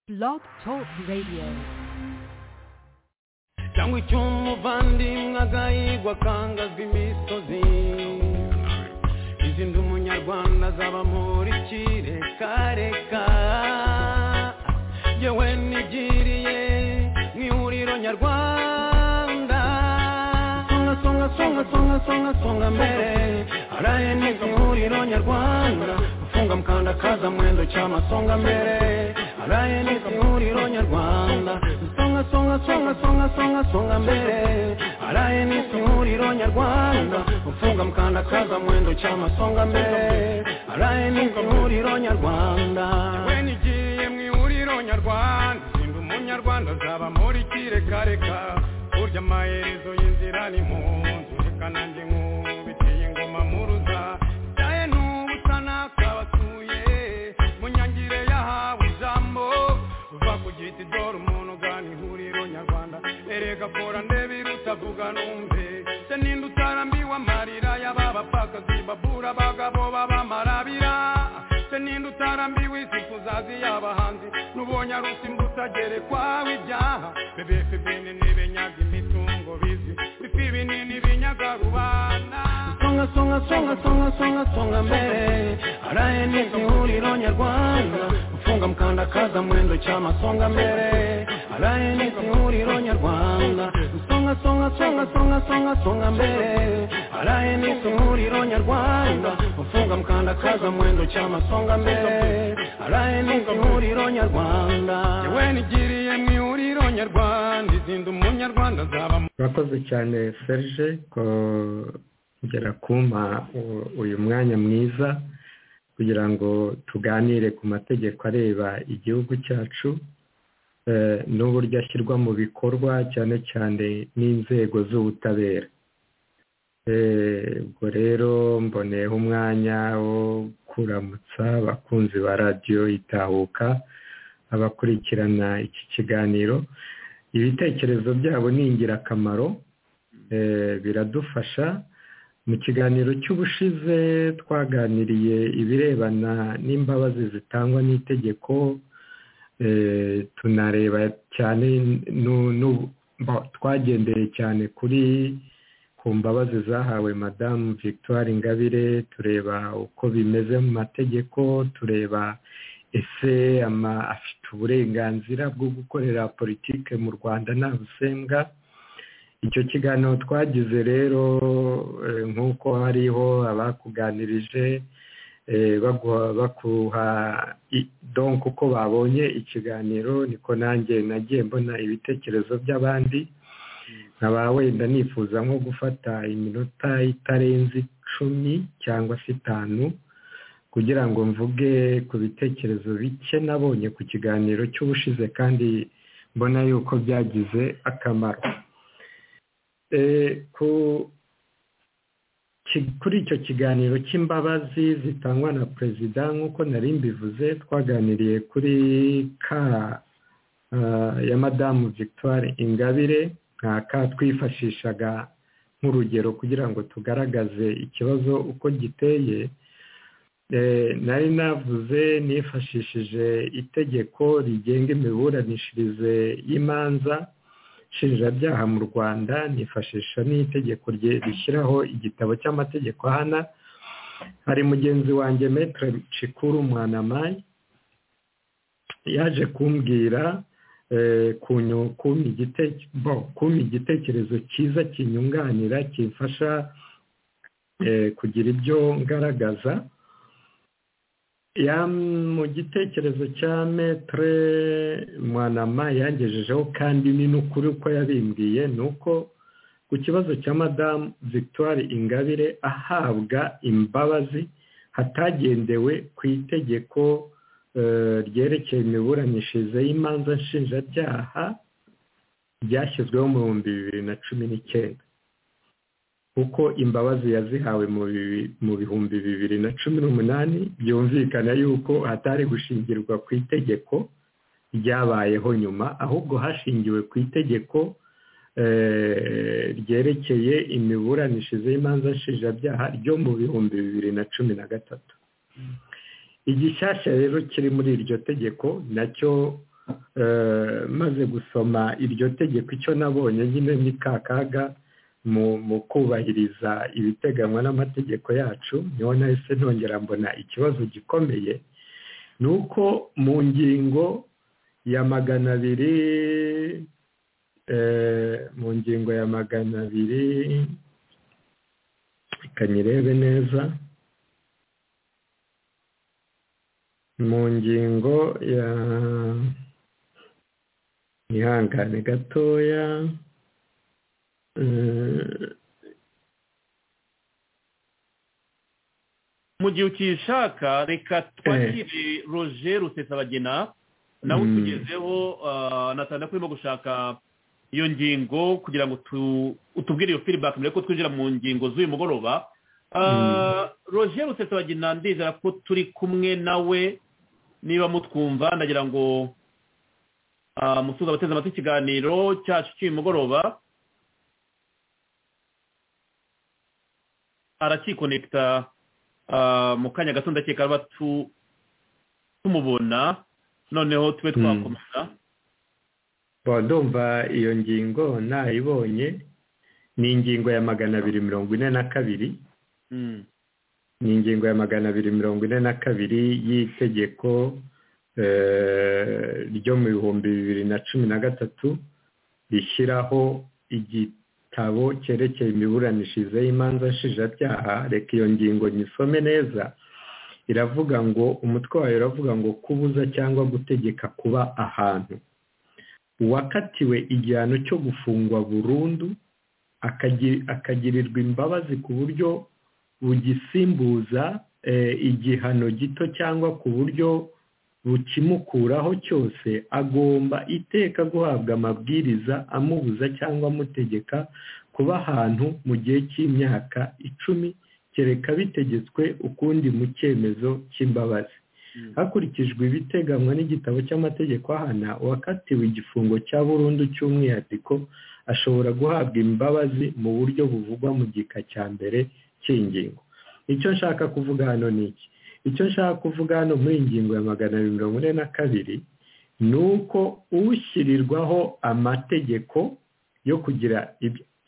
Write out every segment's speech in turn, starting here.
Blog Talk Radio. cyangwa icyo umuvandimwe agahigwa akangazwa imisozi izi ndi umunyarwanda azaba muri kireka yewe nigiriye mu ihuriro nyarwanda songa songa songa songa songa songa mbere araye neza ihuriro nyarwanda gufunga mukanda kaza mwendo cy'amasonga mbere araye neza ihuriro nyarwanda songa songa songa songa songa songa mbere araye neza ihuriro nyarwanda gufunga mukanda kaza mwendo cy'amasonga mbere araye neza ihuriro nyarwanda yewe nigiye mu ihuriro nyarwanda sinda umunyarwanda azaba muri kirekareka burya amaherezo y'inzira ni mu nzu reka nanjye nkubitiye ingoma muruza ndaye n'ubusa nakabasuye mu nyangire yahawe ijambo uva ku giti dore umuntu ugana ihuriro nyarwanda erega kora ndebe irutavuga numve se ninde utarambiwe amarira y'aba bapfakazi babura abagabo b'abamarabira se ninde utarambiwe isi kuzazi y'abahanzi n'ubonye ari usimbuta gerekwaho ibyaha bebefe binini binyaga imitungo bizi bifi binini binyaga rubanda songa songa songa songa songa songa mbere araye neza ihuriro nyarwanda ufunga mukanda kaza mwendo cy'amasonga mbere araye neza ihuriro nyarwanda songa songa songa songa songa songa mbere araye neza ihuriro nyarwanda ufunga mukanda kaza mwendo cy'amasonga mbere araye neza ihuriro nyarwanda yewe nigiriye mu ihuriro nyarwanda izinda umunyarwanda azaba urakoze cyane serge ko kugera kumpa u- uyu mwanya mwiza kugira ngo tuganire ku mategeko areba igihugu cyacu eh, n'uburyo ashyirwa mu bikorwa cyane cyane n'inzego z'ubutabera Eh, ubwo rero mboneyeho umwanya wo kuramutsa abakunzi ba radiyo itahuka abakurikirana iki kiganiro ibitekerezo byabo ni ingirakamaro eh, biradufasha mu kiganiro cy'ubushize twaganiriye ibirebana n'imbabazi zitangwa n'itegeko eh, tunareba cyane nu- nu- mba- twagendeye cyane kuri ku mbabazi zahawe madamu victoire ingabire tureba uko bimeze mu mategeko tureba ese ama- afite uburenganzira bwo gukorera politike mu rwanda nta busembwa icyo kiganiro twagize rero eh, nk'uko hariho abakuganirije eh, baguha- bakuha i- donc uko babonye ikiganiro niko nanjye nagiye mbona ibitekerezo by'abandi nkaba wenda nifuza nko gufata iminota itarenze icumi cyangwa se itanu kugira ngo mvuge ku bitekerezo bike nabonye ku kiganiro cy'ubushize kandi mbona yuko byagize akamaro Eh, ku ki- kuri icyo kiganiro cy'imbabazi zitangwa na perezida nk'uko nari mbivuze twaganiriye kuri ka ah, ya madamu victoire ingabire nka ka twifashishaga nk'urugero kugira ngo tugaragaze ikibazo uko giteye Eh, nari navuze nifashishije itegeko rigenga imiburanishirize y'imanza nshinjabyaha mu rwanda nifashisha n'itegeko rye rishyiraho igitabo cy'amategeko hana hari mugenzi wanjye metre cikuru mwanamayi yaje kumbwira eh, kunyu- kumpa igite- bo, kumpa igitekerezo cyiza kinyunganira kimfasha eh, kugira ibyo ngaragaza ya mu gitekerezo cya metre mwanama yangejejeho kandi ni n'ukuri uko yabimbwiye ni uko ku kibazo cya madamu victoire ingabire ahabwa imbabazi hatagendewe ku itegeko eh, ryerekeye imiburanishirize y'imanza nshinjabyaha ryashyizweho mu bihumbi bibiri na cumi n'icyenda kuko imbabazi yazihawe mu bibi- mu bihumbi bibiri na cumi n'umunani byumvikana yuko hatari gushingirwa ku itegeko ryabayeho nyuma ahubwo hashingiwe ku itegeko eh, ryerekeye imiburanishirize y'imanza nshinjabyaha ryo mu bihumbi bibiri na cumi na gatatu igishyashya rero kiri muri iryo tegeko nacyo maze gusoma iryo tegeko icyo nabonye nyine ni ka kaga mu kubahiriza ibiteganywa n'amategeko yacu niho nahise nongera mbona ikibazo gikomeye ni uko mu ngingo ya magana abiri mu ngingo ya magana abiri reka nyirebe neza mu ngingo ya ihangane gatoya mu gihe ukishaka reka twakire roger rusesabagina nawe utugezeho natanda ko urimo gushaka iyo ngingo kugira ngo utubwire iyo feedback mbere ko twinjira mu ngingo z'uyu mugoroba roger rusesabagina ndizera ko turi kumwe nawe niba mutwumva ndagira ngo musuza abateze amatwi ikiganiro cyacu cy'uyu mugoroba arakikonekita mu kanya gato ndakeka aba tumubona noneho tube twakomeza ndumva iyo ngingo nayibonye ni ingingo ya magana abiri mirongo ine na kabiri ni ingingo ya magana abiri mirongo ine na kabiri y'itegeko ryo mu bihumbi bibiri na cumi na gatatu rishyiraho igitabo cyerekeye imiburanishirize y'imanza nshinjabyaha reka iyo ngingo nyisome neza iravuga ngo umutwe wayo uravuga ngo kubuza cyangwa gutegeka kuba ahantu uwakatiwe igihano cyo gufungwa burundu akagirirwa imbabazi ku buryo bugisimbuza igihano gito cyangwa ku buryo bukimukuraho cyose agomba iteka guhabwa amabwiriza amubuza cyangwa amutegeka kuba ahantu mu gihe cy'imyaka icumi kereka bitegetswe ukundi mu cyemezo cy'imbabazi hakurikijwe ibiteganywa n'igitabo cy'amategeko ahana uwakatiwe igifungo cya burundu cy'umwihariko ashobora guhabwa imbabazi mu buryo buvugwa mu gika cya mbere cy'ingingo icyo nshaka kuvuga hano ni iki icyo nshaka kuvuga hano muri iyi ngingo ya magana abiri mirongo ine na kabiri ni uko ushyirirwaho amategeko yo kugira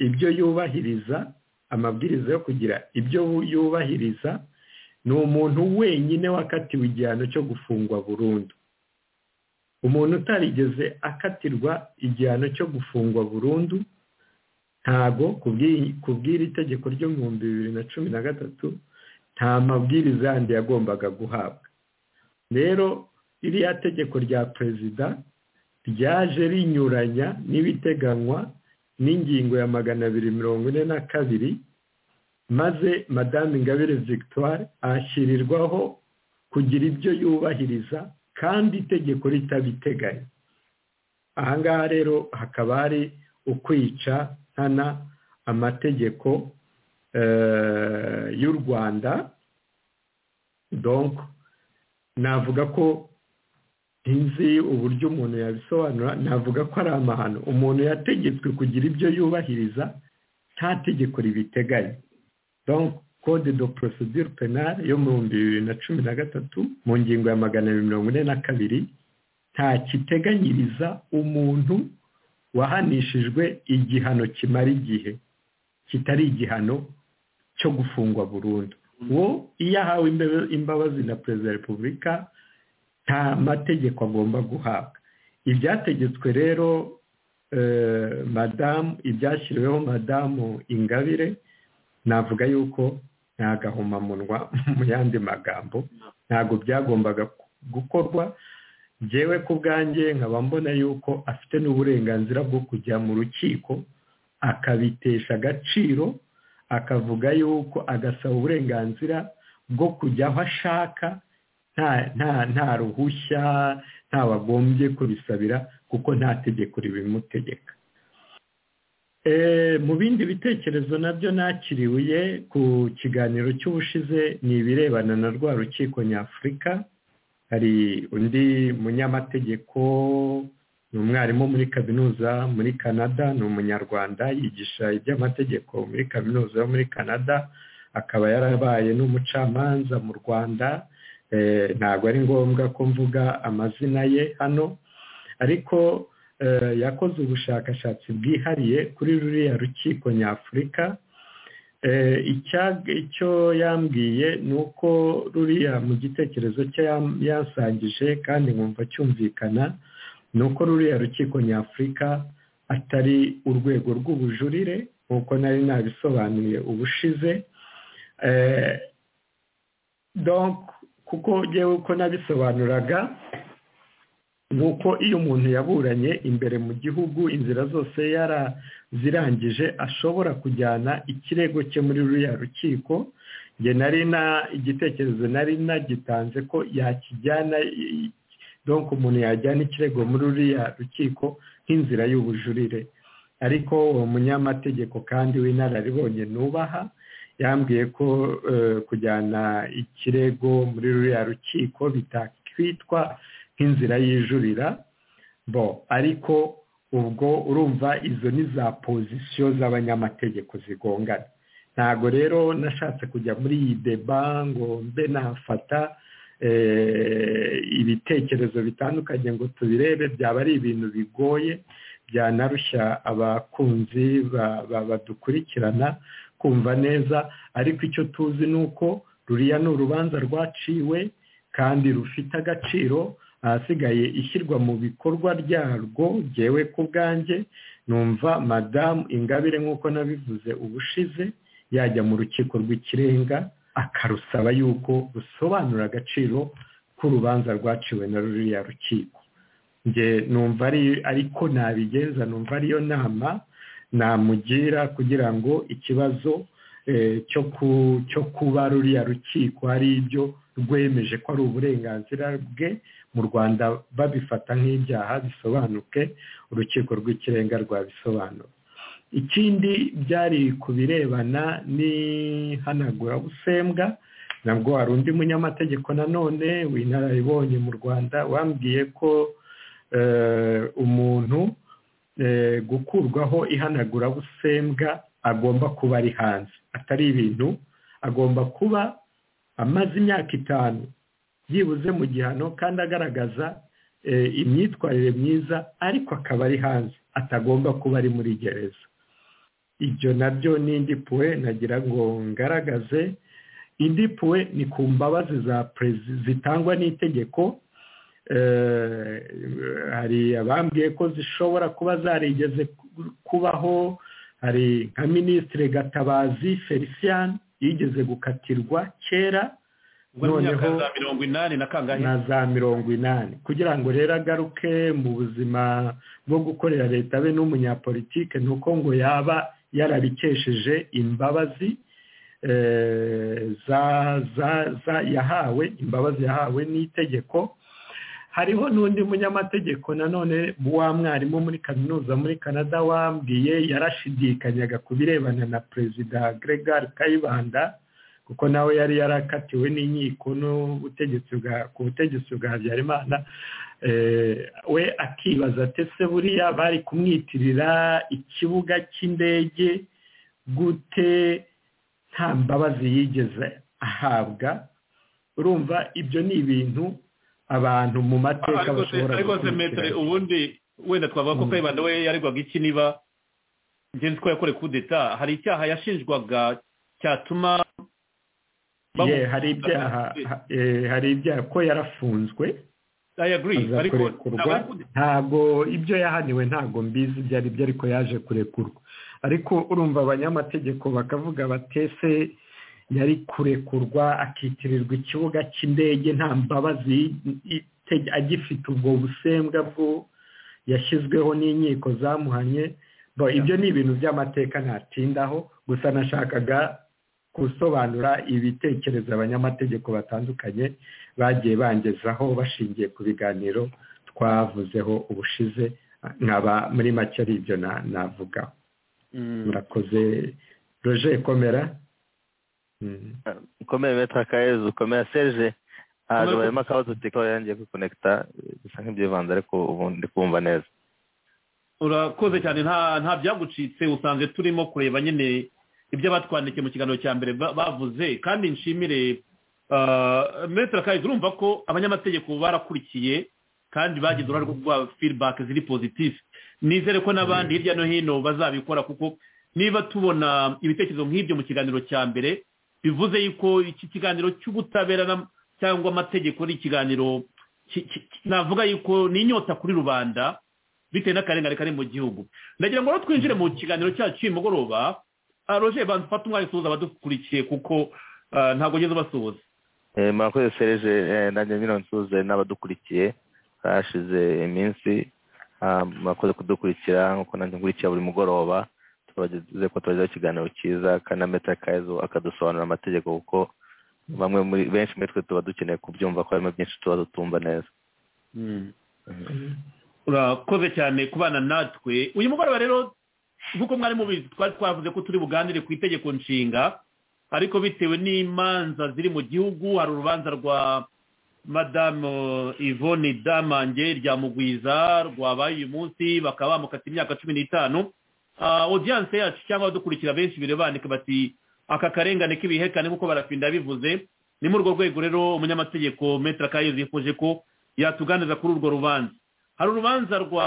ibyo yubahiriza amabwiriza yo kugira ibyo yubahiriza ni umuntu wenyine wakatiwe igihano cyo gufungwa burundu umuntu utarigeze akatirwa igihano cyo gufungwa burundu ntago ku bw'iri tegeko ryo mu bihumbi bibiri na cumi na gatatu nta mabwiriza yandi yagombaga guhabwa rero iriya tegeko rya perezida ryaje rinyuranya n'ibiteganywa n'ingingo ya magana abiri mirongo ine na kabiri maze madame ingabire victoire ashyirirwaho kugira ibyo yubahiriza kandi itegeko ritabiteganya aha ngaha rero hakaba hari ukwica nkana amategeko y'u rwanda donko navuga ko nzi uburyo umuntu yabisobanura navuga ko ari amahano umuntu yategetswe kugira ibyo yubahiriza nta tegeko ribiteganya donko code de procedure penale yo mu bihumbi bibiri na cumi na gatatu mu ngingo ya magana abiri mirongo ine na kabiri nta kiteganyiriza umuntu wahanishijwe igihano kimara igihe kitari igihano cyo gufungwa burundu uwo iyo ahawe imbabazi na perezida wa repubulika nta mategeko agomba guhabwa ibyategetswe rero madamu ibyashyiriweho madamu ingabire navuga yuko nta gahomamunwa mu yandi magambo ntabwo byagombaga gukorwa ngewe ku bwanjye nkaba mbona yuko afite n'uburenganzira bwo kujya mu rukiko akabitesha agaciro akavuga yuko agasaba uburenganzira bwo kujya aho ashaka nta ruhushya ntabagombye kubisabira kuko nta tegeko ribimutegeka mu bindi bitekerezo nabyo nakiriwe ku kiganiro cy'ubushize ni ibirebana na rwa rukiko nyafurika hari undi munyamategeko ni umwarimu muri kaminuza muri canada ni umunyarwanda yigisha iby'amategeko muri kaminuza yo muri canada akaba yarabaye n'umucamanza mu rwanda ntabwo ari ngombwa ko mvuga amazina ye hano ariko yakoze ubushakashatsi bwihariye kuri ruriya rukiko nyafurika icyo yambwiye ni uko ruriya mu gitekerezo cye yasangije kandi nkumva cyumvikana ni uko ruriya rukiko nyafurika atari urwego rw'ubujurire nk'uko nari nabisobanuye ubushize kuko ngewe uko nabisobanuraga ni uko iyo umuntu yaburanye imbere mu gihugu inzira zose yarazirangije ashobora kujyana ikirego cye muri ruriya rukiko nge nari na igitekerezo nari nagitanze ko yakijyana donk umuntu yajyana ikirego muri ruriya rukiko nk'inzira y'ubujurire ariko uwo munyamategeko kandi w'inararibonye nubaha yambwiye ko kujyana ikirego muri ruriya rukiko bitakwitwa nk'inzira yijurira bo ariko ubwo urumva izo ni za pozisiyo z'abanyamategeko zigongana ntabwo rero nashatse kujya muri iyi deba ngo mbe nafata ibitekerezo bitandukanye ngo tubirebe byaba ari ibintu bigoye byanarushya abakunzi badukurikirana kumva neza ariko icyo tuzi ni uko ruriya ni urubanza rwaciwe kandi rufite agaciro ahasigaye ishyirwa mu bikorwa ryarwo ngewe ku bwanjye numva madamu ingabire nk'uko nabivuze ubushize yajya mu rukiko rw'ikirenga akarusaba yuko rusobanura agaciro k'urubanza rwaciwe na ruriya rukiko nge numva ariko nabigenza numva ariyo nama namugira kugira ngo ikibazo cyo kuba ruriya rukiko ari ibyo rwemeje ko ari uburenganzira bwe mu rwanda babifata nk'ibyaha bisobanuke urukiko rw'ikirenga rwabisobanura ikindi byari ku birebana n'ihanagurabusembwa nabwo hari undi munyamategeko nanone w'inararibonye mu rwanda wambwiye ko umuntu gukurwaho ihanagurabusembwa agomba kuba ari hanze atari ibintu agomba kuba amaze imyaka itanu byibuze mu gihano kandi agaragaza imyitwarire myiza ariko akaba ari hanze atagomba kuba ari muri gereza ibyo nabyo n'indi puwe nagira ngo ngaragaze indi puwe ni ku mbabazi za perezida zitangwa n'itegeko hari abambwiye ko zishobora kuba zarigeze kubaho hari nka minisitire gatabazi felicien yigeze gukatirwa kera noneho na za mirongo inani kugira ngo rero agaruke mu buzima bwo gukorera leta be n'umunyapolitike ni uko ngo yaba yarabikesheje imbabazi yahawe imbabazi yahawe n'itegeko hariho n'undi munyamategeko nanone wa mwarimu muri kaminuza muri canada wambwiye yarashidikanyaga ku birebana na perezida gregar kayibanda kuko nawe yari yarakatiwe n'inkiko ku butegetsi bwa habyarimana we akibaza atese buriya bari kumwitirira ikibuga cy'indege gute nta mbabazi yigeze ahabwa urumva ibyo ni ibintu abantu mu mateka bashobora gukurikirana ubundi wenda twavuga ko kayibanda we yaregwaga iki niba ngenzi ko yakoreye kudeta hari icyaha yashinjwaga cyatuma hari ibyaha hari ibyaha ko yarafunzwe azakurekurwa ntabwo ibyo yahaniwe ntabwo mbizi ibyo ari byo ariko yaje kurekurwa ariko urumva abanyamategeko bakavuga batese yari kurekurwa akitirirwa ikibuga cy'indege nta mbabazi agifite ubwo busembwa bwo yashyizweho n'inkiko zamuhanye ibyo ni ibintu by'amateka ntatindaho gusa nashakaga gusobanura ibitekerezo abanyamategeko batandukanye bagiye bangezaho bashingiye ku biganiro twavuzeho ubushize nkaba muri make ari ibyo navuga murakoze roje komera ukomeye beta kayezu ukomeye serge ntabwo barimo akabazo tiko yangiye gukonekita bisa nk'ibyivanze ariko ubu ndi kumva neza urakoze cyane nta byagucitse usanzwe turimo kureba nyine ibyo batwandikiye mu kiganiro cya mbere bavuze kandi nshimire metra kayezu urumva ko abanyamategeko barakurikiye kandi bagize uruhare rwo guha feedback ziri positive nizere ko n'abandi hirya no hino bazabikora kuko niba tubona ibitekerezo nk'ibyo mu kiganiro cya mbere bivuze yuko iki kiganiro cy'ubutabera cyangwa amategeko ari ikiganiro navuga yuko ni inyota kuri rubanda bitewe n'akarengane kari mu gihugu ndagira ngo rero twinjire mu kiganiro cyacu cy'uyu mugoroba roje bantu fata umwanya usuhuza abadukurikiye kuko ntabwo ugeze ubasuhuza murakoze sereje nanjye nyine nsuhuze n'abadukurikiye hashize iminsi murakoze kudukurikira nk'uko nanjye nkurikiye buri mugoroba tubageze ko tubagezeho ikiganiro cyiza kandi na metero kayezo akadusobanurira amategeko kuko bamwe muri benshi muri twe tuba dukeneye kubyumva ko harimo byinshi tuba dutumva neza urakoze cyane kubana natwe uyu mugoroba rero nk'uko mwari mubizi twari twavuze ko turi buganire ku itegeko nshinga ariko bitewe n'imanza ziri mu gihugu hari urubanza rwa madamu yvonne damange rya mugwiza rwabaye uyu munsi bakaba bamukata imyaka cumi n'itanu odiyanse yacu cyangwa abadukurikira benshi birebandika bati aka karengane k'ibihekane nk'uko barafinda bivuze ni muri urwo rwego rero umunyamategeko metero kayo yifuje ko yatuganiriza kuri urwo rubanza hari urubanza rwa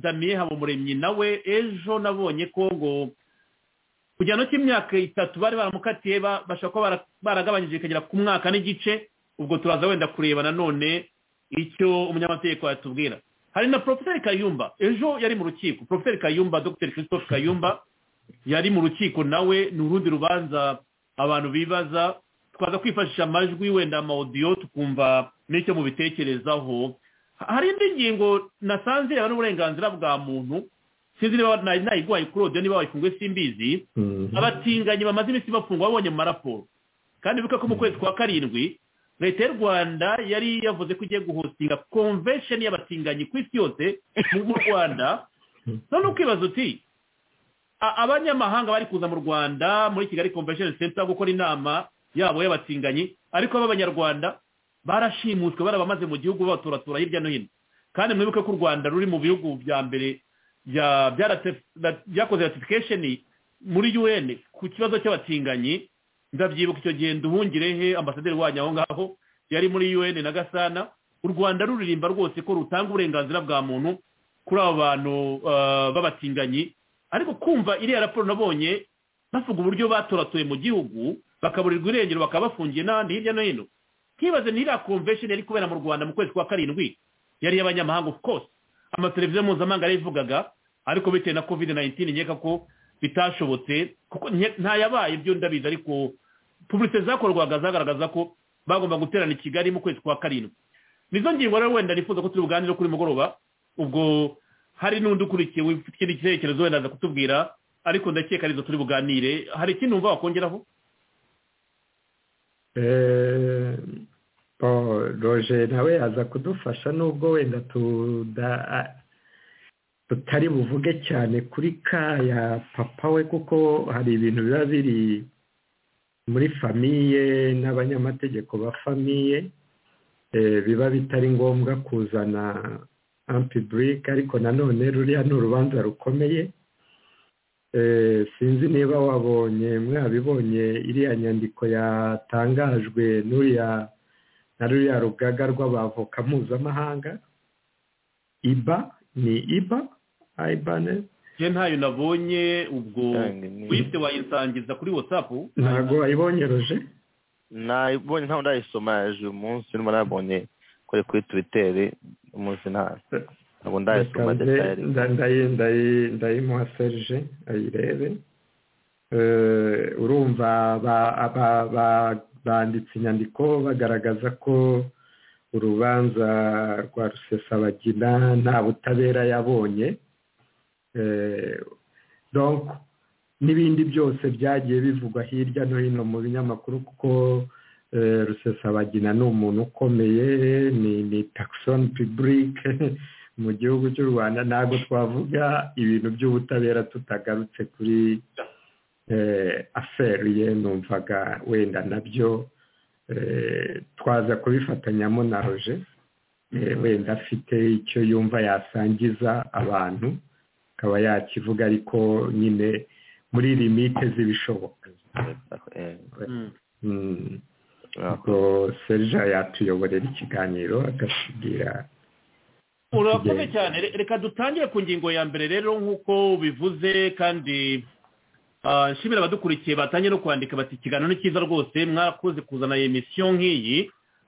damiye habumuremyi nawe ejo nabonye ko ngo kujyana cy'imyaka itatu bari baramukatiye bashobora kuba baragabanyije ikagera ku mwaka n'igice ubwo turaza wenda kureba nanone icyo umunyamategeko yatubwira hari na poroferi kayumba ejo yari mu rukiko poroferi kayumba dr christophe kayumba yari mu rukiko nawe ni urundi rubanza abantu bibaza twaza kwifashisha amajwi wenda amawudiyo tukumva n'icyo mubitekerezaho hari indi ngingo nasanze yaba n'uburenganzira bwa muntu sinzi niba nayiguhaye kuri odiyo niba wayifunguye simbizi abatinganyi bamaze iminsi bafungwa babonye mu maraporo kandi bibuka ko mu kwezi kwa karindwi leta y'u rwanda yari yavuze ko igiye guhostinga konvesheni y'abatinganyi ku isi yose mu rwanda none ukibaza uti abanyamahanga bari kuza mu rwanda muri kigali konvesheni senta gukora inama yabo y'abatinganyi ariko b'abanyarwanda barashimuswe bari abamaze mu gihugu baturatura hirya no hino kandi mwibuke ko u rwanda ruri mu bihugu bya mbere byakoze ratifikasheni muri un ku kibazo cy'abatinganyi ndabyibuka icyo gihe nduhungirehe ambasaderi wanyu aho ngaho yari muri un na gasana u rwanda ruririmba rwose ko rutanga uburenganzira bwa muntu kuri abo bantu b'abatinganyi ariko kumva iriya raporo nabonye bavuga uburyo batoratuye mu gihugu bakaburirwa irengero bakaba bafungiye n'ahandi hirya no hino ntibaze ntiriya konvesheni yari kubera mu rwanda mu kwezi kwa karindwi yari iy'abanyamahanga of course amateleviziyo mpuzamahanga yarivugaga ariko bitewe na covid 19 nkeka ko bitashobotse kuko ntayabaye ibyo ndabizi ariko publicite zakorwaga zagaragaza ko bagomba guterana i kigali mu kwezi kwa karindwi nizo ngingo rero wenda nifuza ko turi buganire kuri mugoroba ubwo hari n'undi ukurikiye ufite ikindi cyerekezo wenda aza kutubwira ariko ndakeka arizo turi buganire hari ikindi wumva wakongeraho roje nawe yaza kudufasha nubwo wenda tutari buvuge cyane kuri ka ya papa we kuko hari ibintu biba biri muri famiye n'abanyamategeko ba famiye biba bitari ngombwa kuzana ampiburike ariko nanone ruriya ni urubanza rukomeye sinzi niba wabonye mwabibonye iriya nyandiko yatangajwe n'uriya na ruriya rugaga rw'abavoka mpuzamahanga iba ni iba ayibane nge ntayo nabonye ubwo wihise wayisangiza kuri watsapu ntabwo wayibonereje ntabwo ndayisoma uyu munsi urimo nabonye kuri kuri twiteri umunsi ntabwo ndayisoma detayari ndayimuha serije ayirebe urumva ba banditse inyandiko bagaragaza ko urubanza rwa rusesabagina nta butabera yabonye n'ibindi byose byagiye bivugwa hirya no hino mu binyamakuru kuko rusesabagina ni umuntu ukomeye ni takisoni piburike mu gihugu cy'u rwanda ntabwo twavuga ibintu by'ubutabera tutagarutse kuri aferi ye numvaga wenda nabyo twaza kubifatanyamo na roje wenda afite icyo yumva yasangiza abantu akaba yakivuga ariko nyine muri limite z'ibishoboka ubwo serija yatuyoborera ikiganiro akatubwira urakoze cyane Re- reka dutangire ku ngingo ya mbere rero nk'uko bivuze kandi ah, nshimira abadukurikiye batangiye no kwandika bati ikiganiro ni cyiza rwose mwakoze kuzana iyi misiyo nk'iyi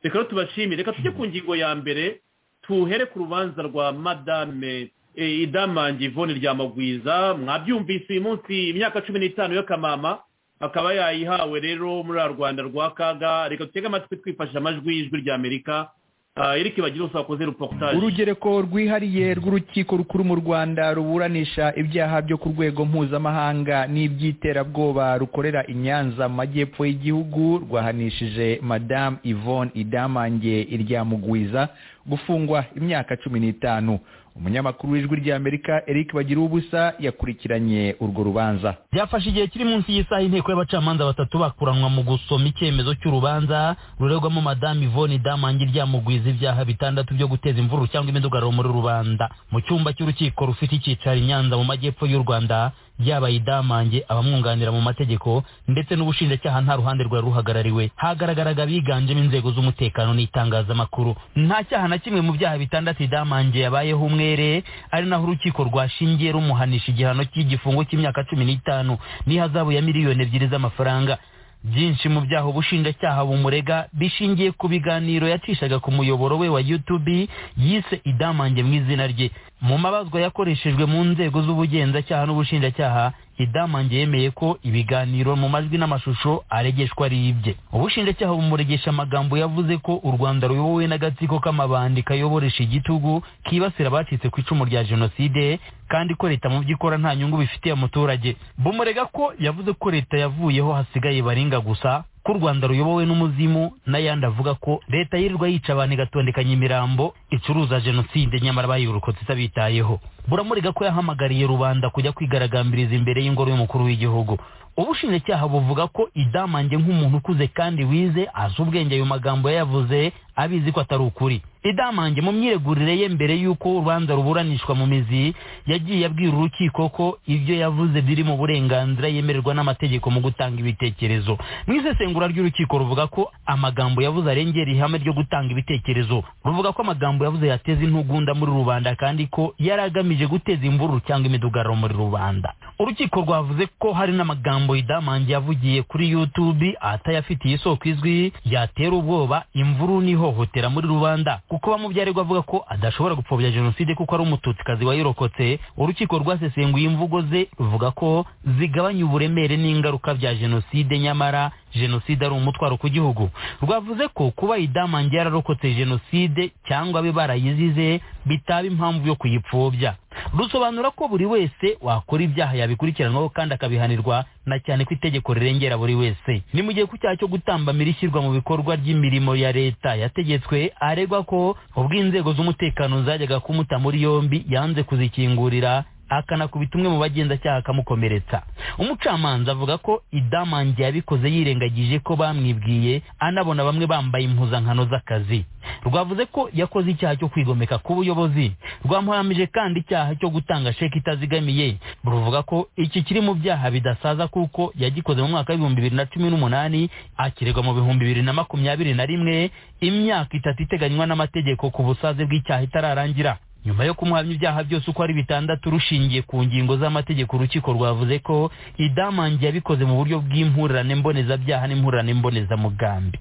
reka rero tubashimire reka tujye ku ngingo ya mbere tuhere ku rubanza rwa madame eh, idamange ivone rya magwiza mwabyumvise uyu munsi imyaka cumi n'itanu y'akamama akaba yayihawe rero muri ya rwanda rwa kaga reka dutege amatwi twifashisha amajwi y'ijwi rya amerika Ah, eric bagirusa wakoze reportage urugereko rwihariye rw'urukiko rukuru mu rwanda ruburanisha ibyaha byo ku rwego mpuzamahanga n'iby'iterabwoba rukorera i nyanza mu majyepfo y'igihugu rwahanishije madamu yvonne idamange iryamugwiza gufungwa imyaka cumi n'itanu umunyamakuru w'ijwi ry'amerika eric bagira ubusa yakurikiranye urwo rubanza byafashe igihe kiri munsi y'isaha inteko y'abacamanza batatu bakuranwa mu gusoma icyemezo cy'urubanza rurerwamo madamu ivone damange ryamugwiza ibyaha bitandatu byo guteza imvururu cyangwa imidugararo muri rubanda mu cyumba cy'urukiko rufite icyicaro i nyanza mu majyepfo y'u rwanda yabaye idamange abamwunganira mu mategeko ndetse n'ubushinjacyaha nta ruhande rwari ruhagarariwe hagaragaraga abiganjemo inzego z'umutekano n'itangazamakuru nta cyaha na kimwe mu byaha bitandatu idamange yabayeho umwere ari naho urukiko rwashingiye rumuhanisha igihano cy'igifungo cy'imyaka cumi n'itanu n'ihazabu ya miliyoni ebyiri z'amafaranga byinshi mu byaha ubushinjacyaha bumurega bishingiye ku biganiro yacishaga ku muyoboro we wa youtube yise idamange mu izina rye mu mabazwa yakoreshejwe mu nzego z'ubugenzacyaha n'ubushinjacyaha idamange yemeye ko ibiganiro mu majwi n'amashusho aregeshwa ari ibye ubushinjacyaha bumuregesha amagambo yavuze ko u rwanda ruyobowe n'agatsiko k'amabandi kayoboresha igitugu kibasira abacitse ku icumu rya jenoside kandi ko leta mu byo ikora nta nyungu bifitiye umuturage bumurega ko yavuze ko leta yavuyeho hasigaye baringa gusa ko u rwanda ruyobowe n'umuzimu n'ayandi avuga ko leta yirirwa yica abantu igatondekanya imirambo icuruza jenoside nyamara bayirokotse itabitayeho buramurega ko yahamagariye rubanda kujya kwigaragambiriza imbere y'ingoro y'umukuru w'igihugu ubushinjacyaha buvuga ko idamange nk'umuntu ukuze kandi wize azi ubwenge ayo magambo yayavuze abizi ko atari ukuri idamange mu myiregurire ye mbere y'uko urubanza ruburanishwa mu mizi yagiye abwira urukiko ko ibyo yavuze biri mu burenganzira yemererwa n'amategeko mu gutanga ibitekerezo mu isesengura ry'urukiko ruvuga ko amagambo yavuze arengera ihame ryo gutanga ibitekerezo ruvuga ko amagambo yavuze yateza intugunda muri rubanda kandi ko yari agamije guteza imvururu cyangwa imidugararo muri rubanda urukiko rwavuze ko hari n'amagambo magambo idamange yavugiye kuri youtube atayafitiye isoko izwi yatera ubwoba imvuru n'ihohotera muri rubanda kuko bamubyarirwa avuga ko adashobora gupfobya jenoside kuko ari umututsikazi wayirokotse urukiko rwasesenguye imvugo ze ruvuga ko zigabanya uburemere n'ingaruka bya jenoside nyamara jenoside ari umutwaro ku gihugu rwavuze ko kuba idamange yararokotse jenoside cyangwa abe barayizize bitaba impamvu yo kuyipfobya rusobanura ko buri wese wakora ibyaha yabikurikiranwaho kandi akabihanirwa na cyane ko itegeko rirengera buri wese ni mu gihe ku cyaha cyo gutambamira ishyirwa mu bikorwa ry'imirimo ya leta yategetswe aregwa ko ubwo inzego z'umutekano zajyaga kumuta muri yombi yanze kuzikingurira akanakubita umwe mu bagenzacyaha akamukomeretsa umucamanza avuga ko idamange yabikoze yirengagije ko bamwibwiye anabona bamwe bambaye impuzankano z'akazi rwavuze ko yakoze icyaha cyo kwigomeka ku buyobozi rwamuhamije kandi icyaha cyo gutanga sheki itazigamiye ruvuga ko iki kiri mu byaha bidasaza kuko yagikoze mu mwaka w'ibihumbi bibiri na cumi n'umunani akirerwa mu bihumbi bibiri na makumyabiri na rimwe imyaka itatu iteganywa n'amategeko ku busaze bw'icyaha itararangira nyuma yo kumuhamya ibyaha byose uko ari bitandatu rushingiye ku ngingo z'amategeko urukiko rwavuze ko idamange yabikoze mu buryo bw'impurirane mbonezabyaha n'impurirane mbonezamugambi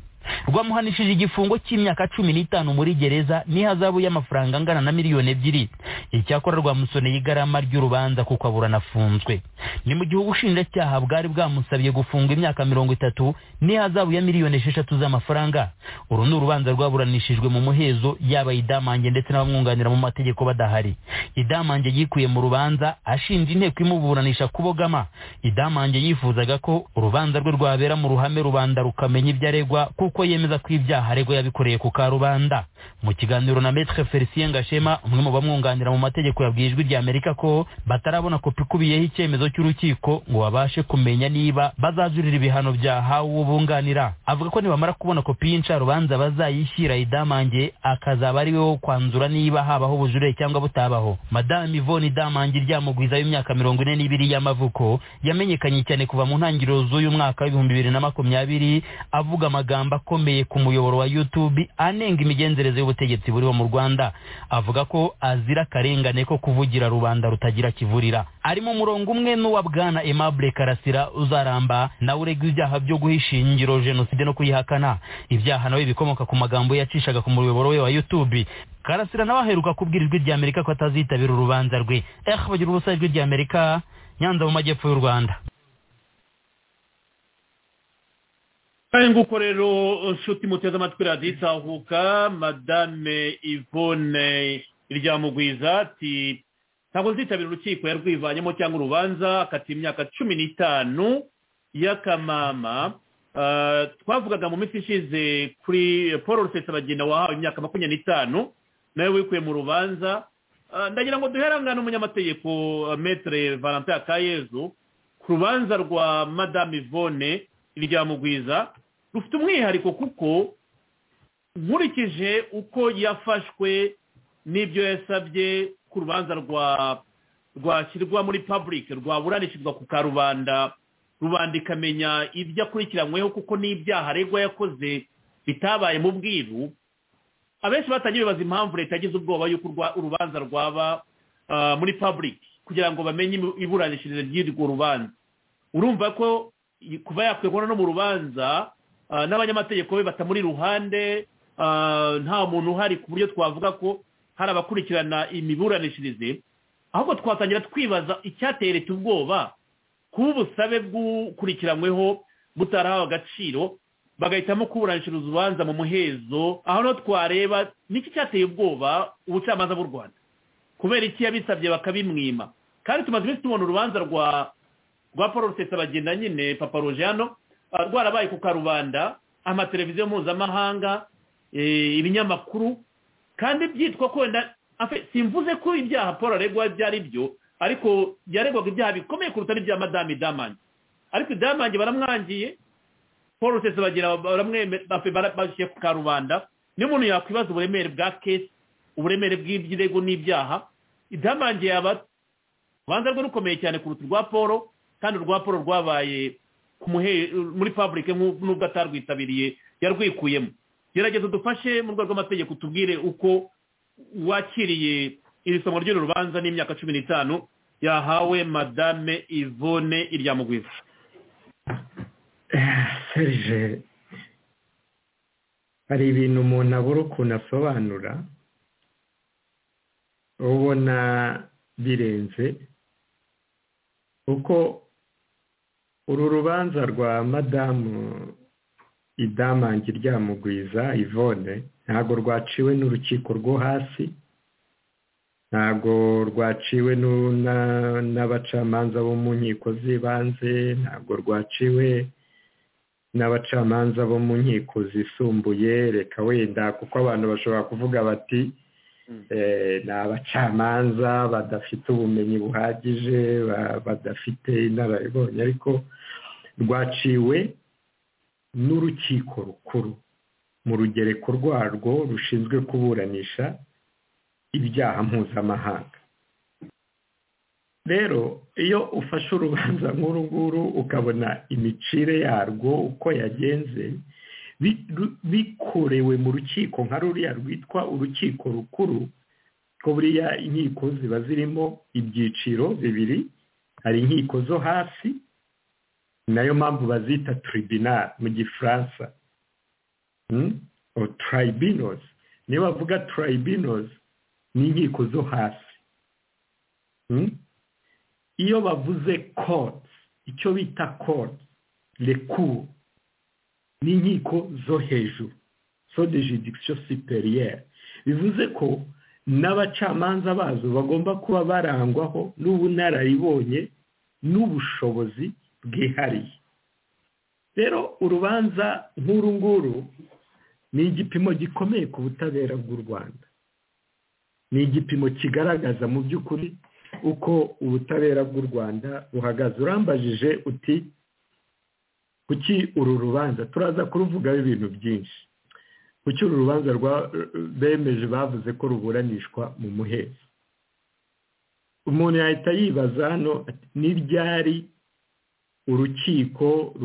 rwamuhanishije igifungo cy'imyaka cumi n'itanu muri gereza n'ihazabu y'amafaranga angana na miliyoni ebyiri icyakora rwamusoneye igarama ry'urubanza kuko aburana afunzwe ni mu gihe ubushinjacyaha bwari bwamusabye gufunga imyaka mirongo itatu n'ihazabu ya miliyoni esheshatu z'amafaranga uru ni urubanza rwaburanishijwe mu muhezo yaba idamange ndetse n'abamwunganira mu mategeko badahari idamange yikuye mu rubanza ashinja inteko imuburanisha kubogama idamange yifuzaga ko urubanza rwe rwabera mu ruhame rubanda rukamenya ibyo aregwa kuko kuko yemeza ko ibyaha aregwa yabikoreye ku karubanda mu kiganiro na Maître Felicien Gashema umwe mu bamwunganira mu mategeko yabwiye ijwi ry'Amerika ko batarabona kopi ikubiyeho icyemezo cy'urukiko ngo babashe kumenya niba bazajurira ibihano byahawe ubunganira avuga ko nibamara kubona kopi y'incarubanza bazayishyira idamange akazaba ari we wo kwanzura niba habaho ubujurire cyangwa butabaho madamu ivoni idamange ryamugwiza y'imyaka mirongo ine n'ibiri y'amavuko yamenyekanye cyane kuva mu ntangiriro z'uyu mwaka w'ibihumbi bibiri na makumyabiri avuga amagambo akomeye ku muyoboro wa youtube anenga imigenzereze y'ubutegetsi buriho mu rwanda avuga ko azira akarengane ko kuvugira rubanda rutagira kivurira arimo umurongo umwe n'uwa bwana aimable karasira uzaramba nawe uregwa ibyaha byo guhisha ingiro jenoside no kuyihakana ibyaha nawe bikomoka ku magambo yacishaga ku muyoboro we wa youtube karasira nawe aheruka kubwira ijwi ry'amerika ko atazitabira urubanza rwe eh bagira ubusa ijwi ry'amerika nyanza mu majyepfo y'u rwanda kare nguko rero nshuti muteze amatwi radiyo itahuka madame ivone iryamugwiza ati ntabwo zitabira urukiko yarwivanyemo cyangwa urubanza akata imyaka cumi n'itanu y'akamama twavugaga mu minsi ishize kuri paul rusesabagina wahawe imyaka makumyabiri n'itanu nawe wikuye mu rubanza ndagira ngo duherangane umunyamategeko metere valentin akayezu ku rubanza rwa madame ivone iryamugwiza rufite umwihariko kuko nkurikije uko yafashwe n'ibyo yasabye ku rubanza rwa rwashyirwa muri public rwaburanishirizwa ku karubanda rubanda ikamenya ibyo akurikiranyweho kuko n'ibyaha aregwa yakoze bitabaye mu bwiru abenshi batangiye bibaza impamvu leta yagize ubwoba y'uko urubanza rwaba muri public kugira ngo bamenye iburanishirize ry'urwo rubanza urumva ko kuba yakwegura no mu rubanza n'abanyamategeko be batamuri ruhande nta muntu uhari ku buryo twavuga ko hari abakurikirana imiburanishirize ahubwo twatangira twibaza icyateye leta ubwoba kuba ubusabe bw'ukurikiranyweho butarahawe agaciro bagahitamo kuburanishiriza urubanza mu muhezo aho no twareba niki cyateye ubwoba ubucamanza bw'u rwanda kubera iki yabisabye bakabimwima kandi tumaze iminsi tubona urubanza rwa rwa paul rusesabagenda nyine papa rojano rwarabaye ku karubanda amateleviziyo mpuzamahanga ibinyamakuru kandi byitwa ko wenda simvuze ko ibyaha paul aregwa byari byo ariko yaregwaga ibyaha bikomeye kuruta n'ibya madame damange ariko damange baramwangiye paul rusesabagina bashyira ku karubanda niyo umuntu yakwibaza uburemere bwa kesi uburemere bw'ibirego n'ibyaha damange yaba urubanza rwe rukomeye cyane kuruta urwa paul kandi urwa paul rwabaye muri public n'ubwo atarwitabiriye yarwikuyemo gerageza dufashe mu rwego rw'amategeko tubwire uko wakiriye iri somo ry'uru rubanza n'imyaka cumi n'itanu yahawe madame ivone iryamugwiza serije hari ibintu umuntu abura ukuntu asobanura ubona birenze kuko uru rubanza rwa madamu idamange ryamugwiza ivone ntabwo rwaciwe n'urukiko rwo hasi ntabwo rwaciwe n'abacamanza bo mu nkiko z'ibanze ntabwo rwaciwe n'abacamanza bo mu nkiko zisumbuye reka wenda kuko abantu bashobora kuvuga bati ni abacamanza badafite ubumenyi buhagije badafite inararibonye ariko rwaciwe n'urukiko rukuru mu rugereko rwarwo rushinzwe kuburanisha ibyaha mpuzamahanga rero iyo ufashe urubanza nk'uru nguru ukabona imicire yarwo uko yagenze bikorewe mu rukiko nka ruriya rwitwa urukiko rukuru ko buriya inkiko ziba zirimo ibyiciro bibiri hari inkiko zo hasi nayo mpamvu bazita tribunal mu gifaransa tribunals niyo bavuga tribunals ni inkiko zo hasi iyo bavuze courts icyo bita courts lecour ni inkiko zo hejuru so de judiction superieur bivuze ko n'abacamanza bazo bagomba kuba barangwaho n'ubunararibonye n'ubushobozi bwihariye rero urubanza nk'uru nguru ni igipimo gikomeye ku butabera bw'u rwanda ni igipimo kigaragaza mu by'ukuri uko ubutabera bw'u rwanda buhagaze urambajije uti kuki uru rubanza turaza kuruvugaho ibintu byinshi kuki uru rubanza bemeje bavuze ko ruburanishwa mu muhezo umuntu yahita yibaza hano ni ryari urukiko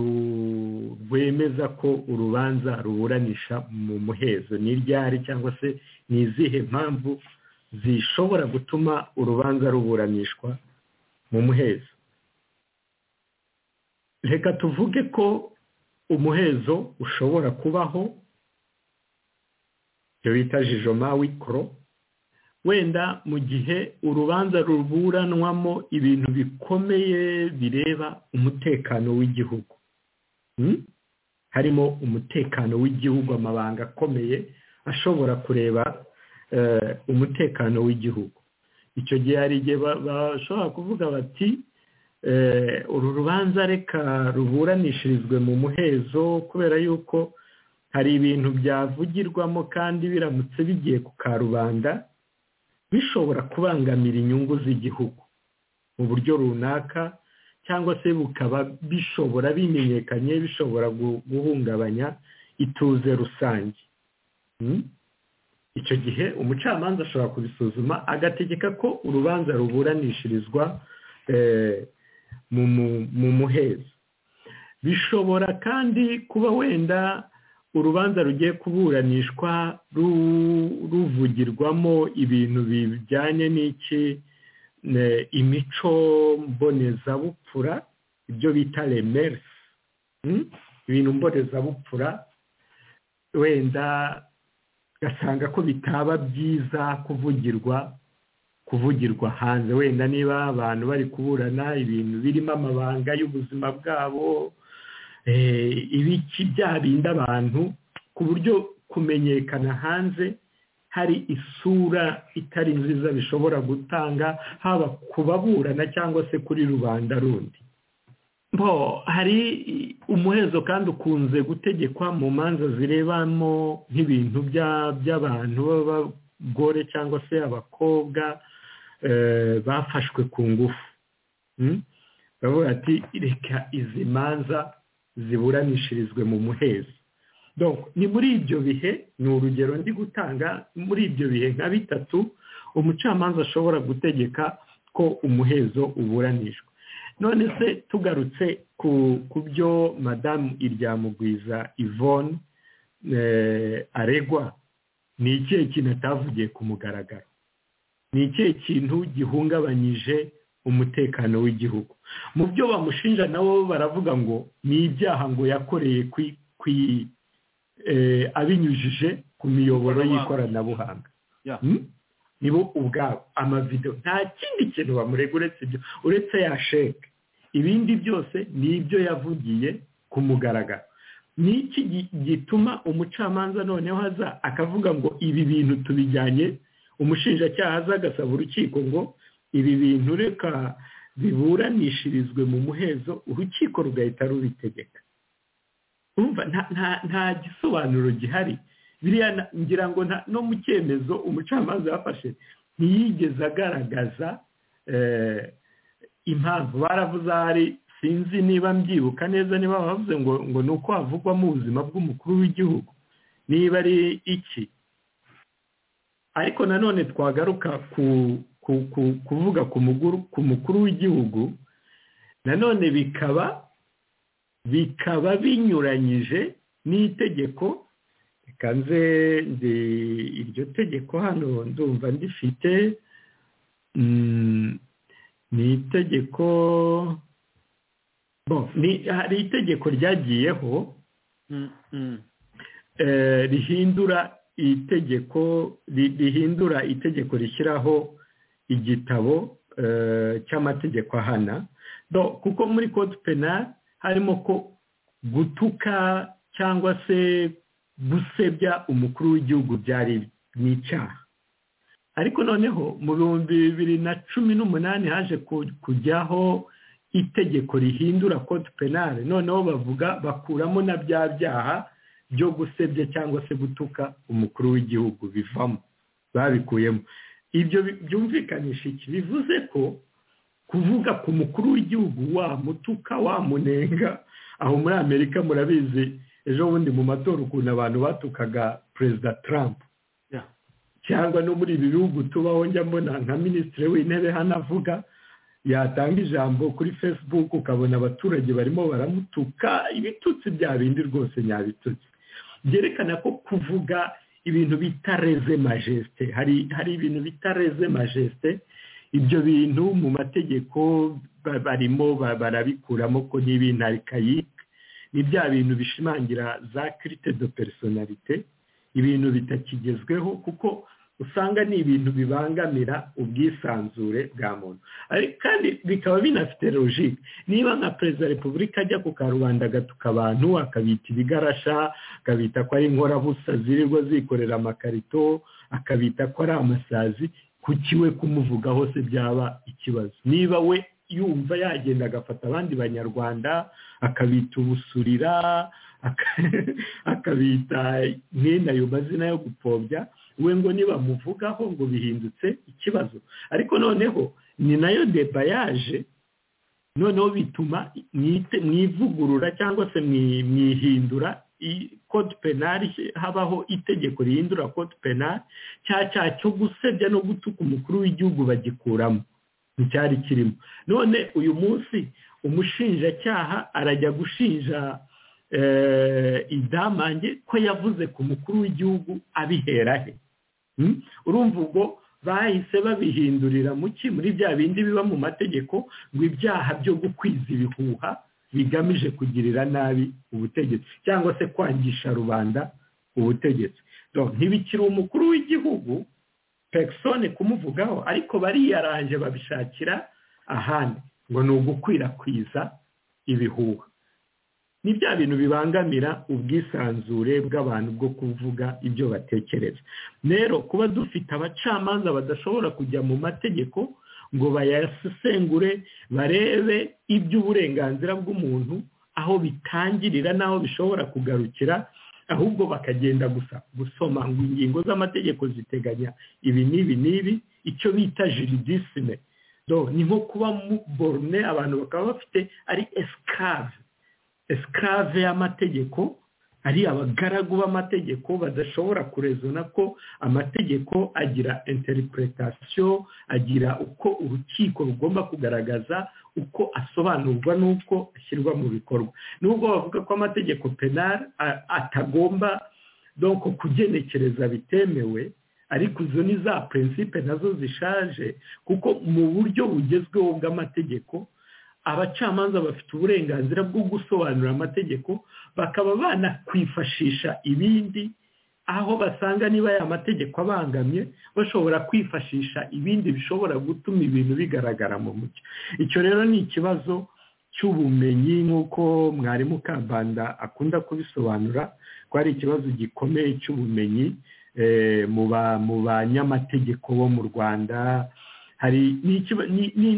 rwemeza ko urubanza ruburanisha mu muhezo ni ryari cyangwa se ni izihe mpamvu zishobora gutuma urubanza ruburanishwa mu muhezo reka tuvuge ko umuhezo ushobora kubaho ibyo bita jijoma wikoro wenda mu gihe urubanza ruburanwamo ibintu bikomeye bireba umutekano w'igihugu harimo umutekano w'igihugu amabanga akomeye ashobora kureba umutekano w'igihugu icyo gihe hari igihe bashobora kuvuga bati uru rubanza reka ruburanishirizwe mu muhezo kubera yuko hari ibintu byavugirwamo kandi biramutse bigiye ku karubanda bishobora kubangamira inyungu z'igihugu mu buryo runaka cyangwa se bukaba bishobora bimenyekanye bishobora guhungabanya ituze rusange icyo gihe umucamanza ashobora kubisuzuma agategeka ko urubanza ruburanishirizwa mu muhezo bishobora kandi kuba wenda urubanza rugiye kuburanishwa ruvugirwamo ibintu bijyanye n'iki imico mbonezabupfura ibyo bita remerisi ibintu mbonezabupfura wenda ugasanga ko bitaba byiza kuvugirwa kuvugirwa hanze wenda niba abantu bari kuburana ibintu birimo amabanga y'ubuzima bwabo ibiki byarinda abantu ku buryo kumenyekana hanze hari isura itari nziza bishobora gutanga haba ku baburana cyangwa se kuri rubanda rundi bo hari umuhezo kandi ukunze gutegekwa mu manza zirebamo nk'ibintu by'abantu b'abagore cyangwa se abakobwa bafashwe ku ngufu bavuga ati reka izi manza ziburanishirizwe mu muhezo ni muri ibyo bihe ni urugero ndi gutanga muri ibyo bihe nka bitatu umucamanza ashobora gutegeka ko umuhezo uburanishwa none se tugarutse ku byo madamu iryamugwiza ivone aregwa ni ikihe kintu atavugiye ku mugaragaro ni ikihe kintu gihungabanyije umutekano w'igihugu mu byo bamushinja nabo baravuga ngo ni ibyaha ngo yakoreye abinyujije ku miyoboro y'ikoranabuhanga nibo ubwabo amavido nta kindi kintu bamurega uretse ibyo uretse ya sheke ibindi byose ni ibyo yavugiye ku mugaragaro ni iki gituma umucamanza noneho aza akavuga ngo ibi bintu tubijyanye umushinjacyaha aza agasaba urukiko ngo ibi bintu reka biburanishirizwe mu muhezo urukiko rugahita rubitegeka nta gisobanuro gihari biriya ngira ngo no mu cyemezo umucamanza yafashe ntiyigeze agaragaza impamvu baravuze ahari sinzi niba mbyibuka neza niba bavuze ngo ngo ni uko havugwa mu buzima bw'umukuru w'igihugu niba ari iki ariko nanone twagaruka ku kuvuga ku mukuru w'igihugu nanone bikaba bikaba binyuranyije n'itegeko reka nze iryo tegeko hano ndumva ndifite ni itegeko hari itegeko ryagiyeho rihindura itegeko rihindura itegeko rishyiraho igitabo cy'amategeko ahana kuko muri code penal harimo ko gutuka cyangwa se gusebya umukuru w'igihugu byari ni icyaha ariko noneho mu bihumbi bibiri na cumi n'umunani haje kujyaho itegeko rihindura code penal noneho bavuga bakuramo na bya byaha byo gusebya cyangwa se gutuka umukuru w'igihugu bivamo babikuyemo ibyo byumvikanisha iki bivuze ko kuvuga ku mukuru w'igihugu wamutuka wamunenga aho muri amerika murabizi ejo bundi mu matora ukuntu abantu batukaga perezida trump cyangwa no muri ibi bihugu tubaho njya mbona nka minisitiri w'intebe hano avuga yatanga ijambo kuri facebook ukabona abaturage barimo baramutuka ibitutsi bya bindi rwose nyabitutsi byerekana ko kuvuga ibintu bita reze majesite hari ibintu bita reze majesite ibyo bintu mu mategeko barimo barabikuramo ko n'ibintu arikayike ni bya bintu bishimangira za kirite do personalite ibintu bitakigezweho kuko usanga ni ibintu bibangamira ubwisanzure bwa muntu kandi bikaba binafite logike niba nka perezida wa repubulika ajya ku karubanda agatuka abantu akabita ibigarasha akabita ko ari inkorabusa zirirwa zikorera amakarito akabita ko ari amasazi kuki we kumuvugaho se byaba ikibazo niba we yumva yagenda agafata abandi banyarwanda akabita ubusurira akabita mwene ayo mazina yo gupfobya we ngo nibamuvugaho ngo bihindutse ikibazo ariko noneho ni nayo debayaje noneho bituma mwivugurura cyangwa se mwihindura kode penari habaho itegeko rihindura kode penari cya cya cyo gusebya no gutuka umukuru w'igihugu bagikuramo nticyari kirimo none uyu munsi umushinjacyaha arajya gushinja idamange ko yavuze ku mukuru w'igihugu abihera he urumva ubwo bahise babihindurira muki muri bya bindi biba mu mategeko ngo ibyaha byo gukwiza ibihuha bigamije kugirira nabi ubutegetsi cyangwa se kwangisha rubanda ubutegetsi ntibikiri umukuru w'igihugu pekisone kumuvugaho ariko bariyaranje babishakira ahandi ngo ni ugukwirakwiza ibihuha ni bya bintu bibangamira ubwisanzure bw'abantu bwo kuvuga ibyo batekereza rero kuba dufite abacamanza badashobora kujya mu mategeko ngo bayasesengure barebe iby'uburenganzira bw'umuntu aho bitangirira n'aho bishobora kugarukira ahubwo bakagenda gusa gusoma ngo ingingo z'amategeko ziteganya ibi n'ibi n'ibi icyo bita jiridisime ni nko kuba borune abantu bakaba bafite ari esikave esikave y'amategeko ari abagaragu b'amategeko badashobora kurezona ko amategeko agira interipuretasiyo agira uko urukiko rugomba kugaragaza uko asobanurwa n'uko ashyirwa mu bikorwa nubwo bavuga ko amategeko penari atagomba donko kugenekereza bitemewe ariko izo ni za prinsipe nazo zishaje kuko mu buryo bugezweho bw'amategeko abacamanza bafite uburenganzira bwo gusobanura amategeko bakaba banakwifashisha ibindi aho basanga niba aya mategeko abangamye bashobora kwifashisha ibindi bishobora gutuma ibintu bigaragara mu mucyo icyo rero ni ikibazo cy'ubumenyi nk'uko mwarimu kabanda akunda kubisobanura ko ari ikibazo gikomeye cy'ubumenyi mu banyamategeko bo mu rwanda hari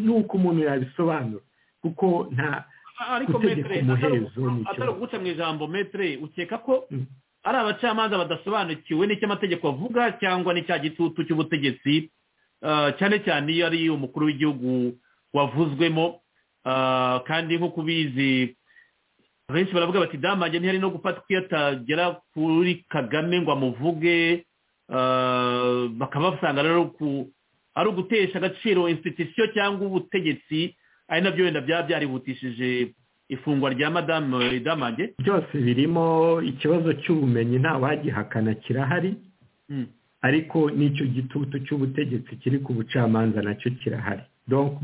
n'uko umuntu yabisobanura kuko nta ariko metere atari uguca mu ijambo metere ukeka ko ari abacamanza badasobanukiwe n'icy'amategeko avuga cyangwa n'icya gitutu cy'ubutegetsi cyane cyane iyo ari umukuru w'igihugu wavuzwemo kandi nk'uko ubizi benshi baravuga bati damage ntihari no gufatwa iyo atagera kuri kagame ngo amuvuge bakaba basanga rero ari ugutesha agaciro insititisiyo cyangwa ubutegetsi ari nabyo wenda byaba byarihutishije ifungwa rya madame damange byose birimo ikibazo cy'ubumenyi nta wagihakana kirahari ariko n'icyo gitutu cy'ubutegetsi kiri ku bucamanza nacyo kirahari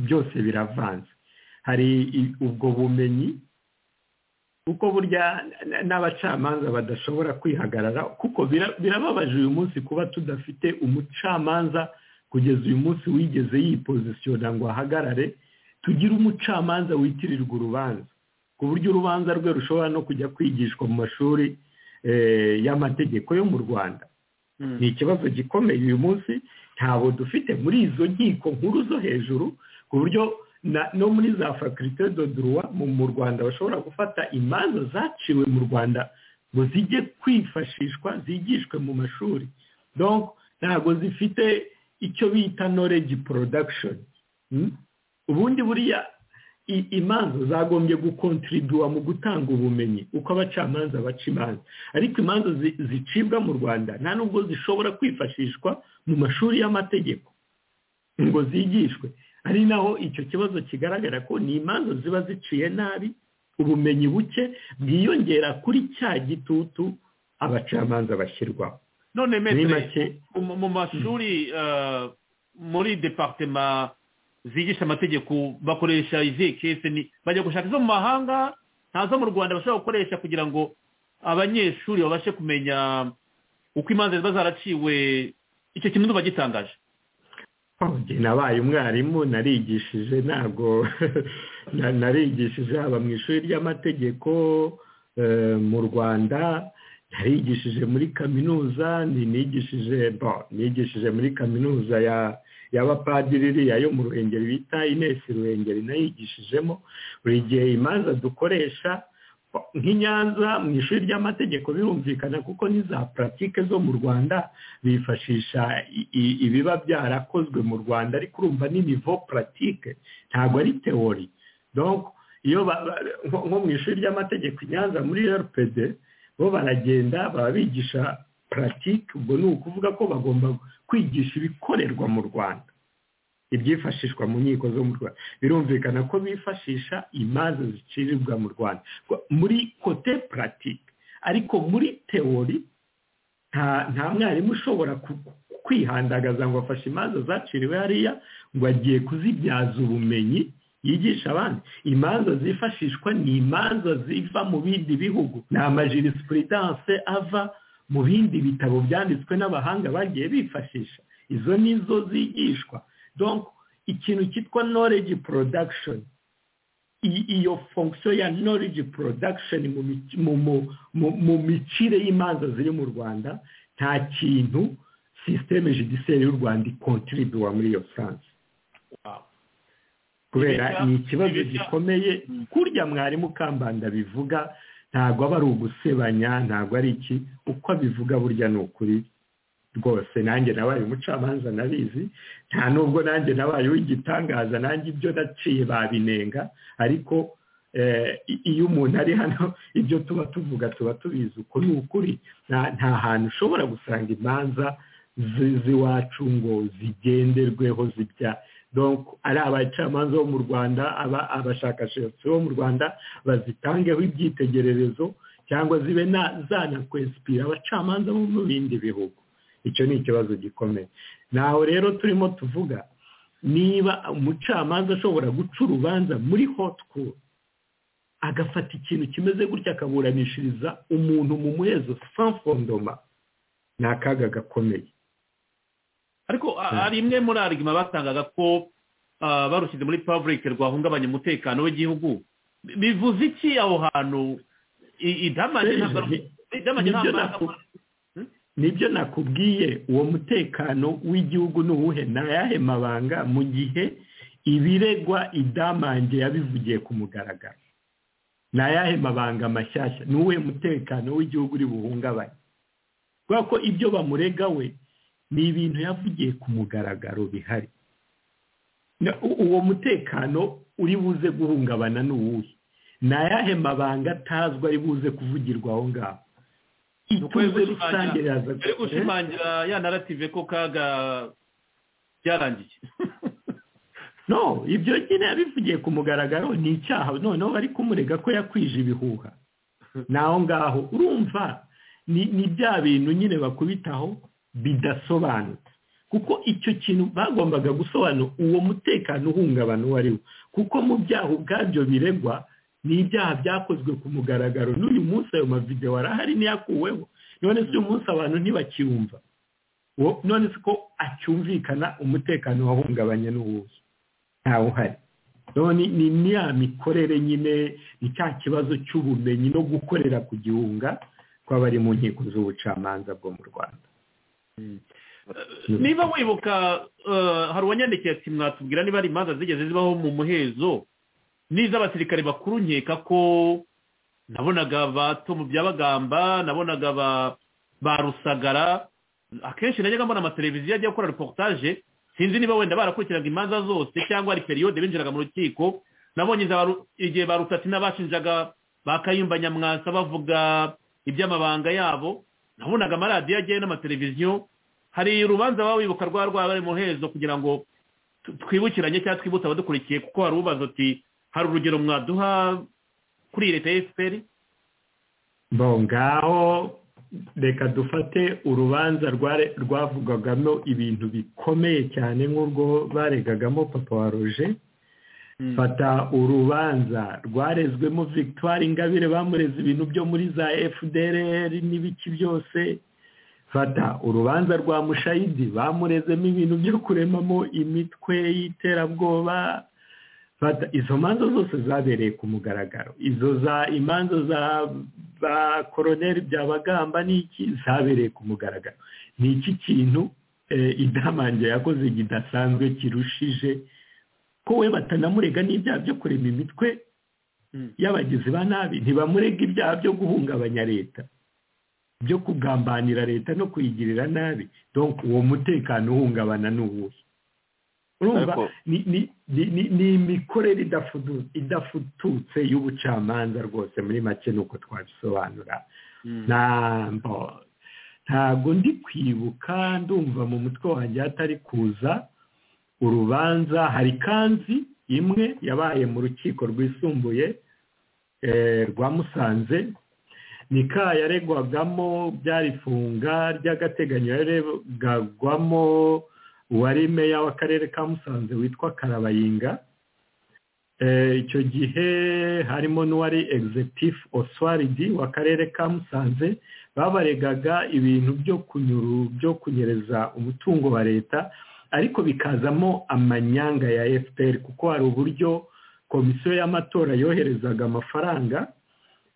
byose biravanze hari ubwo bumenyi kuko burya n'abacamanza badashobora kwihagarara kuko birababaje uyu munsi kuba tudafite umucamanza kugeza uyu munsi wigeze yipozisiyona ngo ahagarare tugira umucamanza witirirwa urubanza ku buryo urubanza rwe rushobora no kujya kwigishwa mu mashuri y'amategeko yo mu rwanda ni ikibazo gikomeye uyu munsi ntabwo dufite muri izo nkiko nkuru zo hejuru ku buryo no muri za faculite do droit mu rwanda bashobora gufata imanza zaciwe mu rwanda ngo zijye kwifashishwa zigishwe mu mashuri ntabwo zifite icyo bita knowledge production ubundi buriya imanza zagombye gukontribuwa mu gutanga ubumenyi uko abacamanza baca imanza ariko imanza zicibwa mu rwanda nta nubwo zishobora kwifashishwa mu mashuri y'amategeko ngo zigishwe ari naho icyo kibazo kigaragara ko ni imanza ziba ziciye nabi ubumenyi buke bwiyongera kuri cya gitutu abacamanza bashyirwaho none metere mu mashuri muri departema zigisha amategeko bakoresha izihe kese bajya gushaka izo mu mahanga ntazo mu rwanda bashobora gukoresha kugira ngo abanyeshuri babashe kumenya uko imanza ziba zaraciwe icyo kintu ntuba gitangaje nabaye umwarimu narigishije ntabwo narigishije haba mu ishuri ry'amategeko mu rwanda narigishije muri kaminuza nigishije nigishije muri kaminuza y'abapadiri iriya yo mu ruhengeri bita inesi ruhengeri nayigishijemo buri gihe imanza dukoresha nk'inyanza mu ishuri ry'amategeko birumvikana kuko n'iza puratike zo mu rwanda bifashisha ibiba byarakozwe mu rwanda ariko urumva ni nivo puratike ntabwo ari teori iyo nko mu ishuri ry'amategeko inyanza muri rpd bo baragenda baba bigisha puratike ubwo ni ukuvuga ko bagomba kwigisha ibikorerwa mu rwanda ibyifashishwa mu nkiko zo mu rwanda birumvikana ko bifashisha imanza zicirirwa mu rwanda muri kote puratike ariko muri teori nta mwarimu ushobora kwihandagaza ngo afashe imanza zaciriwe hariya ngo agiye kuzibyaza ubumenyi yigisha abandi imanza zifashishwa ni imanza ziva mu bindi bihugu ni amajirisipulidanse ava mu bindi bitabo byanditswe n'abahanga bagiye bifashisha izo nizo zigishwa donko ikintu cyitwa noreji porodakishoni iyo fonksiyo ya noreji porodakishoni mu micire y'imanza ziri mu rwanda nta kintu sisiteme judiseri y'u rwanda ikontribuwa muri iyo furanse kubera ni ikibazo gikomeye kurya mwarimu kambanda bivuga ntabwo aba ari ugusebanya ntabwo ari iki uko abivuga burya ni ukuri rwose nanjye nabaye umucamanza nabizi nta nubwo nanjye nabaye uw'igitangaza nanjye ibyo naciye babinenga ariko iyo umuntu ari hano ibyo tuba tuvuga tuba tubizi uko ni ukuri nta hantu ushobora gusanga imanza z'iwacu ngo zigenderweho zijya ari abacamanza bo mu rwanda abashakashatsi bo mu rwanda bazitangeho ibyitegererezo cyangwa zibe zanakwesipira abacamanza bo mu bindi bihugu icyo ni ikibazo gikomeye naho rero turimo tuvuga niba umucamanza ashobora guca urubanza muri hotikuru agafata ikintu kimeze gutya akaburanishiriza umuntu mu muhezo sanfondoma ni akaga gakomeye ariko hari imwe muri arigima batangaga ko barushyize muri pavurike rwahungabanya umutekano w'igihugu bivuze iki aho hantu idamanye ntabwo nibyo nakubwiye uwo mutekano w'igihugu ni uwuhe ntayahe mabanga mu gihe ibiregwa idamange yabivugiye ku mugaragaro ntayahe mabanga mashyashya ni uwuhe mutekano w'igihugu uri buhungabanye kubera ko ibyo bamurega we ni ibintu yavugiye ku mugaragaro bihari uwo mutekano uri buze guhungabana ni uwuhe ntayahe mabanga atazwi ari buze kuvugirwa aho ngaho ituze rusange yaza ari gushimangira ya narative ko kaga byarangiye no ibyo nyine yabivugiye ku mugaragaro ni icyaha noneho bari kumurega ko yakwije ibihuha naho ngaho urumva ni bya bintu nyine bakubitaho bidasobanutse kuko icyo kintu bagombaga gusobanura uwo mutekano uhungabana uwo ari wo kuko mu byaha ubwabyo biregwa ni ibyaha byakozwe ku mugaragaro n'uyu munsi ayo mavidewo arahari niyakuweho none si uyu munsi abantu ntibakiwumva none si ko acyumvikana umutekano wahungabanye n'uwuzi ntawe uhari ni niya mikorere nyine ni cya kibazo cy'ubumenyi no gukorera ku gihunga kw'abari mu nkiko z'ubucamanza bwo mu rwanda niba wibuka hari uwanyandikiye ati mwatubwira niba hari imanza zigeze zibaho mu muhezo n'iz'abasirikare bakuru nkeka ko nabonaga bato mu byabagamba nabonaga ba rusagara akenshi najyaga mbona amateleviziyo ajya gukora reportage sinzi niba wenda barakurikiraga imanza zose cyangwa ari periyode binjiraga mu rukiko nabonye iza baru- igihe barutatina bashinjaga ba kayumba nyamwasa bavuga iby'amabanga yabo nabonaga amaradiyo agiye n'amateleviziyo hari urubanza baba wibuka rwa rwaba ari mu hezo kugira ngo tu- twibukiranye cyangwa twibutse abadukurikiye kuko hari ubaza uti hari urugero mwaduha kuri leta ya fpr bo ngaho reka dufate urubanza rware- rwavugwagamo ibintu bikomeye cyane nk'urwo baregagamo papa wa roje fata urubanza rwarezwemo victoire ingabire bamureze ibintu byo muri za fdr n'ibiki byose fata urubanza rwa mushayidi bamurezemo ibintu byo kuremamo imitwe y'iterabwoba fata izo manza zose zabereye ku mugaragaro izo za imanza za ba koroneri byabagamba n'iki zabereye ku mugaragaro ni iki kintu eh, idamange yakoze kidasanzwe kirushije ko we batanamurega n'ibyaha byo kurema imitwe Mm. y'abagizi ba nabi ntibamurega ibyaha byo guhungabanya leta byo kugambanira leta no kuyigirira nabi donc uwo mutekano uhungabana ni uwuhe urumva Ariko- ni ni- ni- ni- ni imikorere idafudu- idafututse y'ubucamanza rwose muri make ni uko twabisobanura ntabwo ntabwo ndi kwibuka ndumva mu mutwe wanjye hatari kuza urubanza hari kanzi imwe yabaye mu rukiko rwisumbuye eh, rwa musanze ni ka yaregwagamo byari ifunga ry'agateganyo yaregagwamo uwari meya w'akarere ka musanze witwa karabayinga Eh, icyo gihe harimo n'uwari executive oswaridi w'akarere ka musanze babaregaga ibintu byo kunyuru byo kunyereza umutungo wa leta ariko bikazamo amanyanga ya fpr kuko hari uburyo komisiyo y'amatora yoherezaga amafaranga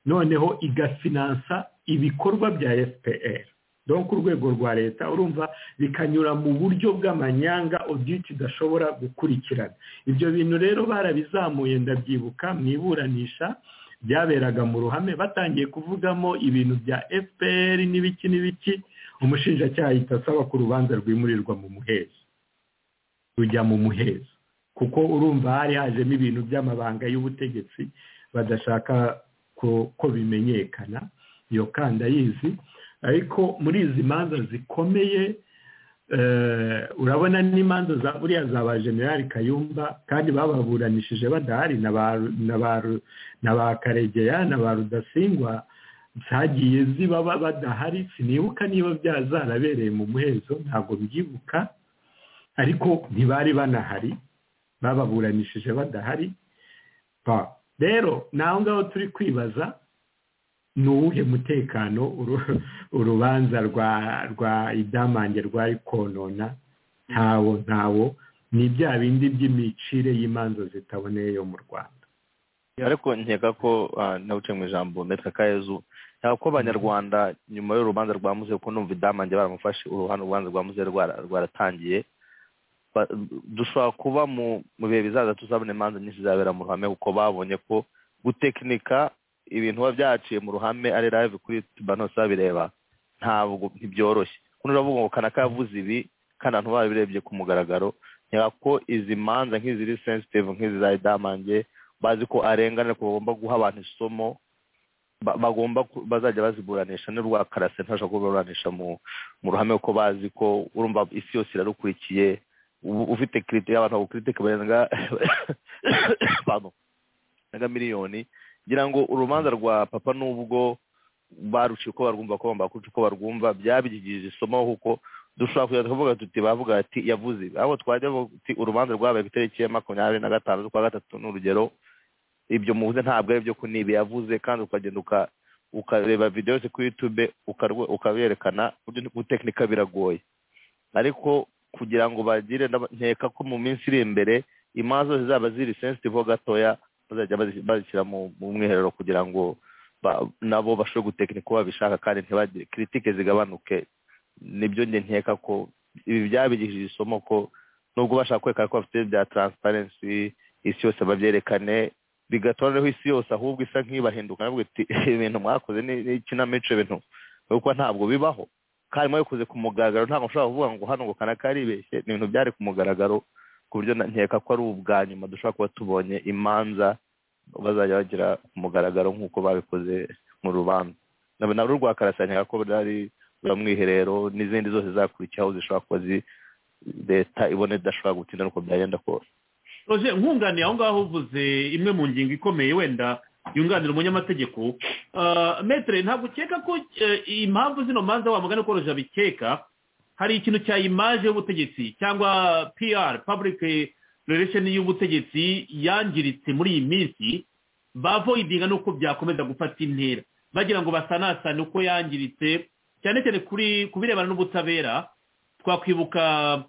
noneho igafinansa ibikorwa bya fpr donc urwego rwa leta urumva bikanyura mu buryo bw'amanyanga audit idashobora gukurikirana ibyo bintu rero barabizamuye ndabyibuka mu iburanisha byaberaga mu ruhame batangiye kuvugamo ibintu bya fpr n'ibiki n'ibiki umushinjacyaha ahita asaba ko urubanza rwimurirwa mu muhezo rujya mu muhezo kuko urumva hari hajemo ibintu by'amabanga y'ubutegetsi badashaka ko- ko bimenyekana iyo kandi ayizi ariko muri izi manza zikomeye eh, urabona n'imanza za buriya za ba generali kayumba kandi bababuranishije badahari na ba Ru- na ba Ru- na ba karegeya na ba rudasingwa zagiye ziba ba- badahari sinibuka niba bya- zarabereye mu muhezo ntabwo mbyibuka ariko ntibari banahari bababuranishije badahari ba rero naho ngaho turi kwibaza ni uwuhe mutekano uru- urubanza rwa rwa idamange rwari konona ntawo ntawo ni bya bindi by'imicire y'imanza zitaboneye yo mu rwanda ariko nkeka ko ah, nawuciye mu ijambo metwa kayezu ntabwo ko abanyarwanda nyuma y'urubanza rwa muzehe kuko numva idamange baramufashe uruhande urubanza rwa muzehe rwara- rwaratangiye Ba- dushobora kuba mu mu bihe bizaza tuzabona imanza nyinshi zabera mu ruhame kuko babonye ko gutekinika ibintu biba byaciye mu ruhame ari live kuri tuba hose babireba ntabwo ntibyoroshye kuno uravuga ngo kanaka yavuze ibi kandi abantu babirebye ku mugaragaro nkeka ko izi manza nk'iziri sensitive nk'izi za idamange bazi ko arengana ko bagomba guha abantu isomo ba- bagomba ku- bazajya baziburanisha n'urwa karase ntashobora kuburanisha mu mu ruhame kuko bazi ko urumva isi yose irarukurikiye ubu ufite kiritike abantu bagukiritike barenga pardon, barenga miliyoni ngira ngo urubanza rwa papa n'ubwo baruciye uko barwumva ko bambaye uko barwumva byabigirije isomo kuko dushobora kujya tuvuga tuti bavuga ati yavuze ibi." ahubwo twajya tuti urubanza rwabaye ku itariki ya makumyabiri na gatanu z'ukwa gatatu ni urugero ibyo muvuze ntabwo ari byo kunibi yavuze kandi ukagenda uka- ukareba videwo ze kuri yutube ukarwe- ukaberekana uburyo gutekinika biragoye ariko kugira ngo bagire ndaba- nkeka ko mu minsi iri imbere imanza zose zaba ziri sensitive ho gatoya bazajya bazi- bazishyira mu mu mwiherero kugira ngo ba- nabo bashobore gutekinika uko babishaka kandi ntibagire kiritike zigabanuke nibyo njye nkeka ko ibi byabigishije isomo ko nubwo bashaka kwerekana ko bafite bya taransiparensi isi yose babyerekane bigatuma noneho isi yose ahubwo isa nk'ibahinduka navuga iti ibintu mwakoze ni ni ikinamico ibintu kuko ntabwo bibaho karimo bikoze ku mugaragaro ntabwo ushobora kuvuga ngo hano ngo kanaka yaribeshye ni ibintu byari ku mugaragaro ku buryo na- nkeka ko ari ubwa nyuma dushobora kuba tubonye imanza bazajya bagira ku mugaragaro nk'uko babikoze mu rubanza nabo nabo rwa karasira nkeka ko bari mwiherero n'izindi zose zakurikiyeho zishobora kuba zi- leta ibona idashobora gutinda nuko byagenda kose roger nkunganiye aho ngaho uvuze imwe mu ngingo ikomeye wenda yunganira umunyamategeko Ah, metere ntabwo ukeka ko eh, impamvu zino manza wa mugani ko roger abikeka hari ikintu cya imaje y'ubutegetsi cyangwa pr public relation y'ubutegetsi yangiritse muri iyi minsi bavoidinga n'uko byakomeza gufata intera bagira ngo basanasane uko yangiritse cyane cyane kuri ku birebana n'ubutabera twakwibuka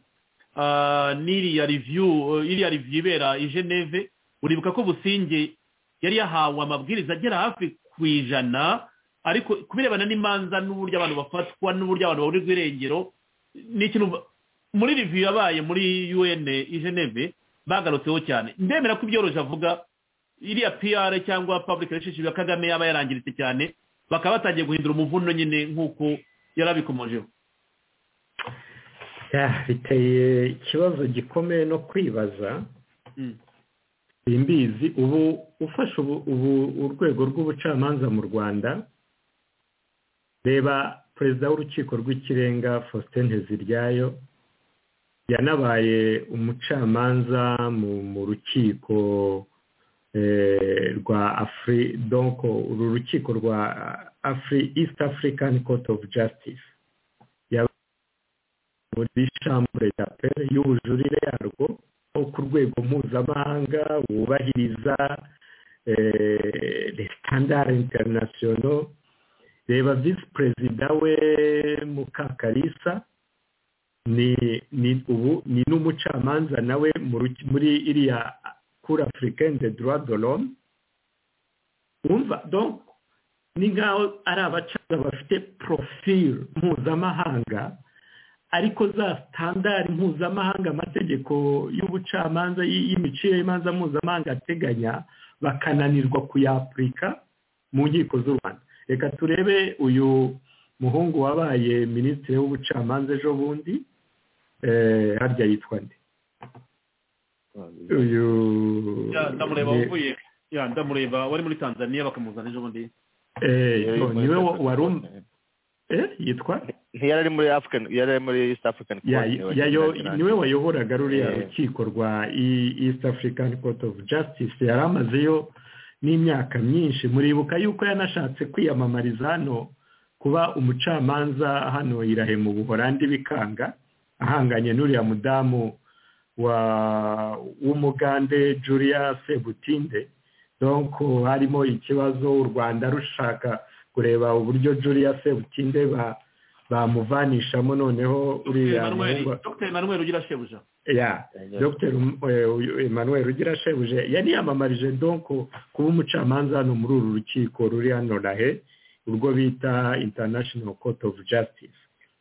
ah, n'iriya review eh, iriya review ibera i geneve uribuka ko businge yari yahawe amabwiriza agera hafi ku ijana ariko ku birebana n'imanza n'uburyo abantu bafatwa n'uburyo abantu babura irengero ni ikintu ba- muri review yabaye muri un i geneve bagarutseho cyane ndemera ko ibyoroje avuga iriya pr cyangwa public relationship ya kagame yaba yarangiritse cyane bakaba batangiye guhindura umuvuno nyine nk'uko yari abikomojeho Ya, biteye ikibazo gikomeye no kwibaza Mm. iyi mbizi ubu ufashe ubu ubu urwego rw'ubucamanza mu rwanda reba perezida w'urukiko rw'ikirenga faustin nteziryayo yanabaye umucamanza mu mu rukiko eh, rwa afri donko uru rukiko rwa afri east african court of justice muri shambure d'apel y'ubujurire yarwo nko ku rwego mpuzamahanga wubahiriza eh, le standard international reba visi perezida we mukakarisa ni ni ubu ni n'umucamanza nawe mu ruki- muri iriya kuri africaine de droit de l'homme wumva donc ni nk'aho ari abacamanza bafite profil mpuzamahanga ariko za sitandari mpuzamahanga amategeko y'ubucamanza y- y'imiciro y'imanza mpuzamahanga ateganya bakananirwa kuyapurika mu nkiko z'u rwanda reka turebe uyu muhungu wabaye minisitiri w'ubucamanza ejo bundi eh, harya yitwa nde uyu Ya, ndamureba ni- wavuye ya ndamureba wari muri tanzania bakamuzana ejo bundi eh, yo, niwe wa- wari um- eh, yitwa ntiyari ari muri african yari ari muri east african ya Court, niwe yayo wagendaga niwe wayoboraga ruriya Eh. rukiko rwa E- east african court of justice yari amazeyo n'imyaka myinshi muribuka yuko yanashatse kwiyamamariza hano kuba umucamanza hano irahe mu buhorandi bikanga ahanganye n'uriya mudamu wa w'umugande julia sebutinde donc harimo ikibazo u rwanda rushaka kureba uburyo julia sebutinde ba bamuvanishamo noneho uriya muhungu- dr emmanuel ugira shebuja ya dr emmanuel ugira shebuje yari yamamaje donko kuba umucamanza hano muri uru rukiko ruri hano rahe urwo bita international court of justice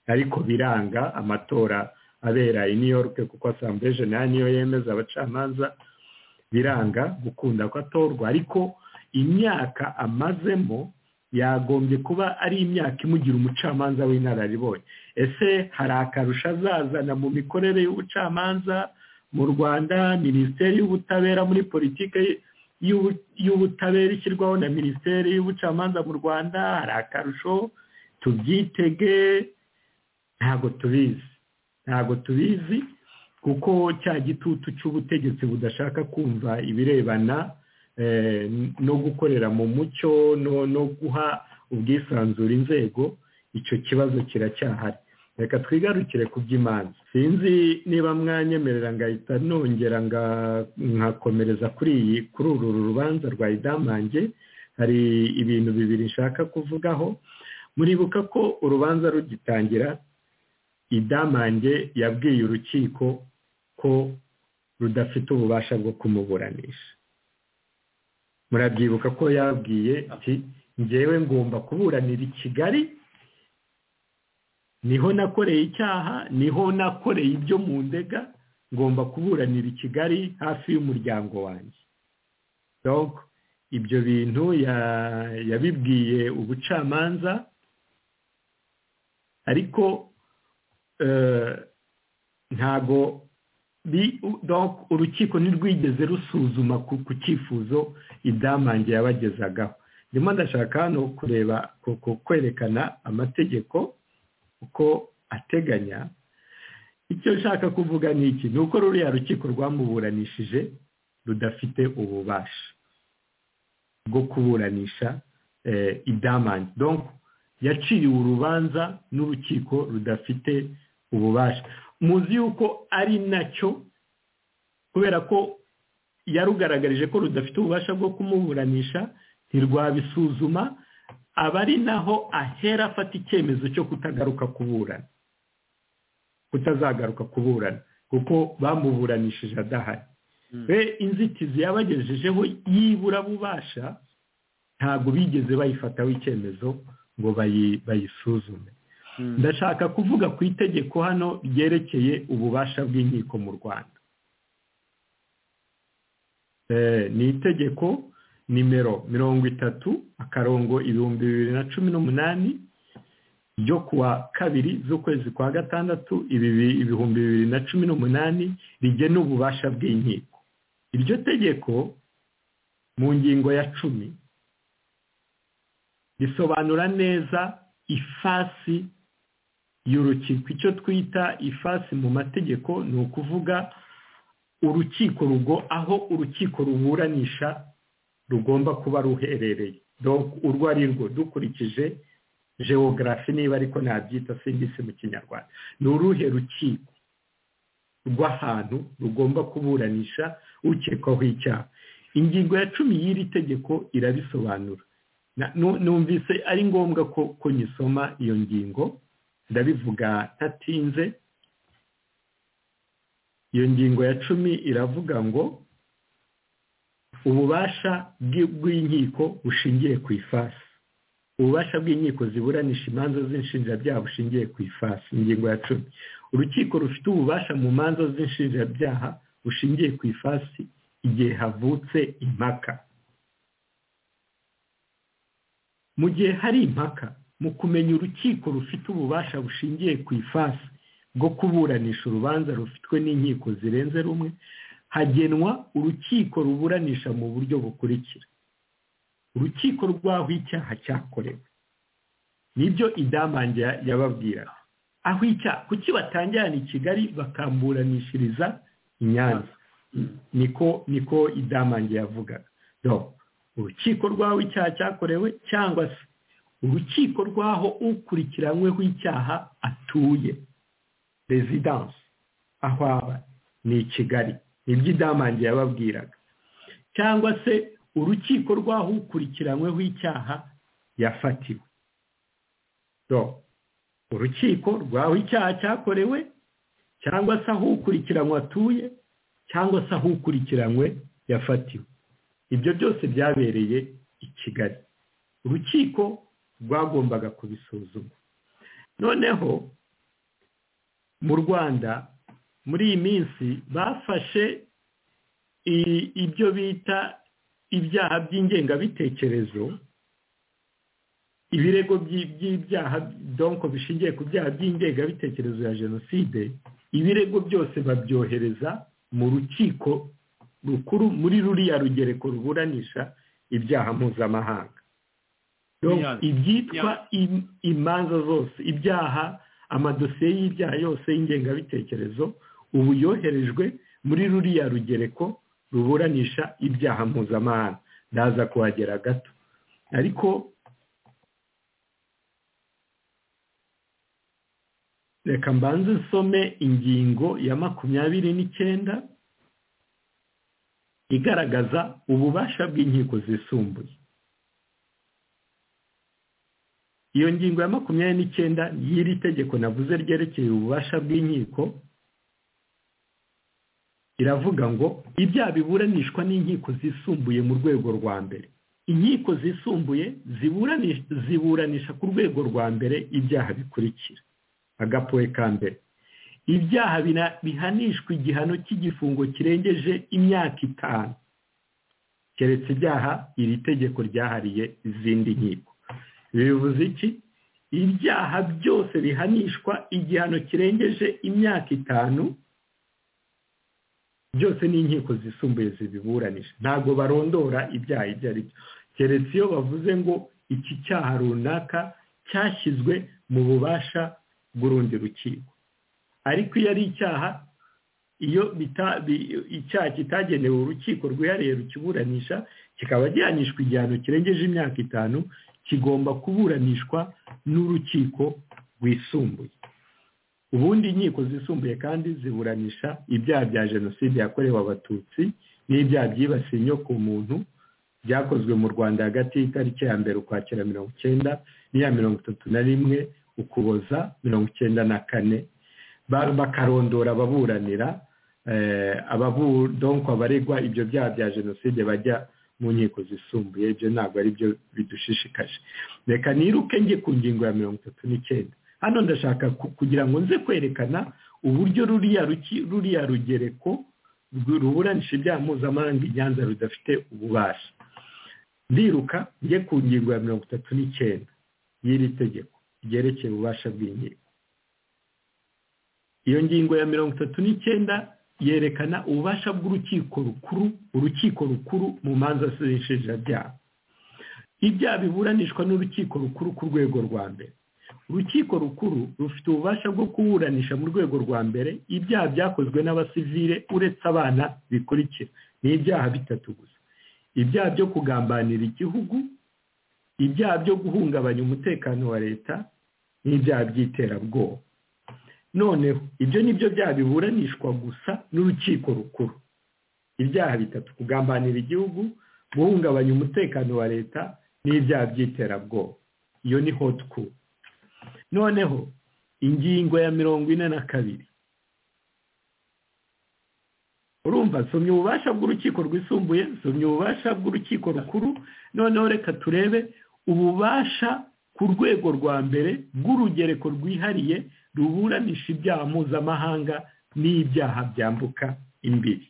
ariko biranga amatora abera i new york kuko asambure generale niyo yemeza abacamanza biranga gukunda ko atorwa ariko imyaka amazemo yagombye kuba ari imyaka imugira umucamanza w'inararibonye ese hari akarusho azazana mu mikorere y'ubucamanza mu rwanda minisiteri y'ubutabera muri politiki y'ubu- y'ubutabera ishyirwaho na minisiteri y'ubucamanza mu rwanda hari akarusho tubyitege ntabwo tubizi ntabwo tubizi kuko cya gitutu cy'ubutegetsi budashaka kumva ibirebana eh, no gukorera mu mucyo no no guha ubwisanzure inzego icyo kibazo kiracyahari reka twigarukire ku by'imanza sinzi niba mwanyemerera ngahita nongera nga- nkakomereza kuri iyi kuri uru rubanza rwa idamange hari ibintu bibiri nshaka kuvugaho muribuka ko urubanza rugitangira idamange yabwiye urukiko ko rudafite ububasha bwo kumuburanisha murabyibuka ko yabwiye ati ngewe ngomba kuburanira i kigali niho nakoreye icyaha niho nakoreye ibyo mu ndega ngomba kuburanira i kigali hafi y'umuryango wanjye donc ibyo bintu ya- yabibwiye ubucamanza ariko ntago urukiko ntirwigeze rusuzuma ku cyifuzo idamange yabagezagaho ndimo ndashaka hano kureba kwerekana amategeko uko ateganya icyo nshaka kuvuga ni iki ni uko ruriya rukiko rwamuburanishije rudafite ububasha bwo kuburanisha idamange yaciriwe urubanza n'urukiko rudafite ububasha muzi yuko ari nacyo kubera ko yarugaragaje ko rudafite ububasha bwo kumuburanisha ntirwabisuzuma aba ari naho ahera afata icyemezo cyo kutagaruka kuburana kutazagaruka kuburana kuko bamuburanishije adahari we inzitizi yabagejejeho yibura bubasha ntabwo bigeze bayifataho icyemezo ngo bayisuzume ndashaka kuvuga ku itegeko hano ryerekeye ububasha bw'inkiko mu rwanda ni itegeko nimero mirongo itatu akarongo ibihumbi bibiri na cumi n'umunani ryo kuwa kabiri z'ukwezi kwa gatandatu ibihumbi bibiri na cumi n'umunani rigena ububasha bw'inkiko iryo tegeko mu ngingo ya cumi risobanura neza ifasi y'urukiko icyo twita ifasi mu mategeko ni ukuvuga urukiko rugo aho urukiko ruburanisha rugomba kuba ruherereye urwo ari rwo dukurikije geogarafi niba ariko nabyita singisi mu kinyarwanda ni uruhe rukiko rw'ahantu rugomba kuburanisha ukekwaho icyaha ingingo ya cumi y'iri tegeko irabisobanura numvise ari ngombwa ko nyisoma iyo ngingo ndabivuga ntatinze iyo ngingo ya cumi iravuga ngo ububasha bw'inkiko bushingiye ku ifasi ububasha bw'inkiko ziburanisha imanza z'inshinjabyaha bushingiye ku ifasi ingingo ya cumi urukiko rufite ububasha mu manza z'inshinjabyaha bushingiye ku ifasi igihe havutse impaka mu gihe hari impaka mu kumenya urukiko rufite ububasha bushingiye ku ifasi bwo kuburanisha urubanza rufitwe n'inkiko zirenze rumwe hagenwa urukiko ruburanisha mu buryo bukurikira urukiko rw'aho icyaha cyakorewe nibyo idamange yababwira aho icyaha kuki batangirana i kigali bakamburanishiriza i nyanza niko niko idamange yavugaga urukiko rw'aho icyaha cyakorewe cyangwa se urukiko rw'aho ukurikiranyweho icyaha atuye rezidansi aho aba ni i kigali nibyo idamange yababwiraga cyangwa se urukiko rw'aho ukurikiranyweho icyaha yafatiwe urukiko rw'aho icyaha cyakorewe cyangwa se aho ukurikiranywe atuye cyangwa se aho ukurikiranywe yafatiwe ibyo byose byabereye i kigali urukiko rwagombaga kubisuzuma noneho mu rwanda muri iyi minsi bafashe ibyo bita ibyaha by'ingengabitekerezo ibirego by'ibyaha donko bishingiye ku byaha by'ingengabitekerezo ya jenoside ibirego byose babyohereza mu rukiko rukuru muri ruriya rugereko ruburanisha ibyaha mpuzamahanga ibyitwa imanza zose ibyaha amadosiye y'ibyaha yose y'ingengabitekerezo ubu yoherejwe muri ruriya rugereko ruburanisha ibyaha mpuzamahanga ndaza kuhagera gato ariko reka mbanze nsome ingingo ya makumyabiri n'icyenda igaragaza ububasha bw'inkiko zisumbuye iyo ngingo ya makumyabiri n'icyenda y'iri tegeko navuze ryerekeye ububasha bw'inkiko iravuga ngo ibyaha biburanishwa n'inkiko zisumbuye mu rwego rwa mbere inkiko zisumbuye ziburanisha ku rwego rwa mbere ibyaha bikurikira agapowe ka mbere ibyaha bihanishwa igihano cy'igifungo kirengeje imyaka itanu keretse ibyaha iri tegeko ryahariye izindi nkiko bivuze iki ibyaha byose bihanishwa igihano kirengeje imyaka itanu byose ni inkiko zisumbuye zibiburanisha ntabwo barondora ibyaha ibyo ari byo keretse iyo bavuze ngo iki cyaha runaka cyashyizwe mu bubasha bw'urundi rukiko ariko iyo ari icyaha iyo icyaha kitagenewe urukiko rwihariye rukiburanisha kikaba gihanishwa igihano kirengeje imyaka itanu kigomba kuburanishwa n'urukiko rwisumbuye ubundi inkiko zisumbuye kandi ziburanisha ibyaha bya jenoside yakorewe abatutsi n'ibyaha byibasiye inyoko muntu byakozwe mu rwanda hagati y'itariki ya mbere ukwakira mirongo icyenda n'iya mirongo itatu na rimwe ukuboza mirongo icyenda na kane bakarondora ababuranira donko abaregwa ibyo byaha bya jenoside bajya mu nkiko zisumbuye ibyo ntabwo ari byo bidushishikaje reka niruke njye ku ngingo ya mirongo itatu n'icyenda hano ndashaka kugira ngo nze kwerekana uburyo ruriya rugereko ruburanisha ibyaha mpuzamahanga i nyanza rudafite ububasha ndiruka njye ku ngingo ya mirongo itatu n'icyenda y'iri tegeko ryerekeye ububasha bw'inkiko iyo ngingo ya mirongo itatu n'icyenda yerekana ububasha bw'urukiko rukuru urukiko rukuru mu manza z'ishinjabyaha ibyaha biburanishwa n'urukiko rukuru ku rwego rwa mbere urukiko rukuru rufite ububasha bwo kuburanisha mu rwego rwa mbere ibyaha byakozwe n'abasivire uretse abana bikurikira ni ibyaha bitatu gusa ibyaha byo kugambanira igihugu ibyaha byo guhungabanya umutekano wa leta n'ibyaha by'iterabwoba noneho ibyo ni byo byaha biburanishwa gusa n'urukiko rukuru ibyaha bitatu kugambanira igihugu guhungabanya umutekano wa leta n'ibyaha by'iterabwoba iyo ni hoti kuru noneho ingingo ya mirongo ine na kabiri urumva nsomye ububasha bw'urukiko rwisumbuye nsomye ububasha bw'urukiko rukuru noneho reka turebe ububasha ku rwego rwa mbere bw'urugereko rwihariye ruburanisha ibyaha mpuzamahanga n'ibyaha byambuka imbibi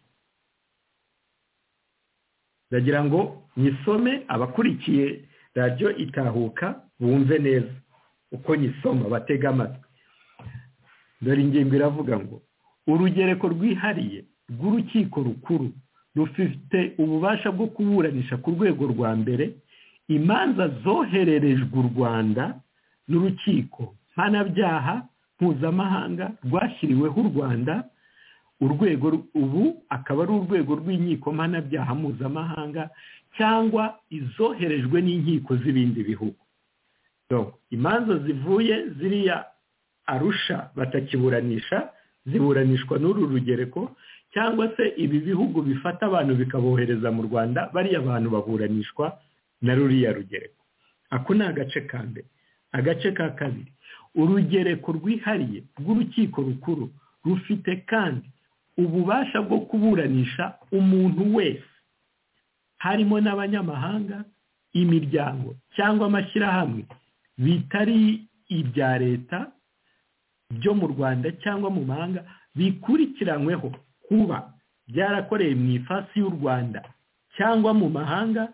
ndagira ngo nyisome abakurikiye radiyo itahuka bumve neza uko nyisoma batega amatwi dore ingingo iravuga ngo urugereko rwihariye rw'urukiko rukuru rufite ububasha bwo kuburanisha ku rwego rwa mbere imanza zohererejwe u rwanda n'urukiko mpanabyaha mpuzamahanga rwashyiriweho u rwanda urwego ubu akaba ari urwego rw'inkiko mpanabyaha mpuzamahanga cyangwa izoherejwe n'inkiko z'ibindi bihugu imanza zivuye ziriya arusha batakiburanisha ziburanishwa n'uru rugereko cyangwa se ibi bihugu bifata abantu bikabohereza mu rwanda bariya bantu baburanishwa na ruriya rugereko ako ni agace ka mbere agace ka kabiri urugereko rwihariye rw'urukiko rukuru rufite kandi ububasha bwo kuburanisha umuntu wese harimo n'abanyamahanga imiryango cyangwa amashyirahamwe bitari ibya leta byo mu rwanda cyangwa mu mahanga bikurikiranyweho kuba byarakorewe mu ifasi y'u rwanda cyangwa mu mahanga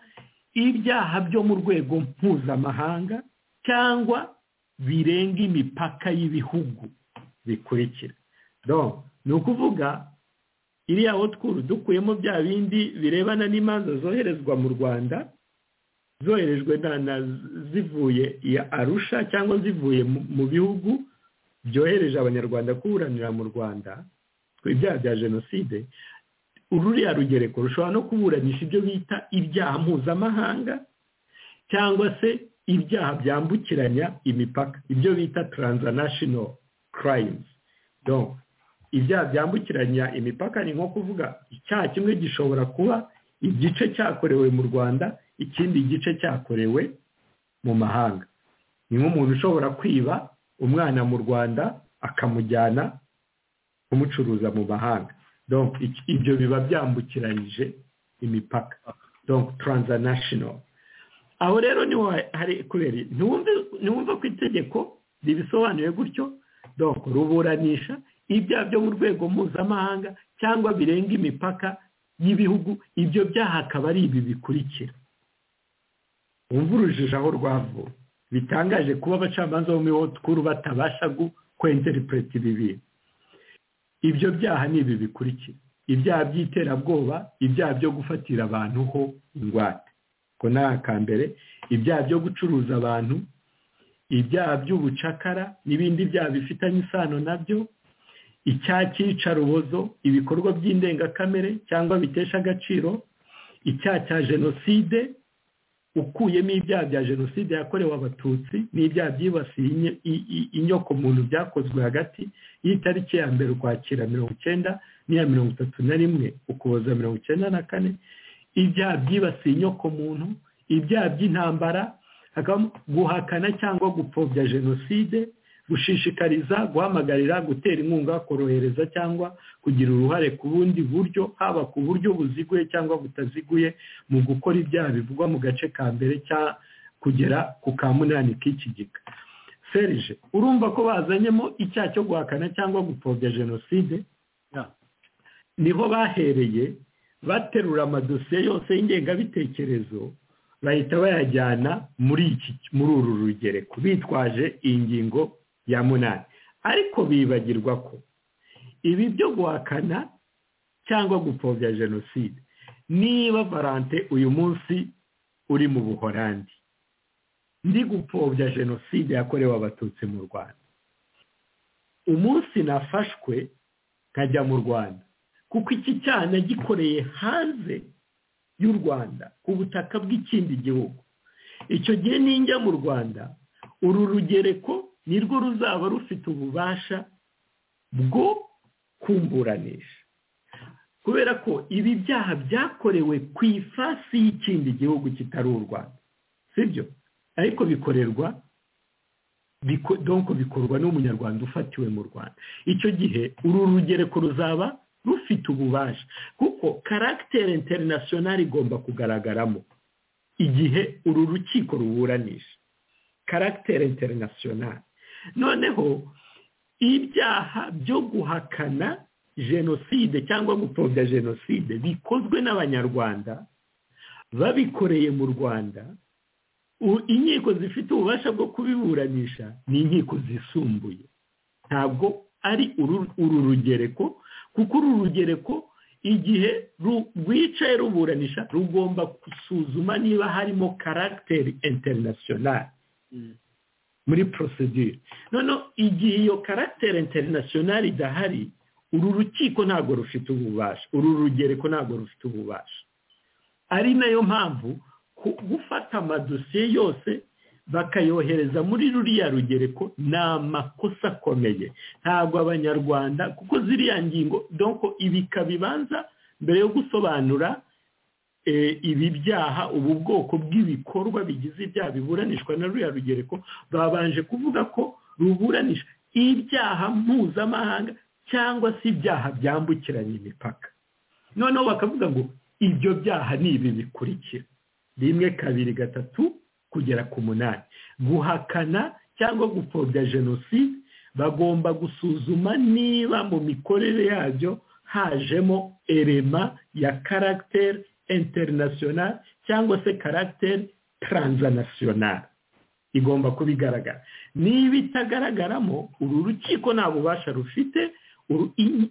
ibyaha byo mu rwego mpuzamahanga cyangwa birenga imipaka y'ibihugu bikurikira ni ukuvuga iriya twuru dukuyemo bya bindi birebana n'imanza zoherezwa mu rwanda zoherejwe zivuye iya arusha cyangwa zivuye mu bihugu byohereje abanyarwanda kuburanira mu rwanda ibyaha bya jenoside ururiya rugereko rushobora no kuburanisha ibyo bita ibyaha mpuzamahanga cyangwa se ibyaha byambukiranya imipaka ibyo bita taranzanashino karayimuzi ibyaha byambukiranya imipaka ni nko kuvuga icyaha kimwe gishobora kuba igice cyakorewe mu rwanda ikindi gice cyakorewe mu mahanga ni nk'umuntu ushobora kwiba umwana mu rwanda akamujyana kumucuruza mu mahanga ibyo biba byambukiranyije imipaka taranzanashino aho rero niho hari kubera ntiwumve ko itegeko ribisobanuye gutyo ruburanisha ibyaha byo mu rwego mpuzamahanga cyangwa birenga imipaka y'ibihugu ibyo byaha akaba ari ibi bikurikira wumva urujijo aho rwavuye bitangaje kuba abacamanza bo muri wotikuru batabasha kwenterinteripureti ibi bintu ibyo byaha ni ibi bikurikira ibyaha by'iterabwoba ibyaha byo gufatira abantu ho ingwate ko ni aka mbere ibyaha byo gucuruza abantu ibyaha by'ubucakara n'ibindi byaha bifitanye isano nabyo icyaha cy'iyicarubozo ibikorwa by'indengakamere cyangwa bitesha agaciro icyaha cya jenoside ukuyemo ibyaha bya jenoside yakorewe abatutsi n'ibyaha byibasiye inyoko muntu byakozwe hagati y'itariki ya mbere ukwakira mirongo icyenda n'iya mirongo itatu na rimwe ukuboza mirongo icyenda na kane ibyaha byibasiye inyoko muntu ibyaha by'intambara guhakana cyangwa gupfobya jenoside gushishikariza guhamagarira gutera inkunga korohereza cyangwa kugira uruhare ku bundi buryo haba ku buryo buziguye cyangwa butaziguye mu gukora ibyaha bivugwa mu gace ka mbere cya kugera ku ka munani k'iki gika serije urumva ko bazanyemo icyaha cyo guhakana cyangwa gupfobya jenoside niho bahereye baterura amadosiye yose y'ingengabitekerezo bahita bayajyana muri iki muri uru rugereko bitwaje iyi ngingo ya munani ariko bibagirwa ko ibi byo guhakana cyangwa gupfobya jenoside niba valante uyu munsi uri mu buhorandi ndi gupfobya jenoside yakorewe abatutsi mu rwanda umunsi nafashwe nkajya mu rwanda kuko iki cyaha nagikoreye hanze y'u rwanda ku butaka bw'ikindi gihugu icyo gihe ninjya mu rwanda uru rugereko nirwo ruzaba rufite ububasha bwo kumburanisha kubera ko ibi byaha byakorewe ku ifasi y'ikindi gihugu kitari u rwanda sibyo ariko bikorerwa donko bikorwa n'umunyarwanda ufatiwe mu rwanda icyo gihe uru rugereko ruzaba rufite ububasha kuko karagiteri interinasiyonari igomba kugaragaramo igihe uru rukiko ruburanisha karagiteri interinasiyonari noneho ibyaha byo guhakana jenoside cyangwa gupfobya jenoside bikozwe n'abanyarwanda babikoreye mu rwanda inkiko zifite ububasha bwo kubiburanisha ni inkiko zisumbuye ntabwo ari uru rugereko kuko uru rugereko igihe rwicaye ruburanisha rugomba gusuzuma niba harimo karagiteri interinasiyonari muri porosidire noneho igihe iyo karagiteri interinasiyonari idahari uru rukiko ntabwo rufite ububasha uru rugereko ntabwo rufite ububasha ari nayo mpamvu gufata amadosiye yose bakayohereza muri ruriya rugereko ni amakosa akomeye ntabwo abanyarwanda kuko ziriya ngingo doko ibika bibanza mbere yo gusobanura ibi byaha ubu bwoko bw'ibikorwa bigize ibyaha biburanishwa na ruriya rugereko babanje kuvuga ko ruburanisha ibyaha mpuzamahanga cyangwa se ibyaha byambukiranya imipaka noneho bakavuga ngo ibyo byaha ni ibi bikurikira rimwe kabiri gatatu kugera ku munani guhakana cyangwa gupfobya jenoside bagomba gusuzuma niba mu mikorere yabyo hajemo erema ya karagiteri interinasiyonari cyangwa se karagiteri taranzanasiyonari igomba kuba igaragara niba itagaragaramo uru rukiko nta bubasha rufite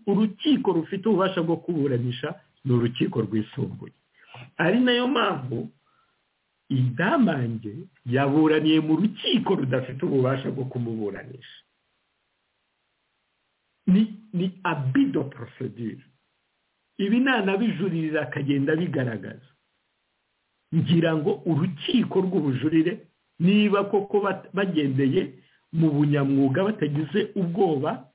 urukiko rufite ububasha bwo kuburanisha ni urukiko rwisumbuye ari nayo mpamvu idamange yaburaniye mu rukiko rudafite ububasha bwo kumuburanisha ni abido porosidire ibi nanabijuririra akagenda bigaragaza ngira ngo urukiko rw'ubujurire niba koko bagendeye mu bunyamwuga batagize ubwoba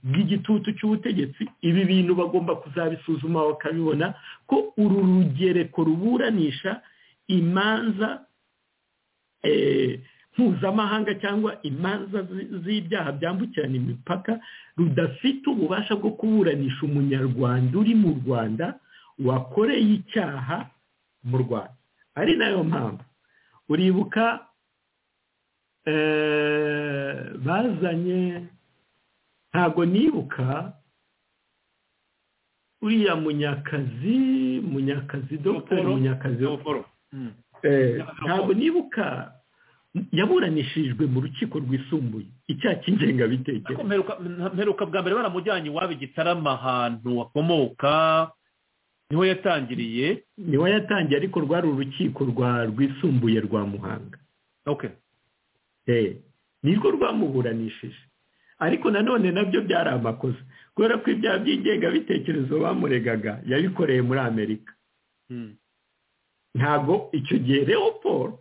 bw'igitutu cy'ubutegetsi ibi bintu bagomba kuzabisuzuma bakabibona ko uru rugereko ruburanisha imanza mpuzamahanga cyangwa imanza z'ibyaha byambukiranya imipaka rudafite ububasha bwo kuburanisha umunyarwanda uri mu rwanda wakoreye icyaha mu rwanda ari nayo mpamvu uribuka bazanye ntabwo nibuka uriya munyakazi munyakazi dogiteri munyakazi ntabwo nibuka yaburanishijwe mu rukiko rwisumbuye icyaha cy'ingengabitekerezo mperuka bwa mbere baramujyanye iwabo igitarama ahantu wakomoka niho yatangiriye niwe yatangiye ariko rwari urukiko rwa rwisumbuye rwa muhanga oke nirwo rwamuburanishije ariko nanone nabyo byari amakosa kubera ko ibyaha by'ingengabitekerezo bamuregaga yabikoreye muri amerika ntabwo icyo gihe rero paul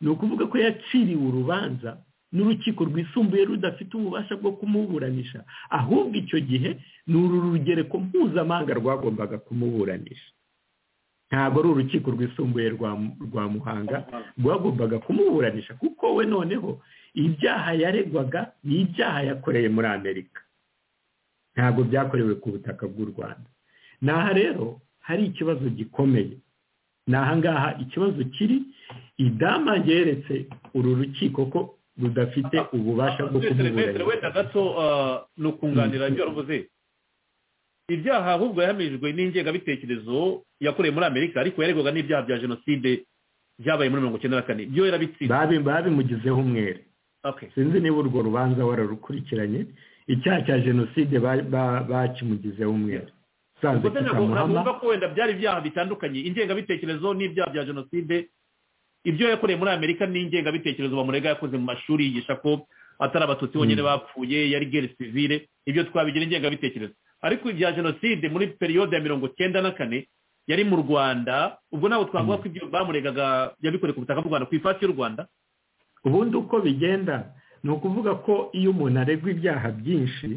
ni ukuvuga ko yaciriwe urubanza n'urukiko rwisumbuye rudafite ububasha bwo kumuburanisha ahubwo icyo gihe ni uru rugereko mpuzamahanga rwagombaga kumuburanisha ntabwo ari urukiko rwisumbuye rwa muhanga rwagombaga kumuburanisha kuko we noneho ibyaha yaregwaga ni ibyaha yakoreye muri amerika ntabwo byakorewe ku butaka bw'u rwanda ni aha rero hari ikibazo gikomeye ni ahangaha ikibazo kiri idama yeretse uru rukiko ko rudafite ububasha bwo kumuburanisha wenda gato ni ukunganira ibyo waruvuze ibyaha ahubwo yahamijwe n'ingengabitekerezo yakoreye muri amerika ariko yaregwaga n'ibyaha bya jenoside byabaye muri mirongo icyenda na kane byo yarabitsinze babimugizeho umwere sinzi niba urwo rubanza wararukurikiranye icyaha cya jenoside bakimugizeho umwere ubwo ntabwo ko wenda byari ibyaha bitandukanye ingengabitekerezo n'ibyaha bya jenoside ibyo yakoreye muri amerika n'ingengabitekerezo bamurega yakoze mu mashuri yigisha ko atari abatutsi bonyine bapfuye yari geri sivire ibyo twabigira ingengabitekerezo ariko ibya jenoside muri periyode ya mirongo icyenda na kane yari mu rwanda ubwo ntabwo twavuga ko ibyo bamuregaga yabikoreye ku butaka bw'u rwanda ku ifasi y'u rwanda ubundi uko bigenda ni ukuvuga ko iyo umuntu aregwa ibyaha byinshi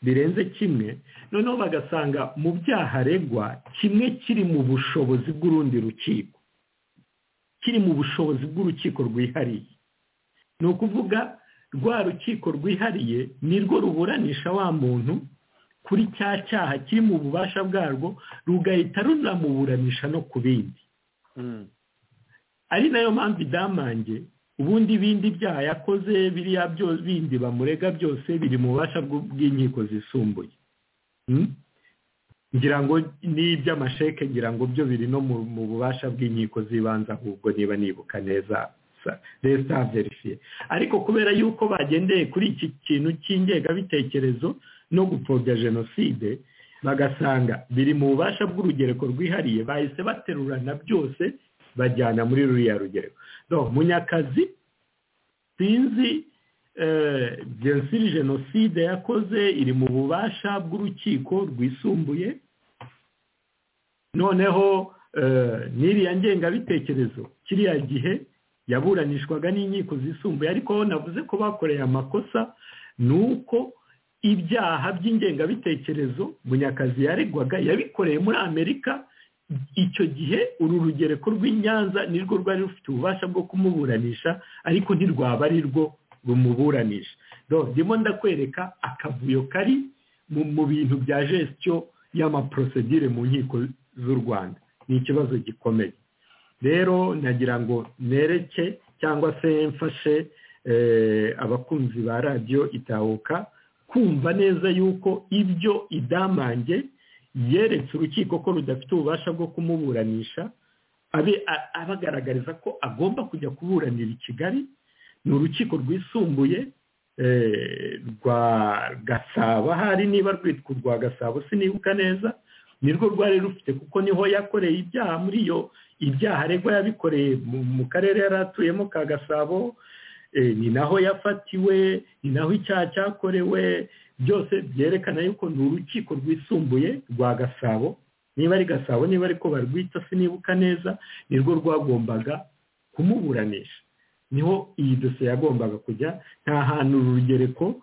birenze kimwe noneho bagasanga mu byaha aregwa kimwe kiri mu bushobozi bw'urundi rukiko kiri mu bushobozi bw'urukiko rwihariye ni ukuvuga rwa rukiko rwihariye nirwo ruburanisha wa muntu kuri cya cyaha kiri mu bubasha bwarwo rugahita runamuburanisha no ku bindi ari nayo mpamvu idamange ubundi ibindi byaha yakoze biriya bindi bamurega byose biri mu bubasha bw'inkiko zisumbuye ngira ngo n'iby'amasheke ngira ngo byo biri no mu bubasha bw'inkiko z'ibanze ahubwo niba nibuka neza leta verifiye ariko kubera yuko bagendeye kuri iki kintu cy'ingengabitekerezo no gupfobya jenoside bagasanga biri mu bubasha bw'urugereko rwihariye bahise baterurana byose bajyana muri ruriya rugereko munyakazi sinzi jensiri jenoside yakoze iri mu bubasha bw'urukiko rwisumbuye noneho n'iriya ngengabitekerezo kiriya gihe yaburanishwaga n'inkiko zisumbuye ariko navuze ko bakoreye amakosa ni uko ibyaha by'ingengabitekerezo munyakazi yaregwaga yabikoreye muri amerika icyo gihe uru rugereko rw'i nyanza nirwo rwari rufite ububasha bwo kumuburanisha ariko ntirwaba ari rwo rumuburanisha ndimo ndakwereka akavuyo kari mu bintu bya jesityo y'amaporosedire mu nkiko z'u rwanda ni ikibazo gikomeye rero nagira ngo nereke cyangwa se mfashe abakunzi ba radiyo itahuka kumva neza yuko ibyo idamange yeretse urukiko ko rudafite ububasha bwo kumuburanisha abagaragariza ko agomba kujya kuburanira i kigali ni urukiko rwisumbuye rwa gasabo hari niba rwitwa urwa gasabo sinibuka neza nirwo rwari rufite kuko niho yakoreye ibyaha muri iyo ibyaha aregwa yabikoreye mu karere yari atuyemo ka gasabo ni naho yafatiwe ni naho icyaha cyakorewe byose byerekana yuko ni urukiko rwisumbuye rwa gasabo niba ari gasabo niba ariko barwita sinibuka neza nirwo rwagombaga kumuburanisha niho iyi dosiye yagombaga kujya nta hantu uru rugereko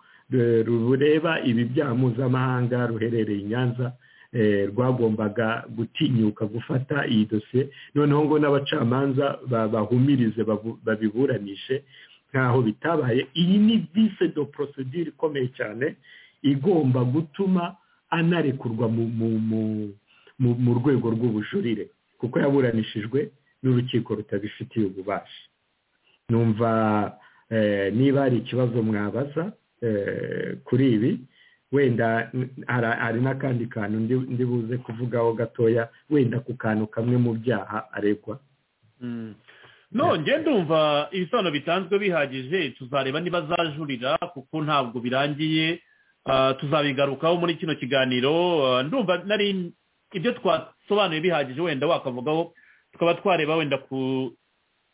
rureba ibi byaha mpuzamahanga ruherereye i nyanza rwagombaga gutinyuka gufata iyi dosiye noneho ngo n'abacamanza bahumirize babiburanishe ntaho bitabaye iyi ni vise do porosidire ikomeye cyane igomba gutuma anarekurwa mu rwego rw'ubujurire kuko yaburanishijwe n'urukiko rutabifitiye ububasha numva niba hari ikibazo mwabaza kuri ibi wenda hari n'akandi kantu ndi buze kuvugaho gatoya wenda ku kantu kamwe mu byaha aregwa nongeye ndumva ibisobanuro bitanzwe bihagije tuzareba niba zajurira kuko ntabwo birangiye ah, tuzabigarukaho muri kino kiganiro ah, ndumva nari ibyo twasobanuye bihagije wenda wakavugaho tukaba twareba wenda ku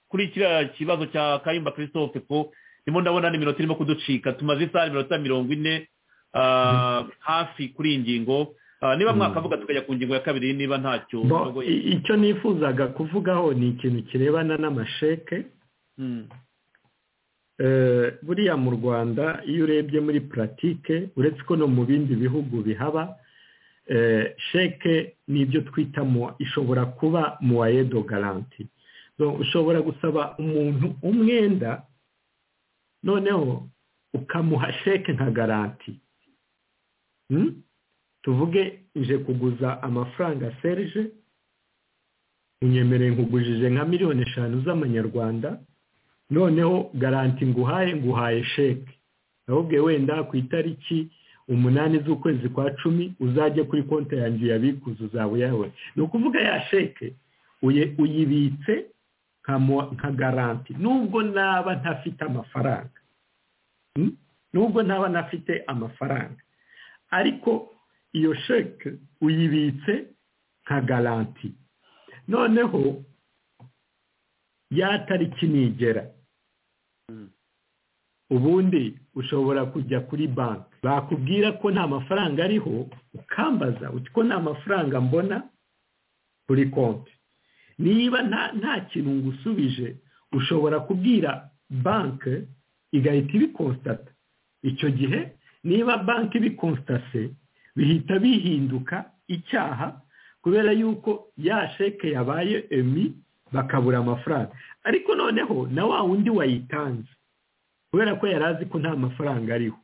kuri kiriya kibazo cya kayumba christophe ko ndimo ndabona n'iminota irimo kuducika tumaze isaha iminota mirongo ine ah, hafi kuri iyi ngingo Ah, niba mwakavuga tukajya ku ngingo ya kabiri niba ntacyo Bo, mwagoye. i- icyo nifuzaga kuvugaho ni ikintu kirebana n'amasheke Mm. Eh, buriya mu rwanda iyo urebye muri puratike uretse ko no mu bindi bihugu bihaba eh, sheke ni ibyo twita mu- ishobora kuba muwayedo garanti So, ushobora gusaba umuntu umwenda noneho ukamuha sheke nka garanti Hmm? tuvuge nje kuguza amafaranga serije unyemereye nkugujije nka miliyoni eshanu z'amanyarwanda noneho garanti nguhaye nguhaye sheke ahubwo wenda ku itariki umunani z'ukwezi kwa cumi uzajye kuri konti yanjye uyabikuze uzaba uyawe ni ukuvuga ya sheke uye- uyibitse nka mo- nka garanti nubwo naba ntafite amafaranga Hmm? nubwo ntaba ntafite amafaranga ariko iyo sheke uyibitse nka garanti noneho ya tariki nigera ubundi ushobora kujya kuri banki bakubwira ko nta mafaranga ariho ukambaza uti ko nta mafaranga mbona kuri konti niba nta nta kintu ngusubije ushobora kubwira banki igahita ibikonsitata icyo gihe niba banki ibikonstatse bihita bihinduka icyaha kubera yuko ya sheke yabaye emi bakabura amafaranga ariko noneho na wa wundi wayitanze kubera ko yari azi ko nta mafaranga ariho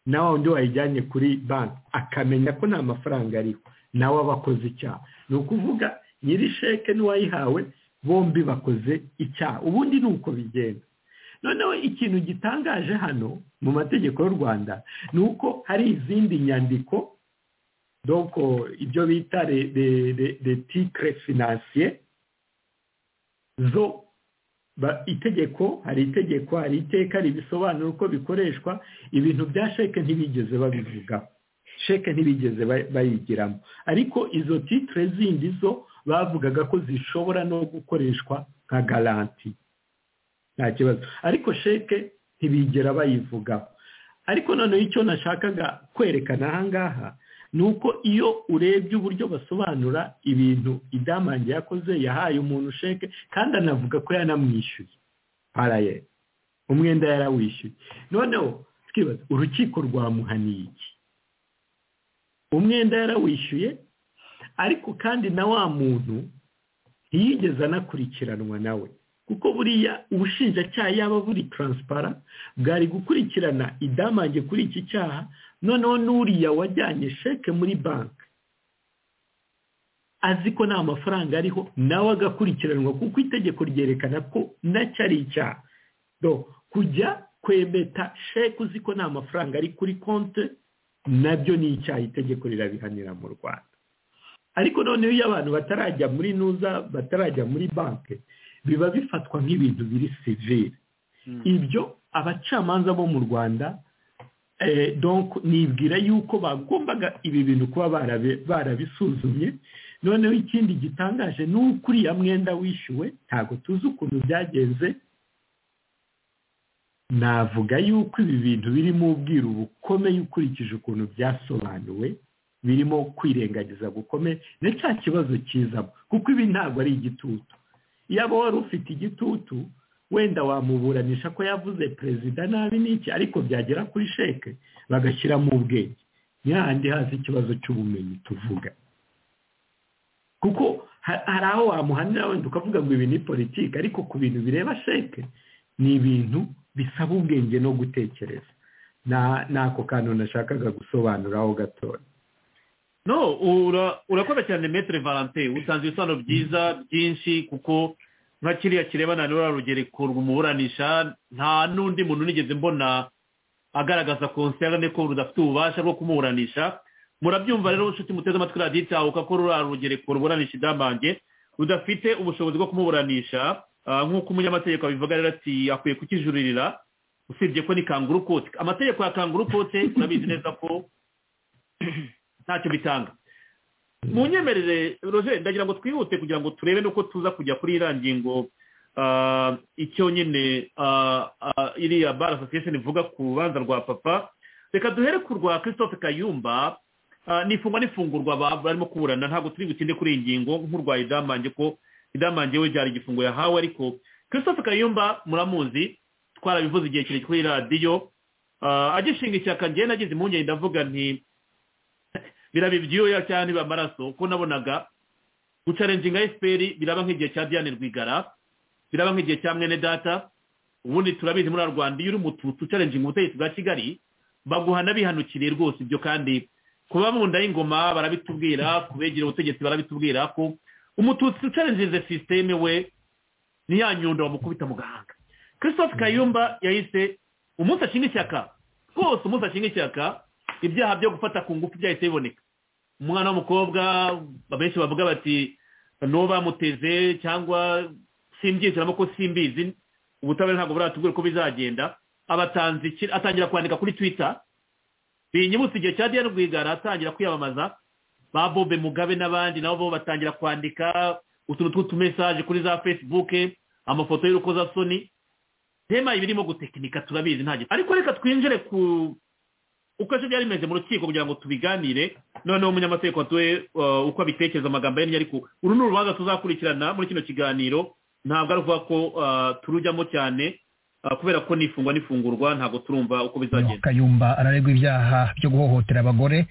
nawe undi wayijyanye kuri banki akamenya ko nta mafaranga ariho nawe aba akoze icyaha ni ukuvuga nyiri sheke n'uwayihawe bombi bakoze icyaha ubundi ni uko bigenda noneho ikintu gitangaje hano mu mategeko y'u rwanda ni uko hari izindi nyandiko doko ibyo bita le tigre finansiye zo ba- itegeko hari itegeko hari iteka ribisobanura uko bikoreshwa ibintu bya sheke ntibigeze babivugaho sheke ntibigeze ba- bayigiramo ariko izo titire zindi zo bavugaga ko zishobora no gukoreshwa nka garanti nta kibazo ariko sheke ntibigera bayivugaho ariko noneho icyo nashakaga kwerekana aha ngaha ni uko iyo urebye uburyo basobanura ibintu idamange yakoze yahaye umuntu sheke kandi anavuga ko yanamwishyuye araye umwenda yarawishyuye noneho twibaza urukiko rwamuhaniye iki umwenda yarawishyuye ariko kandi na wa muntu ntiyigeze anakurikiranwa nawe kuko buriya ubushinjacyaha yaba buri taransipara bwari gukurikirana idamange kuri iki cyaha noneho n'uriya wajyanye sheke muri banki azi ko nta mafaranga ariho nawe agakurikiranwa kuko itegeko ryerekana ko nacyo ari icyaha Do, kujya kwemeta sheke uzi ko nta mafaranga ari kuri konti nabyo ni icyaha itegeko rirabihanira mu rwanda ariko noneho iyo abantu batarajya muri nuza batarajya muri banki biba bifatwa nk'ibintu biri sivire ibyo abacamanza bo mu rwanda eh, donc nibwira yuko bagombaga ibi bintu kuba barabi- barabisuzumye noneho ikindi gitangaje ni uko uriya mwenda wishyuwe ntabwo tuzi ukuntu byagenze navuga yuko ibi bintu birimo ubwiru bukomeye ukurikije ukuntu byasobanuwe birimo kwirengagiza gukomeye na cya kibazo kizamo kuko ibi ntabwo ari igitutu iyo aba wari ufite igitutu wenda wamuburanisha ko yavuze perezida nabi n'iki ariko byagera kuri sheke bagashyiramo ubwenge ni hahandi haza ikibazo cy'ubumenyi tuvuga kuko ha- hari aho wamuhanira wenda ukavuga ngo ibi ni politiki ariko ku bintu bireba sheke ni ibintu bisaba ubwenge no gutekereza Na- ni ako kantu nashakaga gusobanuraho gatoya no ura- urakoze cyane metere valante utanze ibisobanuro byiza byinshi kuko nka kiriya kirebana n'uriya rugereko rwumuburanisha nta n'undi muntu nigeze mbona agaragaza konserne ko rudafite ububasha bwo kumuburanisha murabyumva rero inshuti muteze amatwi radiyo itahuka ko ruriya rugereko ruburanisha idamange rudafite ubushobozi bwo kumuburanisha ah, nk'uko umunyamategeko abivuga rero ati akwiye kukijuririra usibye ko ni kanguru kote amategeko ya kanguru kote urabizi neza ko ntacyo bitanga mu nyemerere roger ndagira ngo twihute kugira ngo turebe nuko tuza kujya kuri iriya ngingo ah, icyo nyine ah, ah, iriya bar association ivuga ku rubanza rwa papa reka duhere ku rwa christophe kayumba Ah, n'ifungwa n'ifungurwa ba- barimo kuburana ntabwo turi butinde kuri iyi ngingo nk'urwaye idamange ko idamange we byari igifungo yahawe ariko christophe kayumba muramuzi twarabivuze igihe kirekire kuri radiyo Ah, agishinga ishyaka njyewe nagize impungenge ndavuga nti biraba ibyuya cyangwa niba amaraso ko nabonaga gucarenjinga efuperi biraba nk'igihe cya diane rwigara biraba nk'igihe cya mwene data ubundi turabizi muri rwanda iyo uri mu tu- tucarenjinga ubutegetsi bwa kigali baguhana bihanukiriye rwose ibyo kandi kuba mu nda y'ingoma barabitubwira kubegera ubutegetsi barabitubwira ko umututsi ucarenjeze sisiteme we ntiyanyundo bamukubita mu gahanga christophe kayumba yahise umunsi ashinga ishyaka rwose umunsi ashinga ishyaka ibyaha byo gufata ku ngufu byahise biboneka umwana w'umukobwa abenshi bavuga bati n'uwo bamuteze cyangwa simbyisiramo ko simbizi ubutabera ntabwo buratubwira uko bizagenda abatanze iki- atangira kwandika kuri twitter binyibutse igihe cya diane rwigara atangira kwiyamamaza ba bobe mugabe n'abandi nabo bo batangira kwandika utuntu tw'utumesaje kuri za facebook amafoto y'urukozasoni tema ibirimo gutekinika turabizi nta gito ariko reka twinjire ku uko ejo byari bimeze mu rukiko kugira ngo tubiganire noneho umunyamategeko atuwe uko abitekereza amagambo ye ariko uru ni urubanza tuzakurikirana muri kino kiganiro ntabwo ari ukuvuga ko uh, turujyamo cyane uh, kubera ko nifungwa n'ifungurwa ntabwo turumva uko bizagenda kayumba araregwa ibyaha byo guhohotera abagore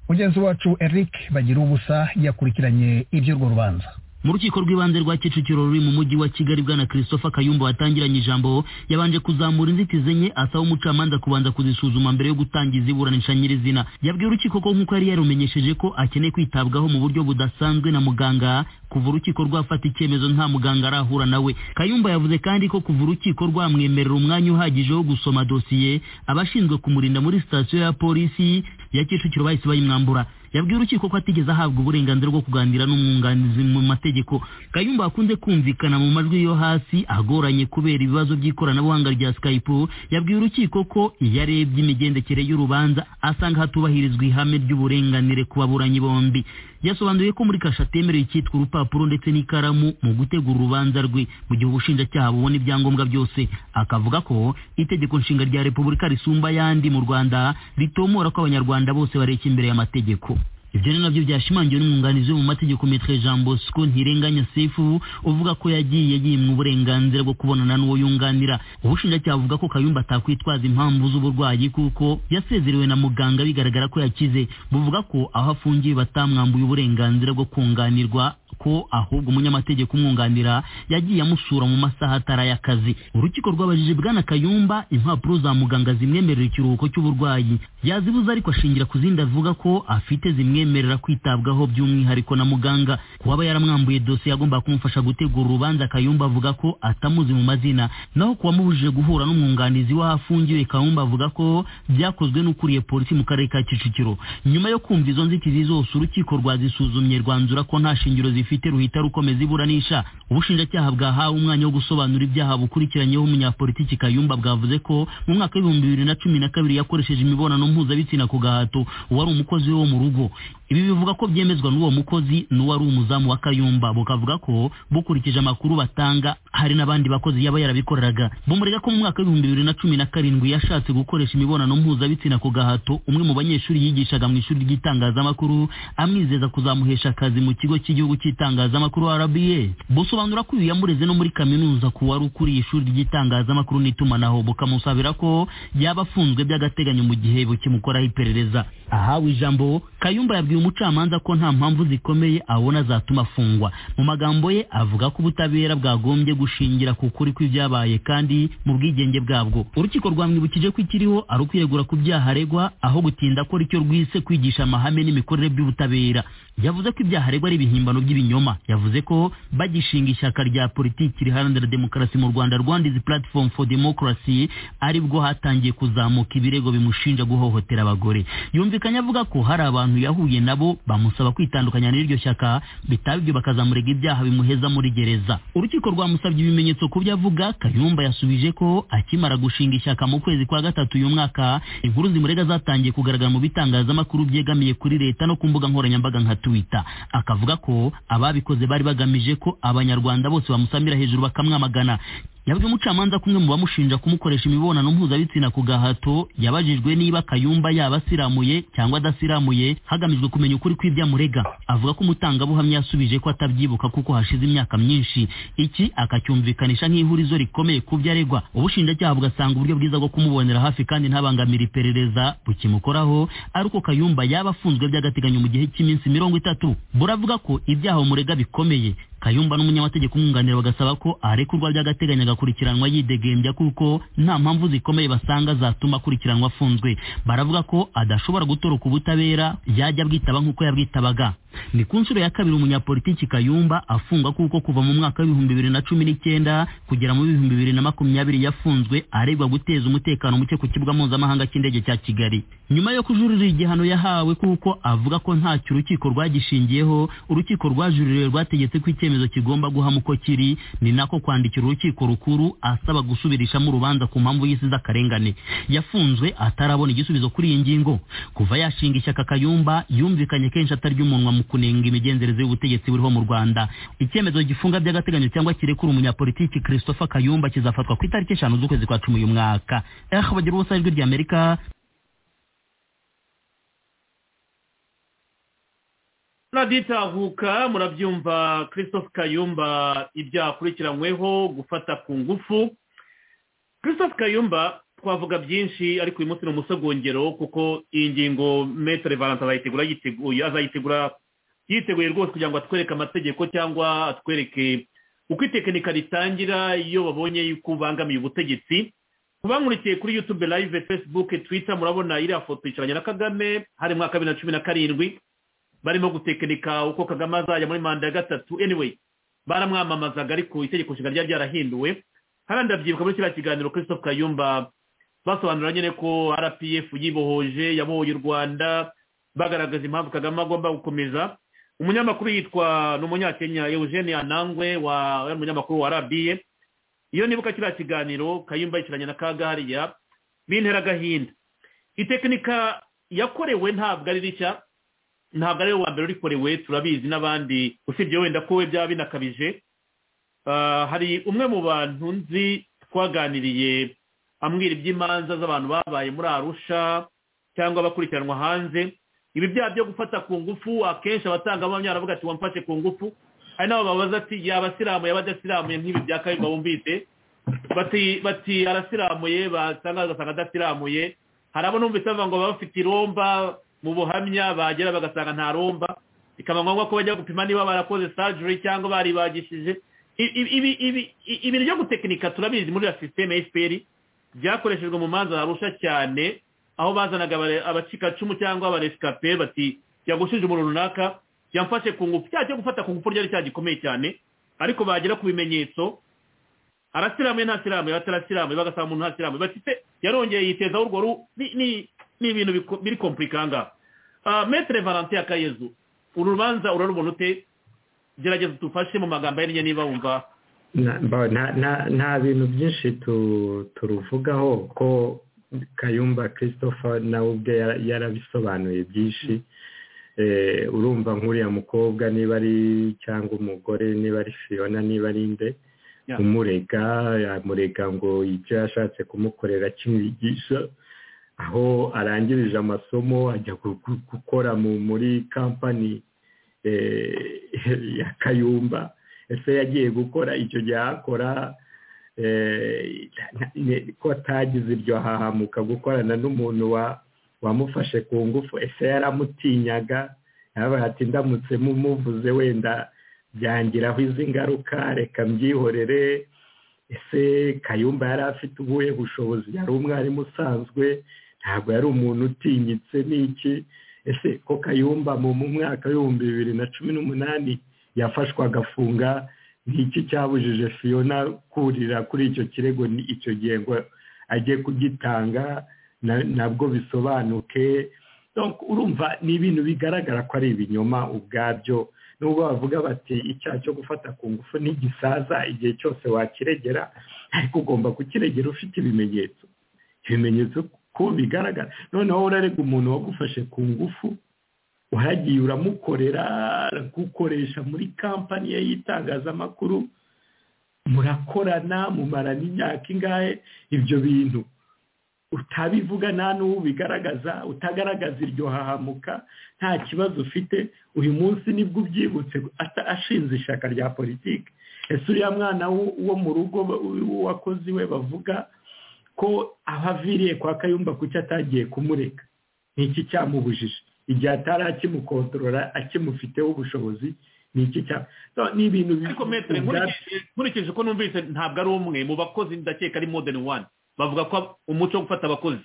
mugenzi wacu eric bagira ubusa yakurikiranye iby'urwo rubanza mu rukiko rw'ibanze rwa kicukiro ruri mu mujyi wa kigali bwana christopher kayumba watangiranye ijambo yabanje kuzamura inzitizi nke asaba umucamanza kubanza kuzisuzuma mbere yo gutangiza iburanisha nyirizina yabwiye urukiko ko nk'uko yari yarumenyesheje ko akeneye kwitabwaho mu buryo budasanzwe na muganga kuva urukiko rwafata icyemezo nta muganga arahura nawe kayumba yavuze kandi ko kuva urukiko rwamwemerera umwanya uhagije wo gusoma dosiye abashinzwe kumurinda muri sitasiyo ya polisi ya kicukiro bahise bayimwambura yabwiye urukiko ko atigeze ahabwa uburenganzira bwo kuganira n'umwunganizi mu mategeko kayumba akunze kumvikana mu majwi yo hasi agoranye kubera ibibazo by'ikoranabuhanga rya skype yabwiye urukiko ko iyo arebye imigendekere y'urubanza asanga hatubahirizwa ihame ry'uburenganire ku baburanyi bombi yasobanuye ko muri kashe atemerewe icyitwa urupapuro ndetse n'ikaramu mu gutegura urubanza rwe mu gihe ubushinjacyaha bubona ibyangombwa byose akavuga ko itegeko nshinga rya repubulika risumba ayandi mu rwanda ritomora ko abanyarwanda bose bareshya imbere y'amategeko ibyo ni nabyo byashimangiwe n'umwunganizi we mu mategeko metre jean bosco ntirenganya sefu uvuga ko yagiye yimwa uburenganzira bwo kubonana n'uwo yunganira ubushinjacyaha buvuga ko kayumba atakwitwaza impamvu z'uburwayi kuko yasezerewe na muganga bigaragara ko yakize buvuga ko aho afungiye batamwambuye uburenganzira bwo kunganirwa ko ahubwo umunyamategeko umwunganira yagiye amusura mu masaha atari ay'akazi urukiko rwabajije bwana kayumba impapuro za muganga zimwemerera ikiruhuko cy'uburwayi yazibuze ariko ashingira ku zindi avuga ko afite zimwemerera kwitabwaho by'umwihariko na muganga kuwaba yaramwambuye dosiye yagomba kumufasha gutegura urubanza kayumba avuga ko atamuzi mu mazina naho kuwamubujije guhura n'umwunganizi w'ahafungiwe kayumba avuga ko byakozwe n'ukuriye polisi mu karere ka kicukiro nyuma yo kumva izo nzitizi zose urukiko rwazisuzumye rwanzura ko nta shingiro zifite ruhita rukomeza iburanisha ubushinjacyaha bwahawe umwanya wo gusobanura ibyaha bukurikiranyeho umunyapolitiki kayumba bwavuze ko mu mwaka w'ibihumbi bibiri na cumi na kabiri yakoresheje imibonano mpuzabitsina ku gahato uwari umukozi we wo mu rugo ibi bivuga ko byemezwa n'uwo mukozi n'uwari umuzamu wa kayumba bukavuga ko bukurikije amakuru batanga hari n'abandi bakozi yaba yarabikoraga bumurega ko mu mwaka w'ibihumbi bibiri na cumi na karindwi yashatse gukoresha imibonano mpuzabitsina ku gahato umwe mu banyeshuri yigishaga mu ishuri ry'itangazamakuru amwizeza kuzamuhesha akazi mu kigo cy'igihugu cy'itangazamakuru rba busobanura ko uyu yamureze no muri kaminuza ku wari ukuriye ishuri ry'itangazamakuru n'itumanaho bukamusabira ko yaba afunzwe by'agateganyo mu gihe bukimukoraho iperereza ahawe ijambo kayumba yabwiye umucamanza ko nta mpamvu zikomeye abona zatuma afungwa mu magambo ye avuga ko ubutabera bwagombye gushingira ku kuri kw'ibyabaye kandi mu bwigenge bwabwo urukiko rwamwibukije ko ikiriho ari ukwiyegura ku byaha aregwa aho gutinda akora icyo rwise kwigisha amahame n'imikorere by'ubutabera yavuze ko ibyaha aregwa ari ibihimbano by'ibinyoma yavuze ko bagishinga ishyaka rya politiki riharanira demokarasi mu rwanda rwanda izi platform for democracy aribwo hatangiye kuzamuka ibirego bimushinja guhohotera abagore yumvikanye avuga ko hari abantu yahuye nabo bamusaba kwitandukanya n'iryo shyaka bitaba ibyo bakazamurega ibyaha bimuheza muri gereza urukiko rwamusabye basabye ibimenyetso ku byo avuga kayumba yasubije ko akimara gushinga ishyaka mu kwezi kwa gatatu uyu mwaka inkuru zimurega zatangiye kugaragara mu bitangazamakuru byegamiye kuri leta no ku mbuga nkoranyambaga nka twitter akavuga ko ababikoze bari bagamije ko abanyarwanda bose bamusamira hejuru bakamwamagana yabwiye umucamanza kumwe mu bamushinja kumukoresha imibonano mpuzabitsina ku gahato yabajijwe niba kayumba yaba asiramuye cyangwa adasiramuye hagamijwe kumenya ukuri kw'ibyamurega avuga ko umutangabuhamya yasubije ko atabyibuka kuko hashize imyaka myinshi iki akacyumvikanisha nk'ihurizo rikomeye ku byo aregwa ubushinjacyaha bugasanga uburyo bwiza bwo kumubonera hafi kandi ntabangamira iperereza bukimukoraho ari uko kayumba yaba afunzwe by'agateganyo mu gihe cy'iminsi mirongo itatu buravuga ko ibyaha bumurega bikomeye kayumba n'umunyamategeko umwunganira bagasaba ko arekurwa by'agateganyo agakurikiranwa yidegembya kuko nta mpamvu zikomeye basanga zatuma akurikiranwa afunzwe baravuga ko adashobora gutoroka ubutabera yajya bwitaba nk'uko yabwitabaga ni ku nshuro ya kabiri umunyapolitiki kayumba afungwa kuko kuva mu mwaka w'ibihumbi bibiri na cumi n'icyenda kugera mu bihumbi bibiri na makumyabiri yafunzwe aregwa guteza umutekano muke ku kibuga mpuzamahanga cy'indege cya kigali nyuma yo kujurira igihano yahawe kuko avuga ko ntacyo urukiko rwagishingiyeho urukiko rwajuririwe rwategetse ko icyemezo kigomba guhama uko kiri ni nako kwandikira urukiko rukuru asaba gusubirishamo urubanza ku mpamvu y'isi z'akarengane yafunzwe atarabona igisubizo kuri iyi ngingo kuva yashinga ishyaka kayumba yumvikanye kenshi atarya umunwa mu kunenga imigenzereze y'ubutegetsi buriho mu rwanda icyemezo gifunga by'agateganyo cyangwa kirekura umunyapolitiki christopher kayumba kizafatwa ku itariki eshanu z'ukwezi kwa cumi uyu mwaka eh bagira ubusa ijwi rya amerika raditahuka murabyumva christophe kayumba ibyaha akurikiranyweho gufata ku ngufu christophe kayumba twavuga byinshi ariko uyu munsi ni umusogongero kuko iyi ngingo metere valante azayitegura yiteguye azayitegura yiteguye rwose kugira ngo atwereke amategeko cyangwa atwereke uko itekinika ritangira iyo babonye yuko ubangamiye ubutegetsi kubamurikiye kuri yutube live facebook twitter murabona iriya foto yicaranye na kagame hari mwaka bibiri na cumi na karindwi barimo gutekinika uko kagame azajya muri manda ya gatatu anyway baramwamamazaga ariko itegeko nshinga ryari ryarahinduwe hariya ndabyibuka muri kiriya kiganiro christophe kayumba basobanura nyine ko rpf yibohoje yabohoye u rwanda bagaragaza impamvu kagame agomba gukomeza umunyamakuru yitwa ni umunyakenya eugene anangwe wa umunyamakuru wa rba iyo nibuka kiriya kiganiro kayumba yicaranye na kagahariya bintera agahinda itekinika yakorewe ntabwo ari rishya ntabwo ari we wa mbere urikorewe turabizi n'abandi usibye wenda ko we byaba binakabije hari umwe mu bantu nzi twaganiriye ambwira iby'imanza z'abantu babaye muri arusha cyangwa bakurikiranwa hanze ibi byaha byo gufata ku ngufu akenshi abatangabuhamya baravuga ati wamfashe ku ngufu hari n'abo babaza ati yaba asiramuye yaba adasiramuye nk'ibi bya kayumba bumvise bati bati arasiramuye basanga bagasanga adasiramuye hari abo numvise bavuga ngo baba bafite iromba mu buhamya bagera bagasanga nta romba bikaba ngombwa ko bajya gupima niba barakoze sajuri cyangwa baribagishije ibintu byo gutekinika turabizi muri la sisiteme fpr byakoreshejwe mu manza harusha cyane aho bazanaga abacikacumu cyangwa abaresikape bati yagushije umuntu runaka yamfashe ku ngufu cyaha cyo gufata ku ngufu ryari cyaha gikomeye cyane ariko bagera ku bimenyetso arasiramuye ntasiramuye batarasiramuye bagasanga umuntu ntasiramuye bafite yarongeye yitezaho urwo ru ni ibintu biri kompurikanga metere valante ya kayezu uru rubanza urarubona ute gerageza tufashe mu magambo yarinye niba wumva nta bintu byinshi turuvugaho ko kayumba christopher nawe ubwe yarabisobanuye byinshi urumva nk'uriya mukobwa niba ari cyangwa umugore niba ari fiona niba ari nde umurega yamurega ngo ibyo yashatse kumukorera kimwigisha aho arangirije amasomo ajya gukora muri kampani ya kayumba ese yagiye gukora icyo gihe akora ko atagize iryo hahamuka gukorana n'umuntu wamufashe ku ngufu ese yaramutinyaga yabaye ati ndamutse mumuvuze wenda byangiraho izi ngaruka reka mbyihorere ese kayumba yari afite ubuhe bushobozi yari umwarimu usanzwe ntabwo yari umuntu utinyitse n'iki ese ko kayumba mu mwaka w'ibihumbi bibiri na cumi n'umunani yafashwe agafunga n'iki cyabujije fiyona kurira kuri icyo kirego icyo gihe ngo ajye kugitanga nabwo bisobanuke urumva ni ibintu bigaragara ko ari ibinyoma ubwabyo nubwo bavuga bati icyaha cyo gufata ku ngufu n'igisaza igihe cyose wakiregera ariko ugomba kukiregera ufite ibimenyetso ibimenyetso ko bigaragara noneho urarega umuntu wagufashe ku ngufu uragiye uramukorera gukoresha muri kampani ye y'itangazamakuru murakorana mumarana imyaka ingahe ibyo bintu utabivuga nta n'uwo ubigaragaza utagaragaza iryo hahamuka nta kibazo ufite uyu munsi nibwo ubyibutse ashinze ishyaka rya politiki ese uriya mwana wo mu rugo w'uwakozi we bavuga ko aho aviriye kwa kayumba kuki atagiye kumureka ni iki cyamubujije igihe atari akimukontorora akimufiteho ubushobozi ni iki cyaba ni ibintu ariko metero nkurikije uko numvise ntabwo ari umwe mu bakozi ndakeka ari modeni wani bavuga ko umuco wo gufata abakozi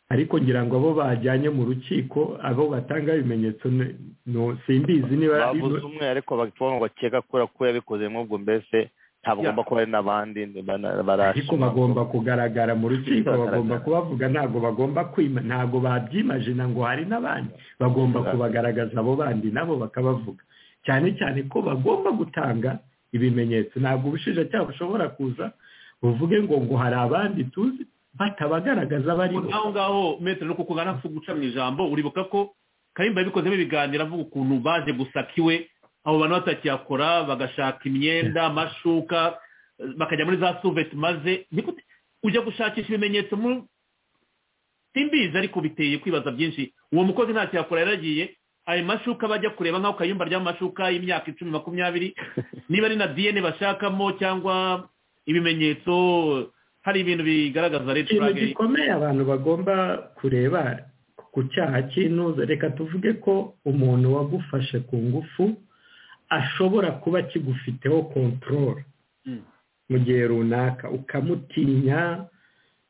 ariko ngira ngo abo bajyanye mu rukiko abo batanga ibimenyetso simbizi niba bavuze umwe ariko bakeka ko yabikoze nk'ubwo mbese ntabwo kuba hari n'abandi ariko bagomba kugaragara mu rukiko bagomba kubavuga ntabwo bagomba kwima ntabwo babyimajina ngo hari n'abandi bagomba kubagaragaza abo bandi nabo bakabavuga cyane cyane ko bagomba gutanga ibimenyetso ntabwo ubushinjacyaha bushobora kuza buvuge ngo ngo hari abandi tuzi batabagaragaza bari bo aho ngaho metero nuko kugana guca mu ijambo uribuka ko karimba yabikozemo ibiganiro avuga ukuntu baje gusaka iwe abo bantu batakiyakora bagashaka imyenda amashuka bakajya muri za suveti maze ujya gushakisha ibimenyetso mu simbizi ariko biteye kwibaza byinshi uwo mukozi ntacyo yakora yaragiye ayo mashuka bajya kureba nk'aho kayumba ry'amashuka y'imyaka icumi makumyabiri niba ari na diyene bashakamo cyangwa ibimenyetso hari ibintu bigaragaza redi ikintu gikomeye abantu bagomba kureba ku cyaha cy'intuza reka tuvuge ko umuntu wagufashe ku ngufu ashobora kuba kigufiteho kontorore mu gihe runaka ukamutinya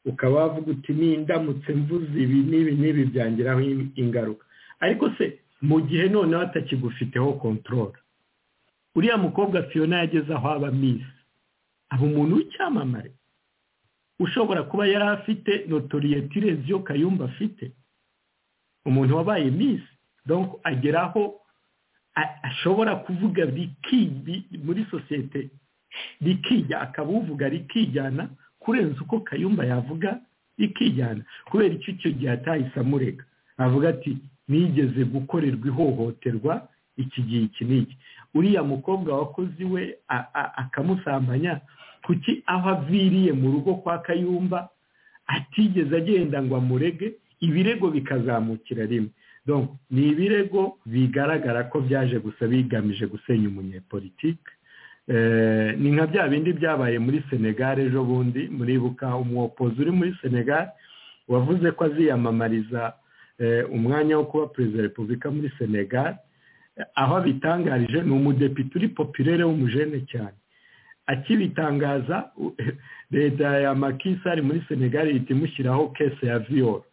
ukaba wavuga uti nindamutse mvuze ibi n'ibi n'ibi byangiraho ingaruka ariko se mu gihe noneho atakigufiteho kontorore uriya mukobwa fiyona yageze aho aba misi aba umuntu w'icyamamare ushobora kuba yari afite notoriyetire yo kayumba afite umuntu wabaye misi donko ageraho ashobora kuvuga muri sosiyete rikijya akaba uvuga rikijyana kurenza uko kayumba yavuga rikijyana kubera icyo icyo gihe atahise amurega avuga ati nigeze gukorerwa ihohoterwa iki gihe iki n'iki uriya mukobwa wakozi we akamusambanya kuki aho aviriye mu rugo kwa kayumba atigeze agenda ngo amurege ibirego bikazamukira rimwe ni ibirego bigaragara ko byaje gusa bigamije gusenya umunyepolitike ni nka bya bindi byabaye muri senegal ejo bundi muribuka umwopozi uri muri senegal wavuze ko aziyamamariza umwanya wo kuba perezida wa repubulika muri senegal aho abitangarije ni umudepite uri popirere w'umujene cyane akibitangaza leta ya makisari muri senegali ihita imushyiraho kese ya viyoro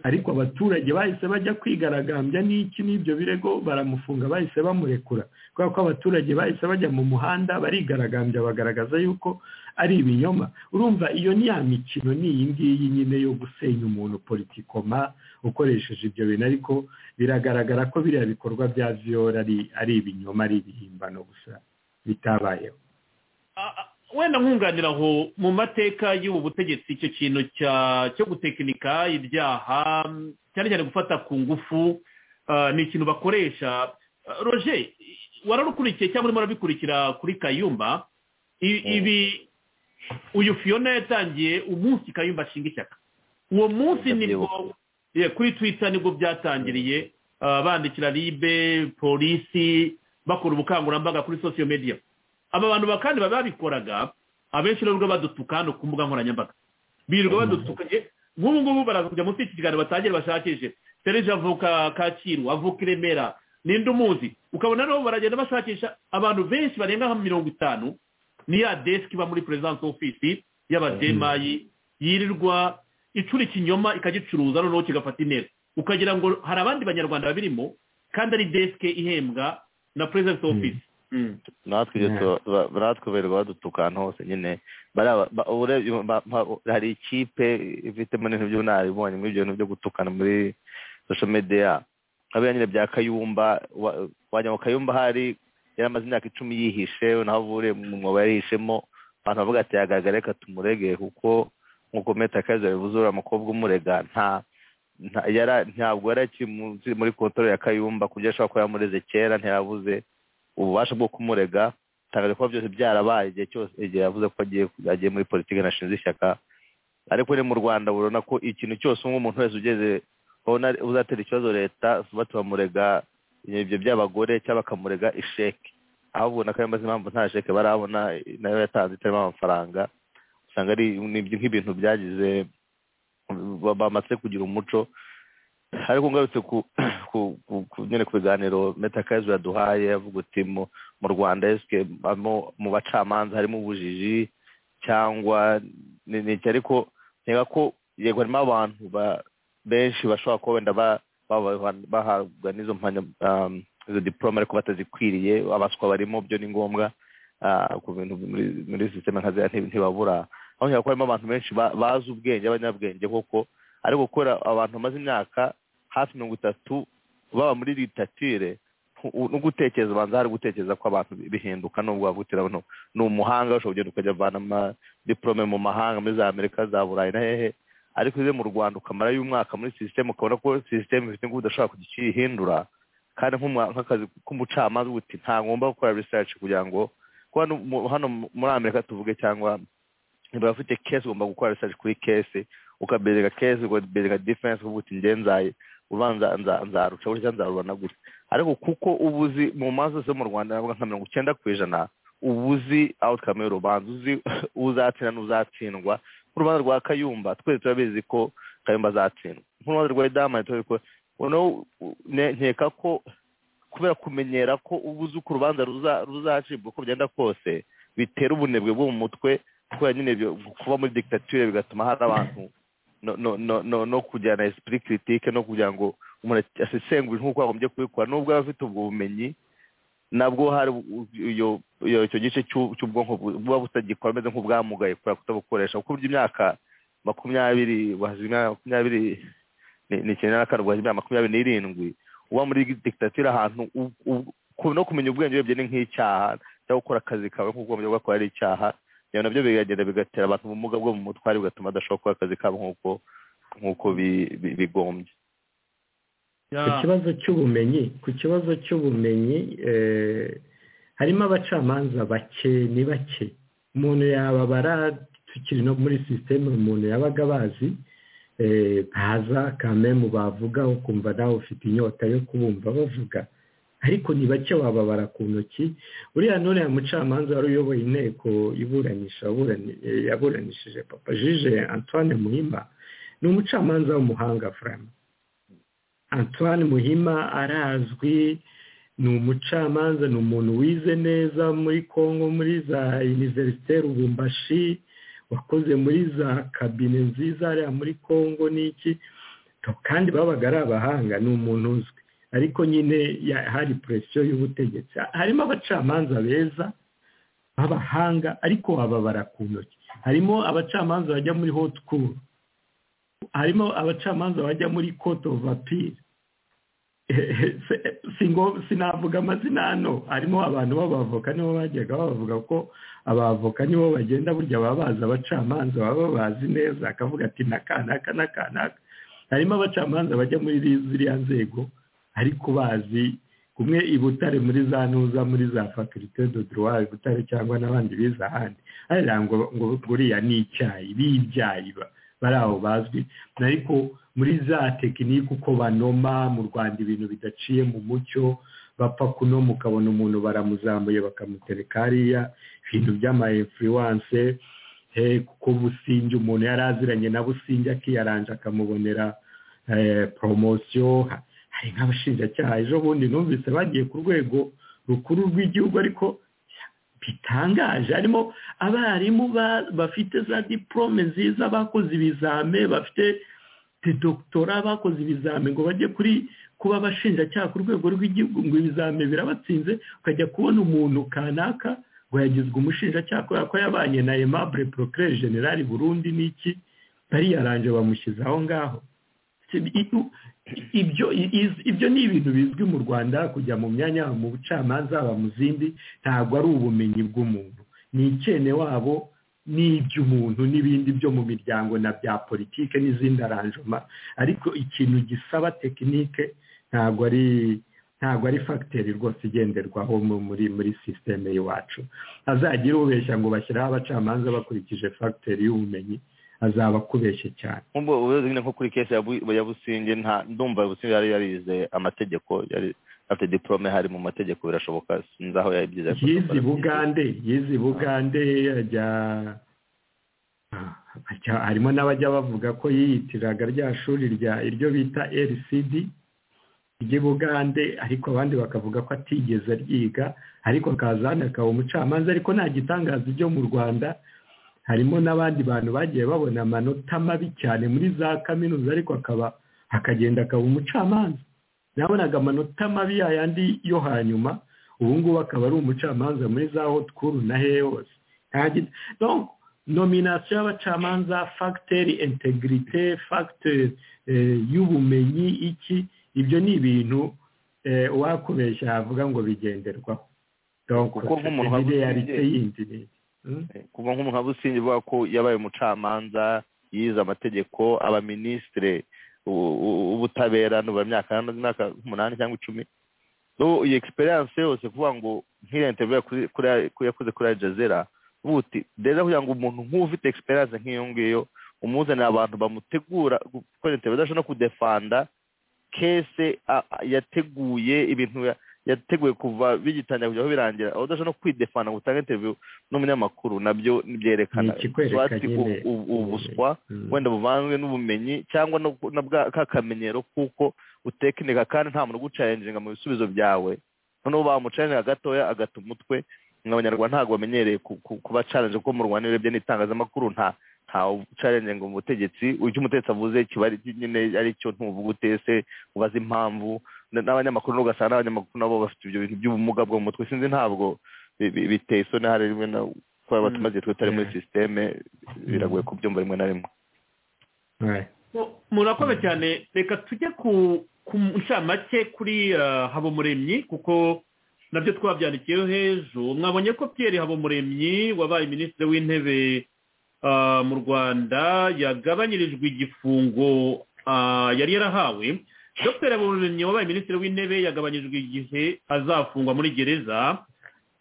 ariko abaturage bahise bajya kwigaragambya n'iki n'ibyo birego baramufunga bahise bamurekura kubera ko abaturage bahise bajya mu muhanda barigaragambya bagaragaza yuko ari ibinyoma urumva iyo ni ya mikino ni iyi ngiyi nyine yo gusenya umuntu politikoma ukoresheje ibyo bintu ariko biragaragara ko biriya bikorwa bya viyora ari ibinyoma ari ibihimbano gusa bitabayeho wenda nkunganira aho mu mateka y'ubu butegetsi icyo kintu cyo gutekinika ibyaha cyane cyane gufata ku ngufu ni ikintu bakoresha roger wararukurikiye cyangwa urimo urabikurikira kuri kayumba ibi uyu fiyona yatangiye umunsi kayumba ashinga ishyaka uwo munsi nibwo kuri twita nibwo byatangiriye bandikira ribe polisi bakora ubukangurambaga kuri sosiyo mediya aba bantu kandi baba babikoraga abenshi rero badutuka hano ku mbuga nkoranyambaga birirwa badutuka nk'ubu ngubu baraza kujya munsi y'iki kiganiro batangire bashakishe serije avuka kacyiru avuka i remera ninde umuzi ukabona rero baragenda bashakisha abantu benshi barenga nka mirongo itanu ni ya desike iba muri perezidansi ofisi y'abademayi yirirwa icura ikinyoma ikagicuruza noneho kigafata intera ukagira ngo hari abandi banyarwanda babirimo kandi ari desike ihembwa na perezidansi ofisi natwe berwa badutuka ahantu hose nyine hari ikipe ifitemo n'ibintu by'ubunararibonye muri ibyo bintu byo gutukana muri social media nka nyine bya kayumba wa- wagira ngo kayumba hari yari amaze imyaka icumi yihishe naho avure mu mwobo yarihishemo abantu bavuga ati yagaragara reka tumurege kuko nk'uko meta kaza bivuze uriya mukobwa umurega nta nta- yara- ntabwo yari akiri munsi- muri kontoro ya kayumba ku buryo ashobora kuba yamureze kera ntiyabuze ububasha bwo kumurega tangaje kuba byose byarabaye igihe cyose igihe yavuze ko agiye agiye muri politiki anashinze ishyaka ariko ni mu rwanda urabona ko ikintu cyose umwe umuntu wese ugeze ubona uzatera ikibazo leta vuba tubamurega ibyo by'abagore cyangwa bakamurega isheke aho ubona ko yamaze impamvu nta sheke barabona nayo yatanze itarimo amafaranga usanga ari ni- nk'ibintu byagize ba- bamaze kugira umuco ariko ngarutse ku ku- ku- ku- nyine ku biganiro metakazi yaduhaye avuga uti mu mu rwanda esike mo- mu bacamanza harimo ubujiji cyangwa ni ni iki ariko nkeka ko yego harimo abantu ba- benshi bashobora kuba wenda ba- baba- bahabwa n'izo mpanya um, izo diporome ariko batazikwiriye abaswa barimo byo ni ngombwa ah, ku bintu muri muri sisiteme nka ziriya nti- ntibabura aho nkeka ko harimo abantu benshi ba- bazi ubwenge abanyabwenge koko ariko gukora abantu bamaze imyaka hafi mirongo itatu baba muri litatire no gutekereza ubanza hari gutekereza ko abantu bihinduka nubwo wavuga uti urabona ni umuhanga ushobora kugenda ukajya avana amadiporome mu mahanga muri za amerika za burayi na hehe ariko uze mu rwanda ukamarayo umwaka muri sisiteme ukabona ko sisiteme ifite ingufu udashobora kujya ukihindura kandi nk'umwa- nk'akazi k'umucamanza uba uti ntagomba gukora research kugira ngo kuko hano mu- hano muri amerika tuvuge cyangwa niba ufite kesi ugomba gukora research kuri kesi ukabereka kesi ukabereka defense uvuga uti njye nzaye ubanza nza- nzaruca gutya nzarubona gutya ariko kuko ubuzi mu manza zose zo mu rwanda navuga nka mirongo icyenda ku ijana ubuzi outcome y'urubanza uzi uzatsinda n'uzatsindwa nk'urubanza rwa kayumba twese turabizi ko kayumba azatsindwa nk'urubanza rwa idamani turabizi ko noneho u- ne- nkeka ko kubera kumenyera ko ubuze uko urubanza ruza- ruzacibwa uko byenda kose bitera ubunebwe bwo mu mutwe kubera nyine ibyo kuba muri dictature bigatuma hari abantu no- no- no- no- no kugira na esprit critique no kugira ngo umuntu asesengure nk'uko yagombye kubikora nubwo aba afite ubwo bumenyi nabwo hari u- iyo iyo- icyo gice cy'u- cy'ubwonko bu- buba butagikora bumeze nk'ubwamugaye kubera kutabukoresha kuko burya imyaka makumyabiri wahazima imyaka makumyabiri ni- ni icyenda na kane ubwo imyaka makumyabiri n'irindwi uba muri dictature ahantu u- u- ku- no kumenya ubwenge bwe ni nk'icyaha cyangwa gukora akazi kawe nk'uko ugombye gukora ari icyaha ibyo nabyo biragenda bigatera abantu ubumuga bwo mu mutware bigatuma badashobora gukora akazi kabo nk'uko nk'uko bi- bi- bigombye ku kibazo cy'ubumenyi ku kibazo cy'ubumenyi eh, harimo abacamanza bake ni bake umuntu yababara tukiri no muri sisiteme umuntu yabaga bazi eh, ntaza kame mu bavuga ukumva nawe ufite inyota yo kubumva bavuga ariko ni bake wababara ku ntoki uriya nuriya mucamanza wari uyoboye inteko iburanisha waburani- eh, yaburanishije papa jije antoine muhima ni umucamanza w'umuhanga furama antoine muhima arazwi ni umucamanza ni umuntu wize neza muri congo muri za univerisite rubumbashi wakoze muri za kabine nziza hariya muri congo n'iki kandi babaga ari abahanga ni umuntu uzwi ariko nyine ya- hari puresiyo y'ubutegetsi harimo abacamanza beza b'abahanga ariko bababara ku ntoki harimo abacamanza bajya muri hoti kuru harimo abacamanza bajya muri kote ofu apiri sinavuga amazina hano harimo abantu b'abavoka nibo bajyaga babavuga ko abavoka nibo bagenda burya baba bazi abacamanza baba bazi neza akavuga ati nakanaka nakanaka harimo abacamanza bajya muri ziriya nzego ariko bazi kumwe i butare muri za ntuza muri za fakulite do droit i butare cyangwa n'abandi bize ahandi hariya ngo ngo buriya ni icyayi b'ibyayi ba- bari aho bazwi ariko muri za tekinike uko banoma mu rwanda ibintu bidaciye mu mucyo bapfa kunoma ukabona umuntu baramuzamuye bakamutereka hariya ibintu by'ama influence eh, kuko businge umuntu yari aziranye na businge akiyaranja akamubonera eh, poromosiyo Ha- hari nk'abashinjacyaha ejo bundi numvise bagiye ku rwego rukuru rw'igihugu ariko bitangaje harimo abarimu ba- bafite za diporome nziza bakoze ibizame bafite doktora bakoze ibizame ngo bajye kuri kuba abashinjacyaha ku rwego rw'igihugu ngo ibizame birabatsinze ukajya kubona umuntu kanaka ngo yagizwe umushinjacyaha kubera ko yabanye na aimable procureur general burundi n'iki bariyaranje bamushyize aho ngaho ibyo iz- ibyo ni ibintu bizwi mu rwanda kujya mu myanya haba mu bucamanza haba mu zindi ntabwo ari ubumenyi bw'umuntu ni icyene wabo n'iby'umuntu n'ibindi byo mu miryango na bya politike n'izindi aranjoma ariko ikintu gisaba tekinike ntabwo ari ntabwo ari fagiteri rwose igenderwaho mu- muri muri sisiteme y'iwacu azagira ubeshya ngo bashyiraho abacamanza bakurikije fagiteri y'ubumenyi azaba akubeshye cyane nk'ubwo ubuyobozi nyine nko kuri kesi ya Bu- ya businge nta ndumva businge yari yarize amategeko yari afite diporome hari mu mategeko birashoboka sinzi aho yabyize ariko yize ndumva bugande yize bugande ajya ajya- harimo n'abajya bavuga ko yiyitiraga rya shuri rya iryo bita rcd ry'i bugande ariko abandi bakavuga ko atigeze aryiga ariko akaza hano akaba umucamanza ariko nta gitangaza ibyo mu rwanda harimo n'abandi bantu bagiye babona amanota mabi cyane muri za kaminuza ariko akaba akagenda akaba umucamanza nabonaga amanota mabi yayandi yo hanyuma ubu ngubu akaba ari umucamanza muri za hotkuru na hehe hose Nta gi- donc nominasiyo y'abacamanza fagiteri integrite fagiteri y'ubumenyi iki ibyo ni ibintu eh, uwakubeshya yavuga ngo bigenderwaho donc Kuko nk'umuntu ni wabuze realite ibye. yindi ni Hmm? kuva nk'umuntu nka businge uvuga ko yabaye umucamanza yize amategeko abaminisitire u- u- ubutabera nubu imyaka imyaka umunani cyangwa icumi n'ubu iyi egisperiyanse yose kuvuga ngo nk'iriya interinete yakoze kuri ajazera ubu uti rero kugira ngo umuntu nk'uba ufite egisperiyanse nk'iyo ngiyo umuzanira abantu bamutegura gukora interinete adashobora no kudefanda kese a- a- yateguye ibintu ya- yateguye kuva bigitangira kujyaho birangira aho udashobora no kwidefanda ngo utange interinete n'umunyamakuru nabyo byerekana Ni ikikwereka Swati nyine. u- u- ubuswa Mm. wenda buvanzwe n'ubumenyi cyangwa no ku- na bwa- ka kamenyero kuko utekinika kandi nta muntu ugucarenjinga mu bisubizo byawe noneho bamucarenjinga gatoya agata umutwe ngo abanyarwanda ntabwo bamenyereye ku- ku- kuba challenge kuko mu rwanda iyo urebye n'itangazamakuru nta ntawe ucarenjinga mu butegetsi icyo umutetsi avuze kiba ari nyine ari cyo ntuvuga utese ubaza impamvu na- n'abanyamakuru n'ubwo ugasanga n'abanyamakuru nabo bafite ibyo bintu by'ubumuga bwo mu mutwe sinzi ntabwo bi- bi- biteye isoni hari rimwe na kuba tumaze tutari muri sisiteme biragoye kubyumva rimwe na rimwe Ouais. Mu- murakoze cyane reka tujye ku ku ncamake kuri ah, habumuremyi kuko nabyo twabyandikiyeho hejuru mwabonye ko pierre habumuremyi wabaye minisitiri w'intebe ah, mu rwanda yagabanyirijwe igifungo ah, yari yarahawe dr habumuremyi wabaye minisitiri w'intebe yagabanyirijwe igihe azafungwa muri gereza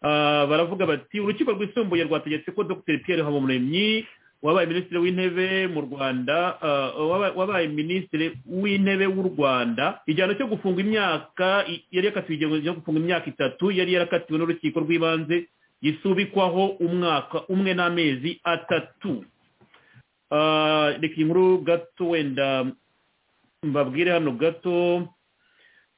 Ah, baravuga bati urukiko rwisumbuye rwategetse ko dr pierre habumuremyi wabaye minisitiri w'intebe mu rwanda ah, waba- wabaye minisitiri w'intebe w'u rwanda igihano cyo gufunga imyaka i- yari yakatiwe igihano cyo gufunga imyaka itatu yari yarakatiwe n'urukiko rw'ibanze gisubikwaho umwaka umwe n'amezi atatu Ah, reka iyi nkuru gato wenda mbabwire hano gato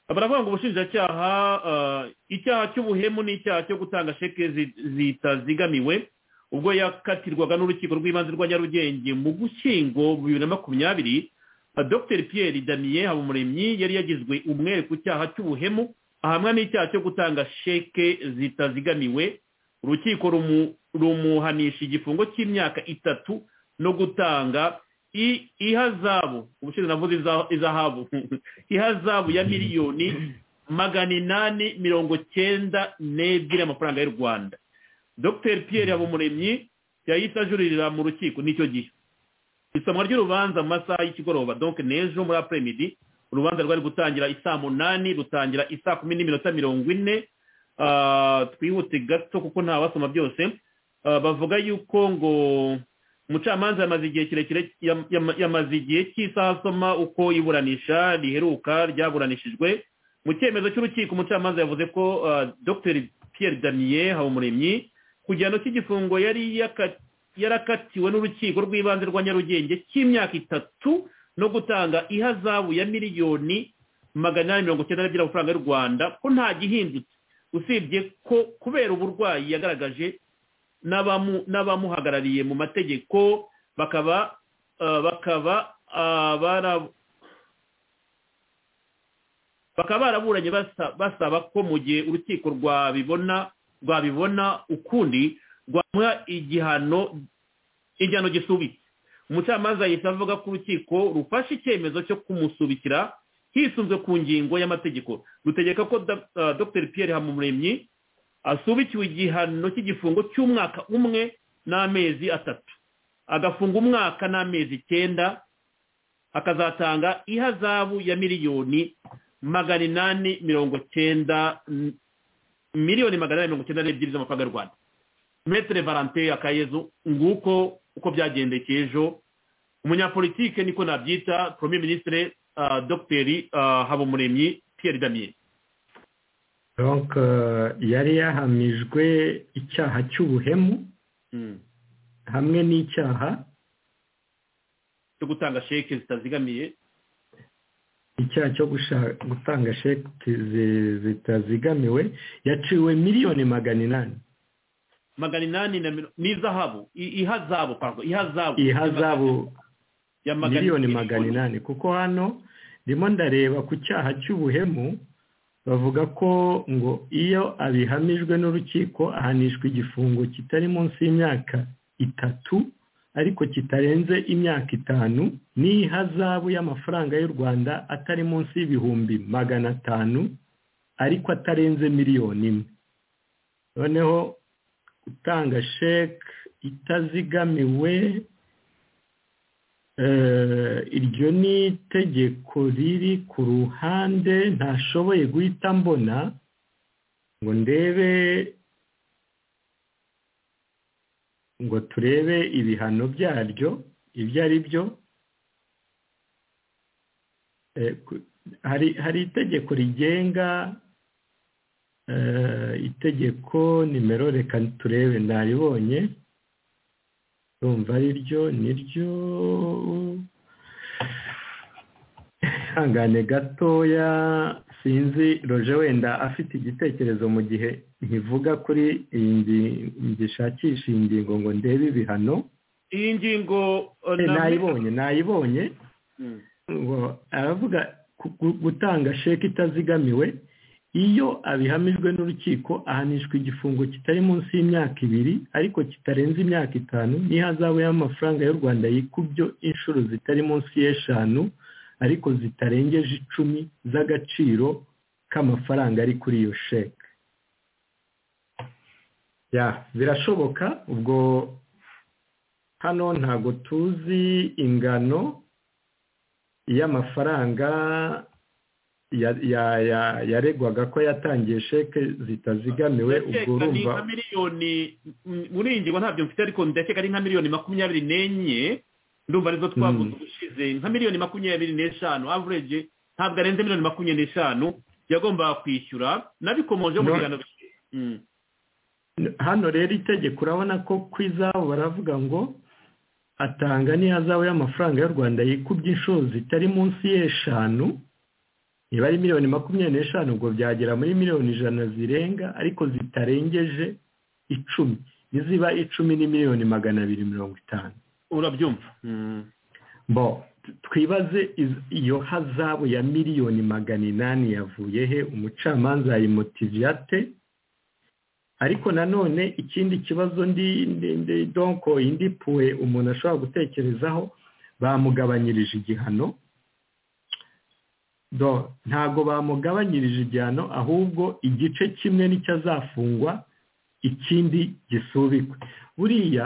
baravuga ngo ubushinjacyaha ah, icyaha cy'ubuhemu n'icyaha cyo gutanga sheke zi- zitazigamiwe ubwo yakatirwaga n'urukiko rw'ibanze rwa nyarugenge mu gushyingo bibiri na makumyabiri ah, dr pierre daniel habumuremyi yari yagizwe umwere ku cyaha cy'ubuhemu ahamwa n'icyaha cyo gutanga sheke zitazigamiwe urukiko rumu- rumuhanisha igifungo cy'imyaka itatu no gutanga i- ihazabu ubushize navuze iza- izahabu ihazabu ya miliyoni magana inani mirongo cyenda n'ebyiri y'amafaranga y'u rwanda dr pierre habumuremyi yahise ajuririra mu rukiko n'icyo gihe isomwa ry'urubanza mu masaha y'ikigoroba donc n'ejo muri apremidi urubanza rwari gutangira isaa munani rutangira isaa kumi n'iminota mirongo ine Ah, twihute gato kuko nta wasoma byose Ah, bavuga yuko ngo umucamanza yamaze igihe kirekire yam- yam- yamaze igihe cy'isaha asoma uko iburanisha riheruka ryaburanishijwe mu cyemezo cy'urukiko umucamanza yavuze ko ah, dr pierre daniel habumuremyi ku gihano cy'igifungo yari yaka- yarakatiwe n'urukiko rw'ibanze rwa nyarugenge cy'imyaka itatu no gutanga ihazabu ya miliyoni magana inani mirongo cyenda n'ebyiri amafaranga y'u rwanda ko nta gihindutse usibye ko kubera uburwayi yagaragaje n'abamu- n'abamuhagarariye mu mategeko bakaba ah, bakaba ah, bara- bakaba baraburanye basa- basaba ko mu gihe urukiko rwabibona rwabibona ukundi rwamuha igihano igihano gisubitse umucamanza yahise avuga ko urukiko rufashe icyemezo cyo kumusubikira hisunzwe ku ngingo y'amategeko dutegeka ko Da- ah, dr pierre hamumuremyi asubikiwe igihano cy'igifungo cy'umwaka umwe n'amezi atatu agafunga umwaka n'amezi icyenda akazatanga ihazabu ya miliyoni magana inani mirongo cyenda mm, miliyoni magana inani mirongo cyenda n'ebyiri z'amafaranga y'u rwanda metere valante akayezu nguko uko byagendekeye ejo umunyapolitike niko nabyita premier ministre ah, dogiteri ah, habumuremyi pierre damien donc euh, yari yahamijwe icyaha cy'ubuhemu Mm. hamwe n'icyaha cyo gutanga sheke zitazigamiye icyaha cyo gusha- gutanga sheki zi- zitazigamiwe yaciwe miliyoni magana inani magana inani na miro- n'izahabu i- ihazabu pardon, ihazabu ihazabu ya miliyoni magana inani kuko hano ndimo ndareba ku cyaha cy'ubuhemu bavuga ko ngo iyo abihamijwe n'urukiko ahanishwa igifungo kitari munsi y'imyaka itatu ariko kitarenze imyaka itanu n'ihazabu y'amafaranga y'u rwanda atari munsi y'ibihumbi magana atanu ariko atarenze miliyoni imwe noneho gutanga sheke itazigamiwe Eh, iryo ni itegeko riri ku ruhande ntashoboye guhita mbona ngo ndebe ngo turebe ibihano byaryo ibyo ari byo Eh, ku- hari hari itegeko rigenga eh, itegeko nimero reka turebe naribonye urumva ari ryo ni ryo ihangane gatoya sinzi roje wenda afite igitekerezo mu gihe nkivuga kuri iyi ngingo ngishakisha iyi ngingo ngo ndebe ibihano iyi ngingo uh, Eh, na- nayibonye nayibonye Mm. ngo aravuga ku- gu- gutanga sheke itazigamiwe iyo abihamijwe n'urukiko ahanishwa igifungo kitari munsi y'imyaka ibiri ariko kitarenze imyaka itanu n'ihazabu y'amafaranga y'u rwanda yikubyo inshuro zitari munsi y'eshanu ariko zitarengeje icumi z'agaciro k'amafaranga ari kuri iyo sheke ya birashoboka ubwo hano ntabwo tuzi ingano y'amafaranga ya- ya- ya- yaregwaga ko yatangiye sheke zitazigamiwe ubwo ndakeka ni urumva nka miliyoni m- muri iyi ngingo ntabyo mfite ariko ndakeka ari nka miliyoni makumyabiri n'enye ndumva arizo twavuze Mm. ubushize nka miliyoni makumyabiri n'eshanu average ntabwo arenze miliyoni makumyabiri n'eshanu yagombaga kwishyura nabikomoje mu No. biganiro Mm. hano rero itegeko urabona ko ku izabu baravuga ngo atanga n'ihazabu y'amafaranga y'u rwanda yikubye inshuro zitari munsi y'eshanu niba ari miliyoni makumyabiri n'eshanu ubwo byagera muri miliyoni ijana zirenga ariko zitarengeje icumi niziba icumi ni miliyoni magana abiri mirongo itanu urabyumva Mm. bo twibaze iz- iyo hazabu ya miliyoni magana inani yavuye he umucamanza yayimotiviye ate ariko nanone ikindi kibazo ndi ndi- ndi- donko indi puwe umuntu ashobora gutekerezaho bamugabanyirije igihano do ntago bamugabanyirije igihano ahubwo igice kimwe nicyo azafungwa ikindi gisubikwe buriya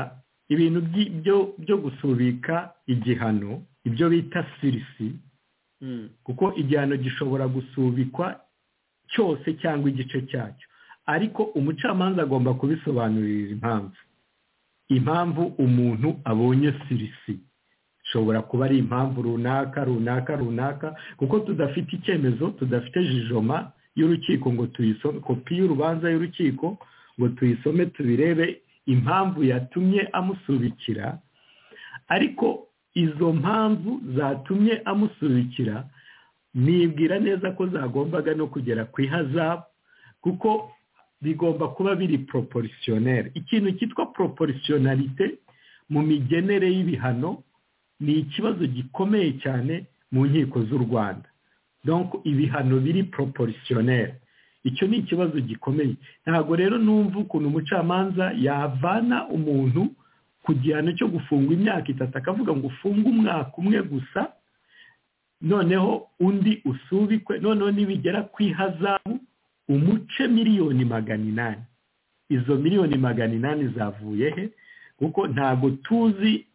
ibintu byi- byo- byo gusubika igihano ibyo bita sirisi Mm. kuko igihano gishobora gusubikwa cyose cyangwa igice cyacyo ariko umucamanza agomba kubisobanurira impamvu impamvu umuntu abonye sirisi ishobora kuba ari impamvu runaka runaka runaka kuko tudafite icyemezo tudafite jijoma y'urukiko ngo tuyisome kopi y'urubanza y'urukiko ngo tuyisome tubirebe impamvu yatumye amusubikira ariko izo mpamvu zatumye amusubikira nibwira neza ko zagombaga no kugera ku ihazabu kuko bigomba kuba biri poroporisiyoneri ikintu cyitwa poroporisiyonarite mu migenere y'ibihano ni ikibazo gikomeye cyane mu nkiko z'u rwanda donc ibihano biri poroporisiyoneri icyo ni ikibazo gikomeye ntabwo rero numva ukuntu umucamanza yavana umuntu ku gihano cyo gufungwa imyaka itatu akavuga ngo ufunge umwaka umwe gusa noneho undi usubikwe noneho nibigera ku ihazabu umuce miliyoni magana inani izo miliyoni magana inani zavuye he kuko ntabwo tuzi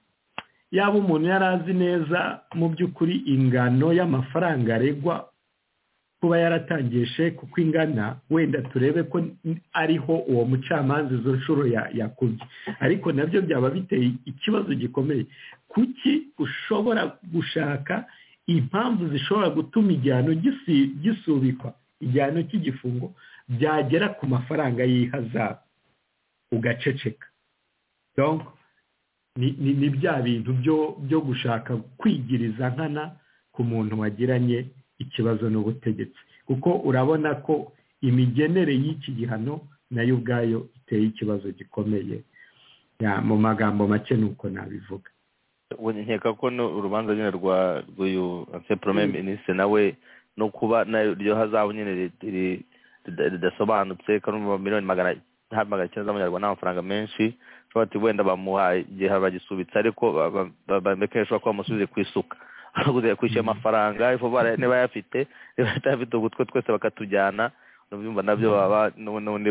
yaba umuntu yari azi neza mu by'ukuri ingano y'amafaranga aregwa kuba yaratangiye sheke uko ingana wenda turebe ko ariho uwo mucamanza izo nshuro yakubye ariko nabyo byaba biteye ikibazo gikomeye kuki ushobora gushaka impamvu zishobora gutuma igihano gisubikwa igihano cy'igifungo byagera ku mafaranga y'ihazabu ugaceceka ni bya bintu byo gushaka kwigiriza nkana ku muntu wagiranye ikibazo n'ubutegetsi kuko urabona ko imigenere y'iki gihano nayo ubwayo iteye ikibazo gikomeye mu magambo make ni uko nabivuga nkeka ko urubanza nyine rwa rw'uyu anseporome minisitiri nawe no kuba iryo hazabu nyine ridasobanutse kanuma miliyoni magana magana icyenda z'amanyarwanda n'amafaranga menshi ushobora ati wenda bamuhaye igihe bagisubitse ariko bamekesha ko bamusubize ku isuka baraguze kwishyura amafaranga niba ayafite niba atayafite ugutwe twese bakatujyana byumva nabyo baba n'ubundi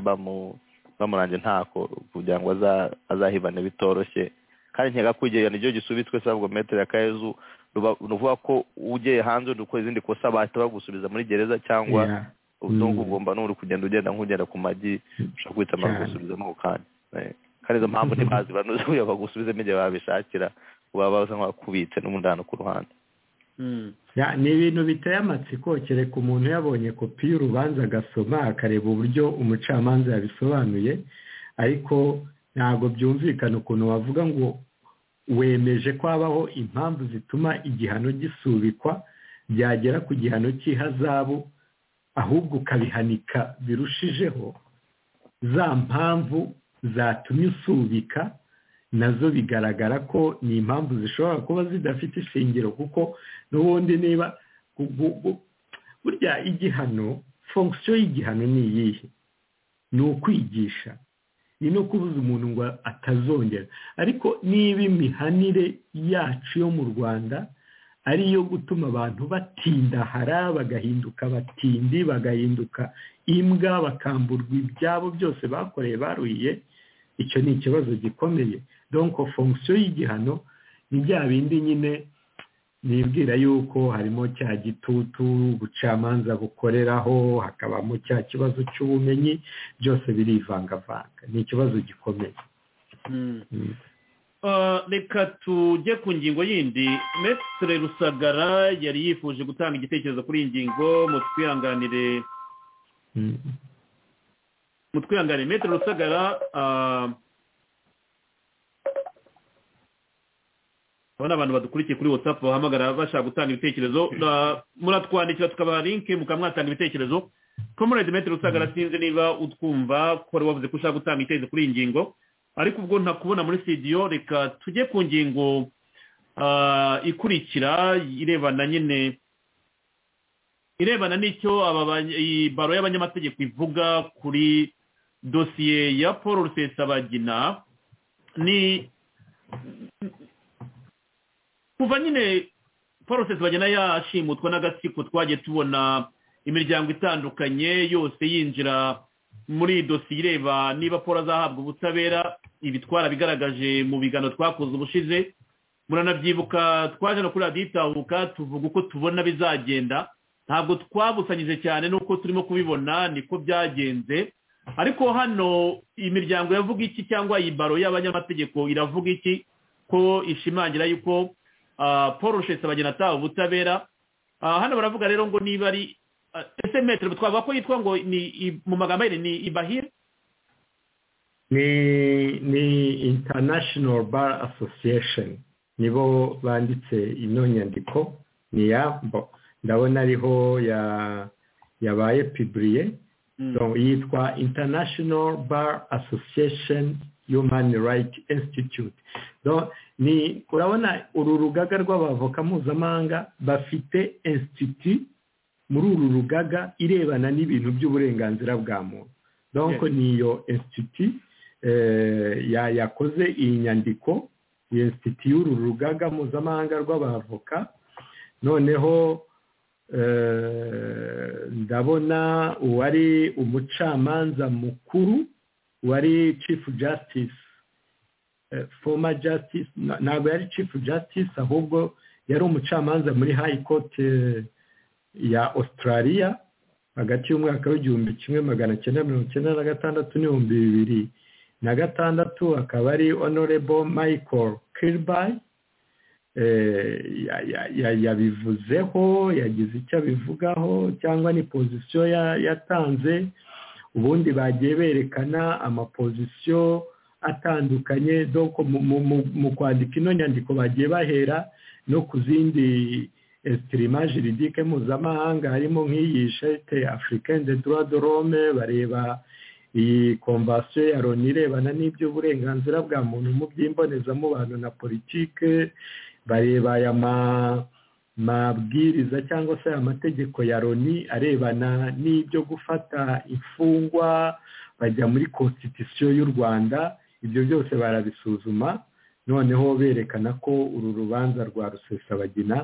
bamurange ntako kugira ngo azahibane bitoroshye kandi nkeka ko igihe nicyo gisubitswe sabwo metero ya kayezu ruvuga ko ugiye hanze udukora izindi kosa bahita bagusubiza muri gereza cyangwa utungu ugomba n'uri kugenda ugenda nk'ugenda ku magi ushobora guhita bagusubiza ako kanya kandi izo mpamvu ntibazi banuzuye bagusubizemo igihe babishakira baba basa nk'abakubitse n'umudano ku ruhande ni ibintu biteye amatsiko kereka umuntu yabonye kopi y'urubanza agasoma akareba uburyo umucamanza yabisobanuye ariko ntabwo byumvikana ukuntu wavuga ngo wemeje ko habaho impamvu zituma igihano gisubikwa byagera ku gihano cy'ihazabu ahubwo ukabihanika birushijeho za mpamvu zatumye usubika nazo bigaragara ko ni impamvu zishobora kuba zidafite ishingiro kuko n'ubundi niba burya igihano fonkisiyo y'igihano ni iyihe ni ukwigisha ni no kubuza umuntu ngo atazongera ariko niba imihanire yacu yo mu rwanda ari iyo gutuma abantu batindahara bagahinduka abatindi bagahinduka imbwa bakamburwa ibyabo byose bakoreye baruhiye icyo ni ikibazo gikomeye donko fonkisiyo y'igihano ni bya bindi nyine nibwira yuko harimo cya gitutu ubucamanza bukoreraho hakabamo cya kibazo cy'ubumenyi byose birivangavanga ni ikibazo gikomeye reka tujye ku ngingo yindi mesitire rusagara yari yifuje gutanga igitekerezo kuri iyi ngingo mu twihanganire mu twihanganire metero rusagara aba ni abantu badukurikiye kuri watsapu bahamagara bashaka gutanga ibitekerezo muratwandikira tukabaha linke mukamwatanga ibitekerezo komorede metero rusagara sinzi niba utwumva ko wari wavuze ko ushaka gutanga ibitekerezo kuri iyi ngingo ariko ubwo ntakubona muri sitidiyo reka tujye ku ngingo ikurikira irebana nyine irebana n'icyo baro y'abanyamategeko ivuga kuri dosiye ya paul rusesabagina ni kuva nyine paul rusesabagina yashimutwa n'agatsiko twagiye tubona imiryango itandukanye yose yinjira muri dosiye ireba niba paul azahabwa ubutabera ibitwara bigaragaje mu bigano twakoze ubushize muranabyibuka twaje no kuri radiyo itahuka tuvuga uko tubona bizagenda ntabwo twabusanyije cyane n'uko turimo kubibona niko byagenze ariko hano imiryango yavuga iki cyangwa iyi baro y'abanyamategeko iravuga iki ko ishimangira yuko paul rusesabagina ataha ubutabera hano baravuga rero ngo niba ari ese metero twavuga ko yitwa ngo ni mu magambo ye ni ibahire ni international bar association nibo banditse ino nyandiko ni yambo ndabona ariho yabaye piburiye yitwa international bar association human rights institute ni urabona uru rugaga rw'abavoka mpuzamahanga bafite insiti muri uru rugaga irebana n'ibintu by'uburenganzira bwa muntu donc ni iyo insiti yakoze iyi nyandiko iyo insiti y'uru rugaga mpuzamahanga rw'abavoka noneho ndabona uwari umucamanza mukuru wari chief justice foma justice ntabwo yari chief justice ahubwo yari umucamanza muri high court ya australia hagati y'umwaka w'igihumbi kimwe magana cyenda mirongo icyenda na gatandatu n'ibihumbi bibiri na gatandatu akaba ari honorable michael kirby yabivuzeho yagize icyo abivugaho cyangwa ni pozisiyo yatanze ubundi bagiye berekana amapozisiyo atandukanye mu kwandika ino nyandiko bagiye bahera no ku zindi esitirima jiridike mpuzamahanga harimo nk'iyi shete afurikende dorome bareba iyi komvasiyo ya loni irebana n'iby'uburenganzira bwa muntu mu by'imbonezamubano na politike bareba aya mabwiriza cyangwa se aya mategeko ya loni arebana n'ibyo gufata imfungwa bajya muri konstitusiyo y'u rwanda ibyo byose barabisuzuma noneho berekana ko uru rubanza rwa rusesabagina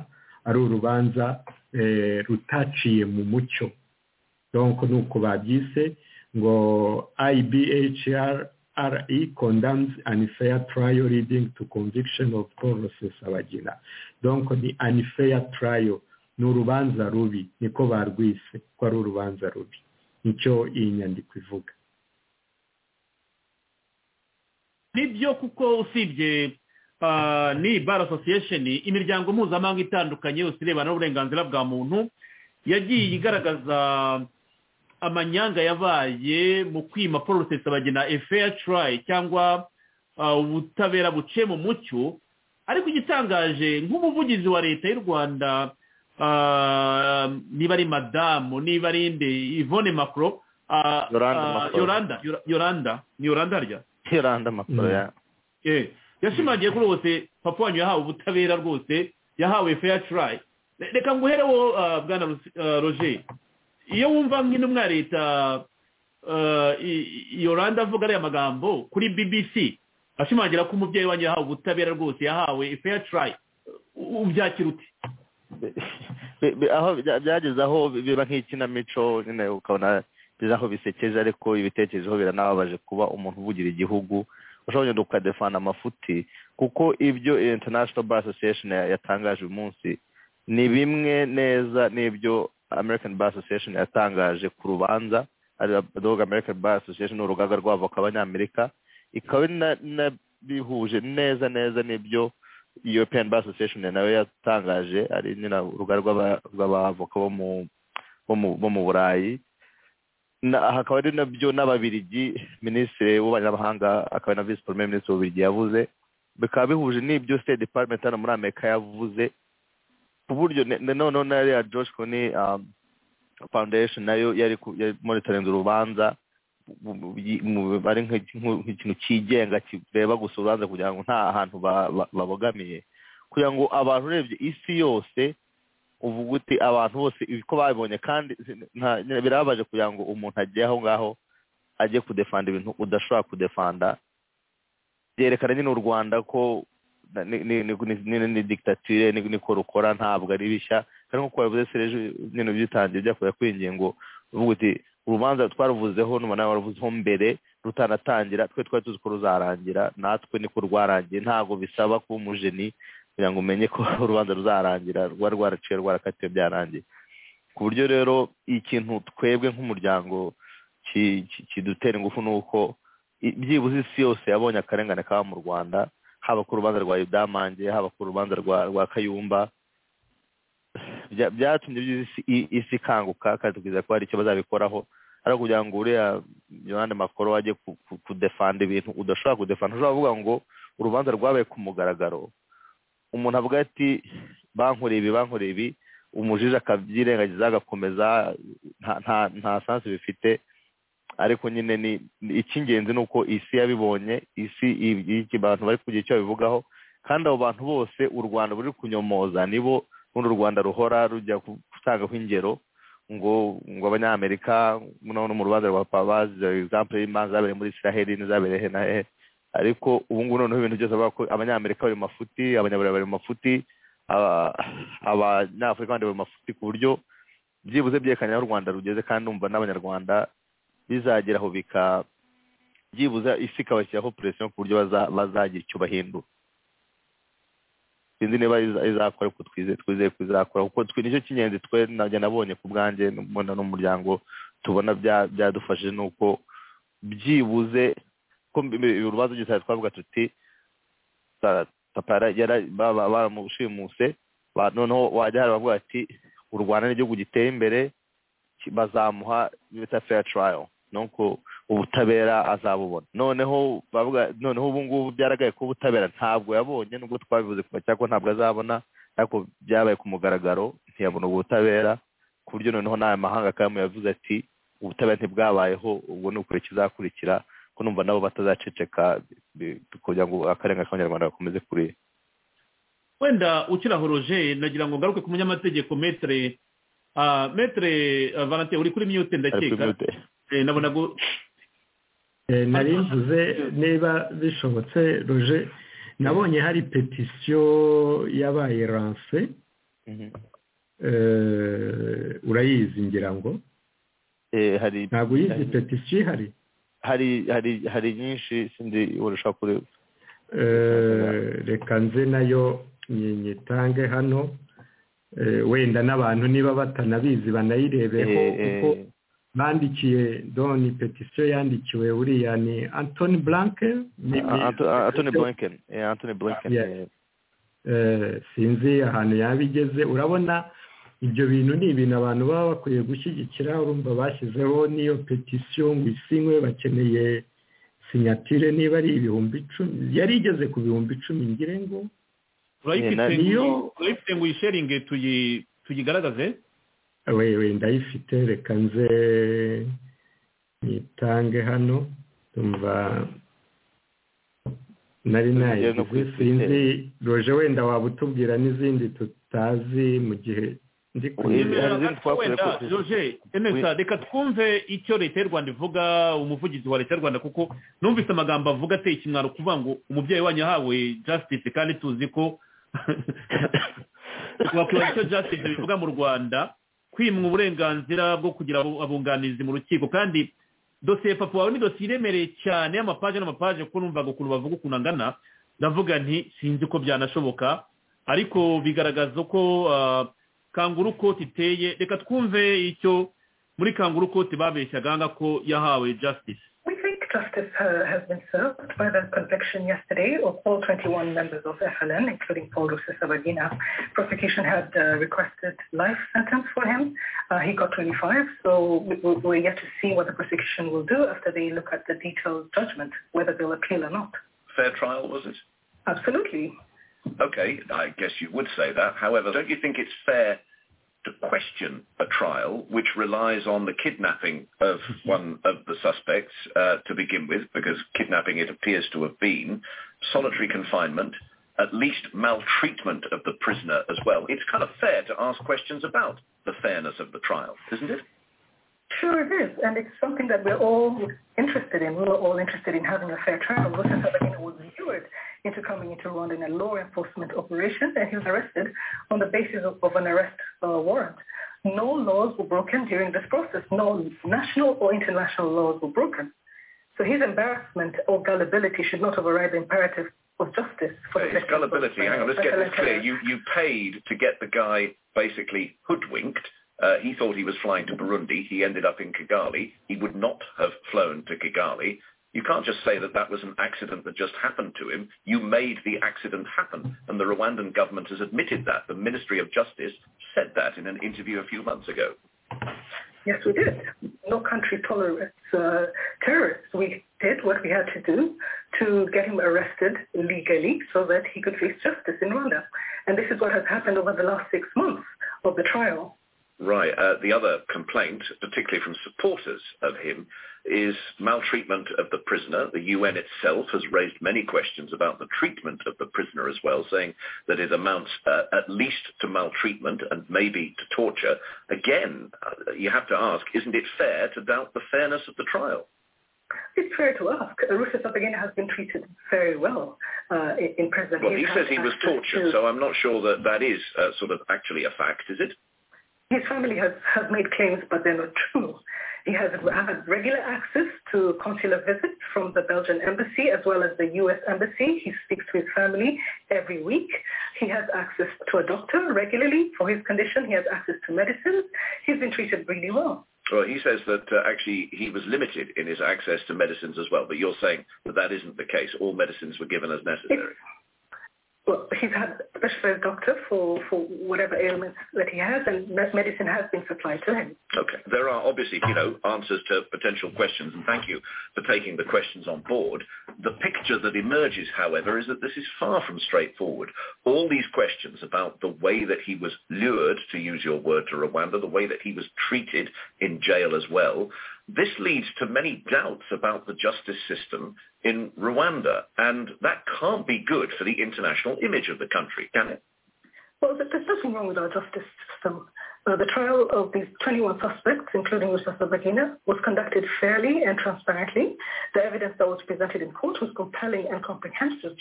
ari urubanza rutaciye mu mucyo donko ni uko babyise ngo IBHRE condemns unfair trial leading to conviction of Paul Rusesabagina donko ni unfair trial ni urubanza rubi niko barwise ko ari urubanza rubi nicyo iyi nyandiko ivuga nibyo kuko usibye ni bar association imiryango mpuzamahanga itandukanye yose irebana n'uburenganzira bwa muntu yagiye igaragaza amanyanga yabaye mu kwima paul rusesabagina efeya turayi cyangwa ubutabera buce mu mucyo ariko igitangaje nk'umuvugizi wa leta y'u rwanda niba ari madamu niba ari inde ivone makoro yoranda yoranda ni yoranda harya yoranda makoro ya yashimangiye ko rwose papa wanyu yahawe ubutabera rwose yahawe feya turayi reka nguhereho bwana roger iyo wumva nk'intumwa ya leta yoranda avuga ariya magambo kuri bbc ashimangira ko umubyeyi wanyu yahawe ubutabera rwose yahawe feya turayi ubyakira ute aho byageze aho biba nk'ikinamico nyine ukabona bigeze aho bisekeje ariko ibitekerezo biranababaje kuba umuntu uvugira igihugu ushobora ukadefana amafuti kuko ibyo international bar association yatangaje uyu munsi ni bimwe neza n'ibyo american bar association yatangaje ku rubanza dog american bar association ni urugaga rw'avoka abanyamerika ikaba bihuje neza neza n'ibyo european bar association nawe yatangaje ari nyine urugaga rw'abavoka bo mu burayi hakaba ari nabyo n'ababirigi minisitiri w'abanyamahanga akaba na visi porome minisitiri w'ububirigi yavuze bikaba bihuje n'ibyo state department hano muri amerika yavuze ku buryo noneho na yariya josh koni foundation nayo yari monitorinze urubanza ari nk'ikintu cyigenga kireba gusa urubanza kugira ngo nta hantu babogamiye kugira ngo abantu urebye isi yose uvuga uti abantu bose ko babibonye kandi birababaje kugira ngo umuntu agiye aho ngaho ajye kudefanda ibintu udashobora kudefanda byerekana nyine u rwanda ko ni digitatire niko rukora ntabwo ari bishya kandi nk'uko wabivuze sereje nyine byitangiye byakuye kwingiye ngo uvuga uti urubanza twaruvuzeho n'ubu nawe waruvuzeho mbere rutanatangira twe twari tuzi ko ruzarangira natwe niko rwarangiye ntabwo bisaba kuba umujeni kugira ngo umenye ko urubanza ruzarangira rwa rwaraciye rwarakatiwe byarangiye ku buryo rero ikintu twebwe nk'umuryango kidutera ingufu ni uko byibuze isi yose yabonye akarengane kaba mu rwanda haba ku rubanza rwa yudamange haba ku rubanza rwa kayumba byatumye isi ikanguka kandi tukizera ko hari icyo bazabikoraho ari ukugira ngo uriya yohani makoro ajye kudefanda ibintu udashobora kudefanda ushobora kuvuga ngo urubanza rwabaye ku mugaragaro umuntu avuga ati bankoreye ibi bankoreye ibi umujije akabyirengagiza agakomeza nta sansi bifite ariko nyine ni icy'ingenzi ni uko isi yabibonye isi abantu bari kugira icyo babivugaho kandi abo bantu bose u rwanda ruri kunyomoza nibo runo u rwanda ruhora rujya gutangaho ingero ngo ngo abanyamerika noneho mu rubanza rwa pabazi egisample y'imanza zabereye muri israheli n'izabereye na hehe ariko ubu ngubu noneho ibintu byose bavuga ko abanyamerika bari mu mafuti abanyaburayi bari mu mafuti abanyafurika bandi mafuti ku buryo byibuze byerekana aho u rwanda rugeze kandi numva n'abanyarwanda bizageraho bika byibuze isi ikabashyiraho puresiyo ku buryo bazagira icyo bahindura sinzi niba izakora kuko twizeye ko izakora kuko nicyo cy'ingenzi twe nabonye ku bwanjye n'umuryango tubona byadufashije ni uko byibuze ko urubanza rwose twavuga tuti papa baramushimuse noneho wajya hari abavuga ati u rwanda n'igihugu giteye imbere bazamuha bita fair trial nuko ubutabera azabubona noneho noneho ubu ngubu byaragaye ko ubutabera ntabwo yabonye nubwo twabivuze kuva cyangwa ntabwo azabona ariko byabaye ku mugaragaro ntiyabona ubutabera ku buryo noneho n'aya mahanga akaba yavuze ati ubutabera ntibwabayeho ubwo ni ukuri kizakurikira ko numva nabo batazaceceka kugira ngo akarengane k'abanyarwanda gakomeze kurira wenda ukiraho roje nagira ngo ngaruke ku munyamategeko metere metere valante uri kuri miyute ndakeka nabona nari mvuze niba bishobotse roje nabonye hari petisiyo yabaye ranse urayizi ngira ngo ntabwo uyizi petisiyo ihari hari nyinshi sindi urusha kuri reka nze nayo nyitange hano wenda n'abantu niba batanabizi banayirebeho kuko bandikiye doni petisiyo yandikiwe buriya ni antoni buranke antoni buranke antoni buranke sinzi ahantu yaba igeze urabona ibyo bintu ni ibintu abantu baba bakwiye gushyigikira urumva bashyizeho n'iyo petisiyo ngo isinywe bakeneye sinyatire niba ari ibihumbi icumi yari igeze ku bihumbi icumi ngire ngo urayifite ngo uyisheringe tuyigaragaze wewe ndayifite reka nze nitange hano tumva nari nayo sinzi roje wenda waba utubwira n'izindi tutazi mu gihe ndi kureba reka twumve icyo leta y'u rwanda ivuga umuvugizi wa leta y'u rwanda kuko numvise amagambo avuga ateye ikimwaro kuvuga ngo umubyeyi wanyu yahawe jasitisi kandi tuzi ko wakwibaza icyo jasitisi bivuga mu rwanda kwimwa uburenganzira bwo kugira abunganizi mu rukiko kandi dosiye papa wawe ni dosiye iremereye cyane y'amapaje n'amapaje kuko numvaga ukuntu bavuga ukuntu angana ndavuga nti sinzi ko byanashoboka ariko bigaragaza ko kanguru koti iteye reka twumve icyo muri kanguru koti babeshyaganga ko yahawe jasitisi We think justice uh, has been served by the conviction yesterday of all 21 members of FLN, including Paul Rufus Sabagina. Prosecution had uh, requested life sentence for him. Uh, he got 25, so we're yet to see what the prosecution will do after they look at the detailed judgment, whether they'll appeal or not. Fair trial, was it? Absolutely. Okay, I guess you would say that. However, don't you think it's fair to question a trial which relies on the kidnapping of one of the suspects uh, to begin with, because kidnapping it appears to have been, solitary confinement, at least maltreatment of the prisoner as well. It's kind of fair to ask questions about the fairness of the trial, isn't it? Sure it is, and it's something that we're all interested in. We were all interested in having a fair trial. Rosa Sabagina was lured into coming into Rwanda in a law enforcement operation, and he was arrested on the basis of, of an arrest uh, warrant. No laws were broken during this process. No national or international laws were broken. So his embarrassment or gullibility should not override the imperative of justice. For hey, gullibility, hang on, let's get this clear. You, you paid to get the guy basically hoodwinked uh, he thought he was flying to Burundi. He ended up in Kigali. He would not have flown to Kigali. You can't just say that that was an accident that just happened to him. You made the accident happen, and the Rwandan government has admitted that. The Ministry of Justice said that in an interview a few months ago. Yes, we did. No country tolerates uh, terrorists. We did what we had to do to get him arrested legally so that he could face justice in Rwanda. And this is what has happened over the last six months of the trial. Right. Uh, the other complaint, particularly from supporters of him, is maltreatment of the prisoner. The UN itself has raised many questions about the treatment of the prisoner as well, saying that it amounts uh, at least to maltreatment and maybe to torture. Again, uh, you have to ask, isn't it fair to doubt the fairness of the trial? It's fair to ask. Rufus Abagina has been treated very well uh, in, in prison. Well, he has says he was access tortured, to- so I'm not sure that that is uh, sort of actually a fact, is it? His family has, has made claims, but they're not true. He has had regular access to consular visits from the Belgian embassy as well as the U.S. embassy. He speaks to his family every week. He has access to a doctor regularly for his condition. He has access to medicines. He's been treated really well. Well, he says that uh, actually he was limited in his access to medicines as well, but you're saying that that isn't the case. All medicines were given as necessary. Well, he's had a specialized doctor for, for whatever ailments that he has, and that medicine has been supplied to him. Okay. There are obviously, you know, answers to potential questions, and thank you for taking the questions on board. The picture that emerges, however, is that this is far from straightforward. All these questions about the way that he was lured, to use your word, to Rwanda, the way that he was treated in jail as well, this leads to many doubts about the justice system in Rwanda, and that can't be good for the international image of the country, can it? Well, there- there's nothing wrong with our justice system. Uh, the trial of these 21 suspects, including Mr. Sabagina, was conducted fairly and transparently. The evidence that was presented in court was compelling and comprehensive.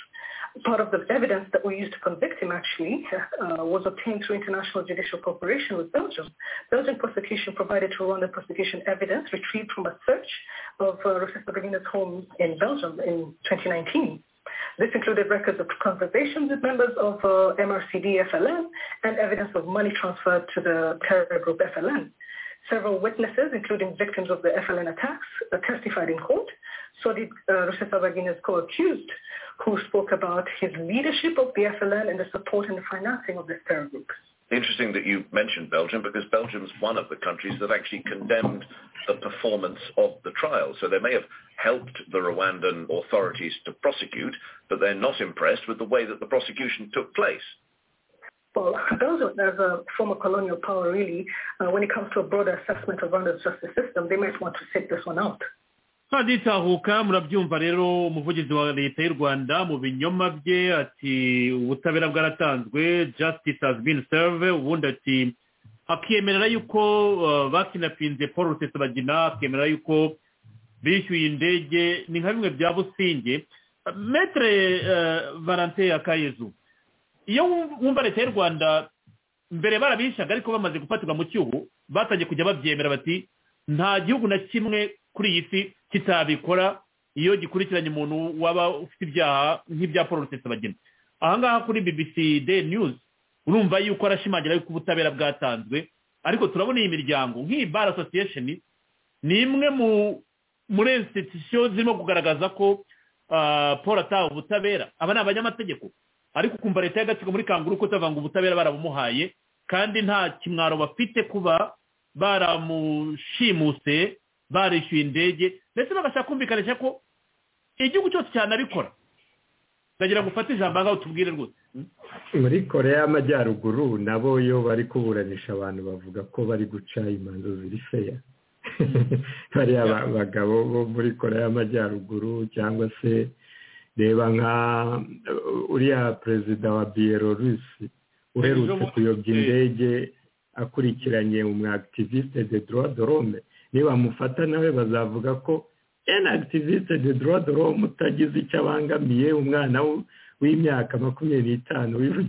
Part of the evidence that we used to convict him, actually, uh, was obtained through international judicial cooperation with Belgium. Belgian prosecution provided to Rwandan prosecution evidence retrieved from a search of uh, Rufus Sabagina's home in Belgium in 2019. This included records of conversations with members of uh, MRCD FLN and evidence of money transferred to the terror group FLN. Several witnesses, including victims of the FLN attacks, uh, testified in court. So did uh, Rusesa Bagina's co-accused, who spoke about his leadership of the FLN and the support and the financing of this terror group. Interesting that you mentioned Belgium because Belgium's one of the countries that actually condemned the performance of the trial. So they may have helped the Rwandan authorities to prosecute, but they're not impressed with the way that the prosecution took place. Well, Belgium, as a former colonial power, really, uh, when it comes to a broader assessment of Rwanda's justice system, they might want to sit this one out. ntaditahuka murabyumva rero umuvugizi wa leta y'u rwanda mu binyoma bye ati ubutabera bwaratanzwe justice has been served ubundi ati akemerera yuko uh, bakinapinze paul rusesabagina akemera yuko bishyuye indege ni nka bimwe bya businge metere valante akayezu iyo wumva leta y'u rwanda mbere barabishaga ariko bamaze gufatirwa mu cyubu batangiye kujya babyemera bati nta gihugu na kimwe kuri iyi si kitabikora iyo gikurikiranye umuntu waba ufite ibyaha nk'ibya paul rusesabagina ahangaha kuri bbc day news urumva yuko arashimangira yuko ubutabera bwatanzwe ariko turabona iyi miryango nk'iyi bar association ni imwe mu muri institution zirimo kugaragaza ko ah, paul ataha ubutabera aba ni abanyamategeko ariko ukumva leta y'agatsiko muri kanguru ko itavanga ubutabera barabumuhaye kandi nta kimwaro bafite kuba baramushimuse barishyuye indege ndetse bagashaka kumvikanisha ko igihugu cyose cyanabikora ndagira ngo ufate ijambo ahangaha utubwire rwose muri koreya y'amajyaruguru nabo iyo bari kuburanisha abantu bavuga ko bari guca imanza ziri feya bariya ba- bagabo bo muri koreya y'amajyaruguru cyangwa se reba nka uh, uriya perezida wa biyelorusi uherutse Ejo- kuyobya indege akurikiranye umwagativiste de droit de l'homme nibamufata nawe bazavuga ko en activiste de droit de l'homme utagize icyo abangamiye umwana w- w'imyaka makumyabiri n'itanu wivu-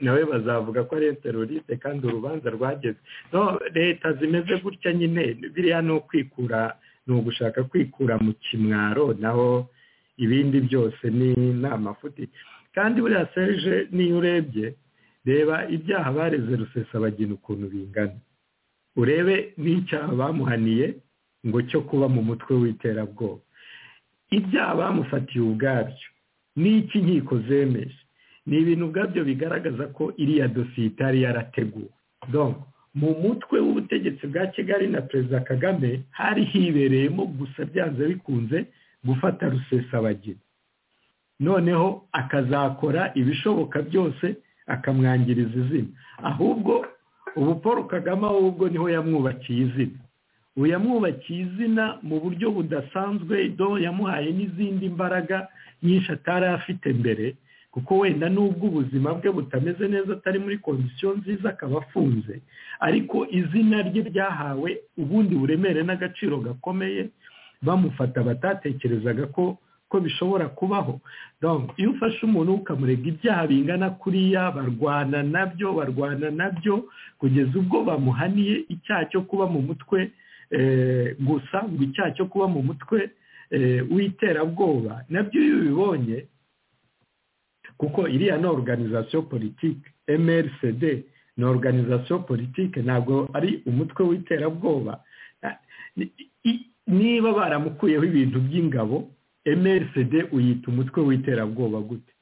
nawe bazavuga ko ari teroriste kandi urubanza rwageze no leta zimeze gutya nyine biriya ni ukwikura ni ugushaka kwikura mu kimwaro naho ibindi byose ni ni amafuti kandi buriya serge niyo urebye reba ibyaha bareze rusesabagina ukuntu bingana urebe n'icyaha bamuhaniye ngo cyo kuba mu mutwe w'iterabwoba ibyaha bamufatiye ubwabyo n'iki inkiko zemeje ni ibintu ubwabyo bigaragaza ko iriya dosiye itari yarateguwe donc mu mutwe w'ubutegetsi bwa kigali na perezida kagame hari hibereyemo gusa byanze bikunze gufata rusesabagina noneho akazakora ibishoboka byose akamwangiriza izina ahubwo ubu paul kagame ahubwo niho yamwubakiye izina ubu yamwubakiye izina mu buryo budasanzwe do yamuhaye n'izindi mbaraga nyinshi atari afite mbere kuko wenda n'ubwo ubuzima bwe butameze neza atari muri kondisiyo nziza akaba afunze ariko izina rye ryahawe ubundi buremere n'agaciro gakomeye bamufata batatekerezaga ko ko bishobora kubaho iyo ufashe umuntu ukamurega ibyaha bingana kuriya barwana nabyo barwana nabyo kugeza ubwo bamuhaniye icyaha cyo kuba mu mutwe gusa ngo icyaha cyo kuba mu mutwe w'iterabwoba nabyo iyo ubibonye kuko iriya ni organizasiyo politike mrcd ni organizasiyo politike ntabwo ari umutwe w'iterabwoba niba baramukuyeho ibintu by'ingabo mrcd uyita umutwe w'iterabwoba gute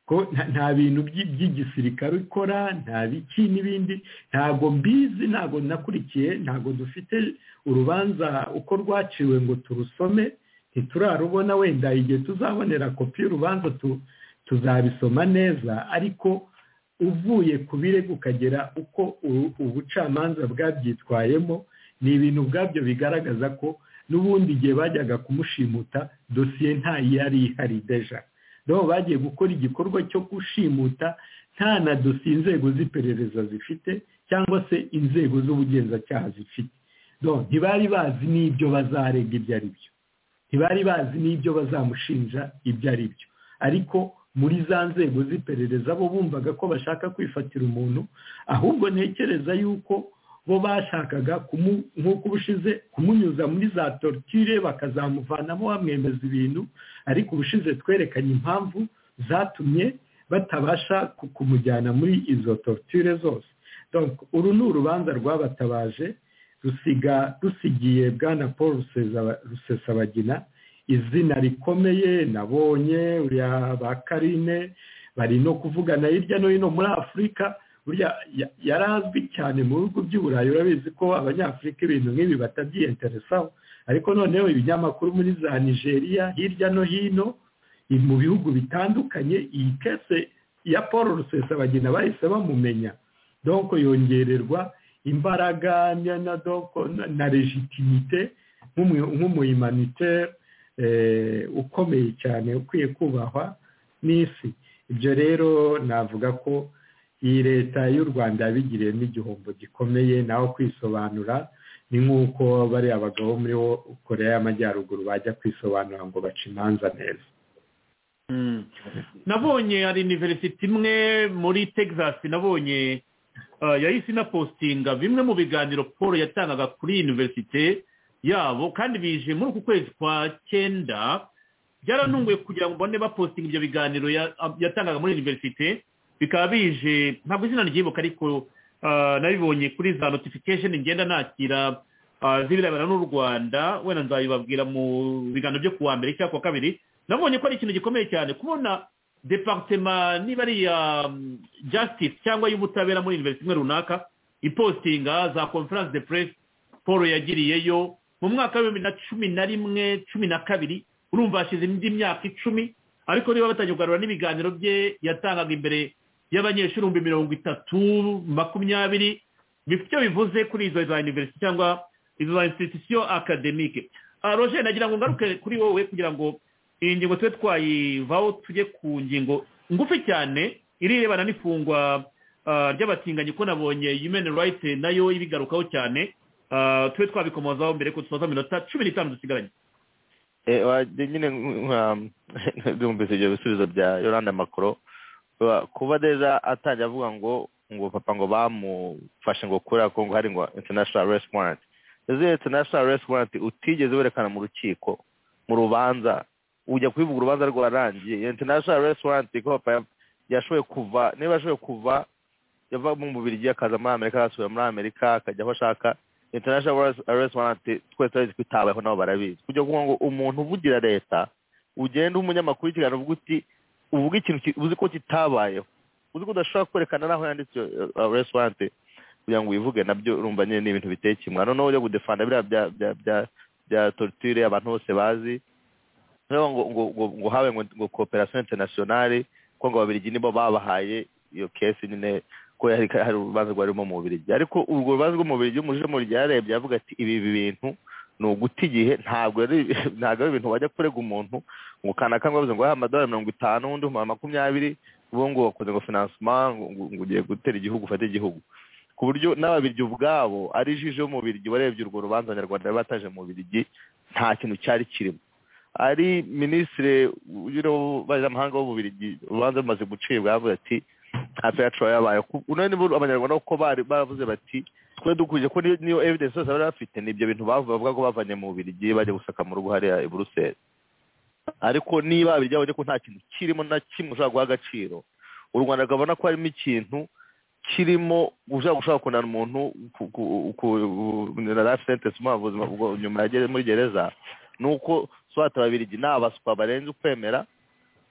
ko nta bintu by'igisirikare ukora nta biki n'ibindi ntabwo mbizi ntabwo nakurikiye ntabwo dufite urubanza uko rwaciwe ngo turusome ntiturarubona wenda igihe tuzabonera kopi y'urubanza tuzabisoma neza ariko uvuye ku birego ukagera uko ubucamanza bwabyitwayemo ni ibintu ubwabyo bigaragaza ko n'ubundi igihe bajyaga kumushimuta dosiye yari ihari deja niho bagiye gukora igikorwa cyo gushimuta nta na dosiye inzego z'iperereza zifite cyangwa se inzego z'ubugenzacyaha zifite ntibari bazi n'ibyo bazarega ibyo ari byo ntibari bazi n'ibyo bazamushinja ibyo ari byo ariko muri za nzego z'iperereza bo bumvaga ko bashaka kwifatira umuntu ahubwo ntekereza yuko bo bashakaga nk'uko ubushize kumunyuza muri za torture bakazamuvanamo bamwemeza ibintu ariko ubushize twerekanye impamvu zatumye batabasha kumujyana muri izo torture zose uru ni urubanza rwabatabaje rusiga rusigiye bwana paul rusesabagina izina rikomeye nabonye uriya ba karine bari no kuvugana hirya no hino muri afurika burya yarazwi cyane mu bihugu by'uburayi urabizi ko abanyafurika ibintu nk'ibi batabyiyeteresaho ariko noneho ibinyamakuru muri za nigeria hirya no hino mu bihugu bitandukanye iyi kese ya paul rusesabagina bahise bamumenya donko yongererwa imbaraga na legitimite nk'umuyimaniteri ukomeye cyane ukwiye kubahwa n'isi ibyo rero navuga ko iyi leta y'u rwanda yabigiriyemo igihombo gikomeye naho kwisobanura ni nk'uko bariya bagabo muri korea y'amajyaruguru bajya kwisobanura ngo bace imanza neza nabonye hari iniverisite imwe muri texas nabonye yahise inapostinga bimwe mu biganiro paul yatangaga kuri iyi iniverisite yabo kandi bije muri uku kwezi kwa cyenda byaranunguye kugira ngo mbone bapostinga ibyo biganiro yatangaga muri iniverisite bikaba bije ntabwo izina ryibuka ariko nabibonye kuri za notifikasheni ngenda nakira z'ibirebana n'u rwanda wenda nzabibabwira mu biganiro byo kuwa mbere cyangwa kuwa kabiri nabonye ko ari ikintu gikomeye cyane kubona departema niba ari iya jasitisi cyangwa y'ubutabera muri iniverisite imwe runaka ipostinga za conference de press paul yagiriyeyo mu mwaka w'ibihumbi na cumi na rimwe cumi na kabiri urumva hashize indi myaka icumi ariko niba batangiye kugarura n'ibiganiro bye yatangaga imbere y'abanyeshuri ibihumbi mirongo itatu makumyabiri bifite icyo bivuze kuri izo za iniverisite cyangwa izo za institusiyo akademike roger nagira ngo ngaruke kuri wowe kugira ngo iyi ngingo tube twayivaho tujye ku ngingo ngufi cyane irirebana n'ifungwa ry'abatinganyi ko nabonye yumeni rayiti nayo ibigarukaho cyane tube twabikomozaho mbere ko dusoza iminota cumi n'itanu dusigaranye nyine byumvise ibyo bisubizo bya yoranda makoro kuba deja atajya avuga ngo ngo papa ngo bamufashe ngo kubera ko ngo hari ngo international race warrant izo international race warrant utigeze werekana mu rukiko mu rubanza ujya kubivuga urubanza rwarangiye international race warrant ko papa yashoboye kuva niba yashoboye kuva yava mu mubiri akaza muri amerika asubira muri amerika akajya aho ashaka international arrest warrant twese turabizi ko itabayeho nabo barabizi kujya kuvuga ngo umuntu uvugira leta ugenda umunyamakuru ikiganiro uvuga uti uvuga ikintu uzi ko kitabayeho uzi ko udashobora kwerekana n'aho yanditse arrest warrant kugira ngo uyivuge nabyo urumva nyine ni ibintu biteye kimwe noneho ujya gudefanda biriya bya bya bya bya torture abantu bose bazi ngo ngo ngo ngo habe ngo ngo cooperation internationale ko ngo ababiligi nibo babahaye iyo kesi nyine ko hari urubanza rwarimo mu Bubiligi ariko urwo rubanza rwo mu Bubiligi umujemo ryarebye avuga ati ibi bintu ni uguta igihe ntabwo ari ibintu wajya kurega umuntu ngo kanaka ngo ngo amadolari mirongo itanu undi makumyabiri ubu ngo wakoze ngo finansima ngo ugiye gutera igihugu ufate igihugu ku buryo n'ababiryi ubwabo ari jisho yo mu Bubiligi warebye urwo rubanza abanyarwanda bataje mu Bubiligi nta kintu cyari kirimo ari minisitiri mpuzamahanga w'ububirigi urubanza rumaze gucibwa yavuze ati nta fair yabaye unani abanyarwanda kuko baravuze bati twe dukurije ko niyo evidence yose bari bafite ni ibyo bintu bavuga ko bavanye mu bubirigi bajya gusaka mu rugo hariya i buruseli ariko niba abirya ko nta kintu kirimo na kimwe ushobora guha agaciro u rwanda rukabona ko harimo ikintu kirimo ushobora gushobora kunana umuntu na life sentence umuha ubuzima nyuma yageze muri gereza ni uko swata babirigi ni abaswa barenze ukwemera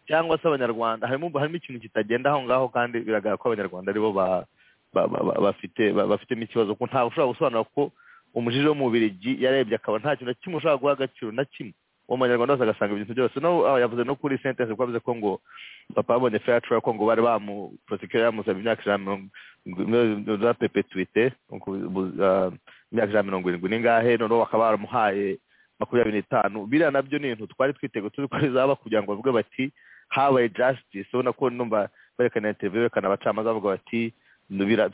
cyangwa se abanyarwanda harimo harimo ikintu kitagenda aho ngaho kandi biragaragara ko abanyarwanda aribo bafite bafitemo ikibazo ko ntawe ushobora gusobanura ko umujije wo mu Bubirigi yarebye akaba nta kintu na kimwe ushobora guha agaciro na kimwe uwo munyarwanda wese agasanga ibintu byose no yavuze no kuri sentence ko bavuze ko ngo papa yabonye fair trial ko ngo bari bamu prosecutor yamusaba imyaka ijana mirongo za perpetuite imyaka ijana mirongo irindwi n'ingahe noneho bakaba baramuhaye makumyabiri n'itanu biriya nabyo ni ibintu twari twitego turi ko bizaba kugira ngo bavuge bati habaye justice ubona ko numva berekana interview berekana abacamanza bavuga bati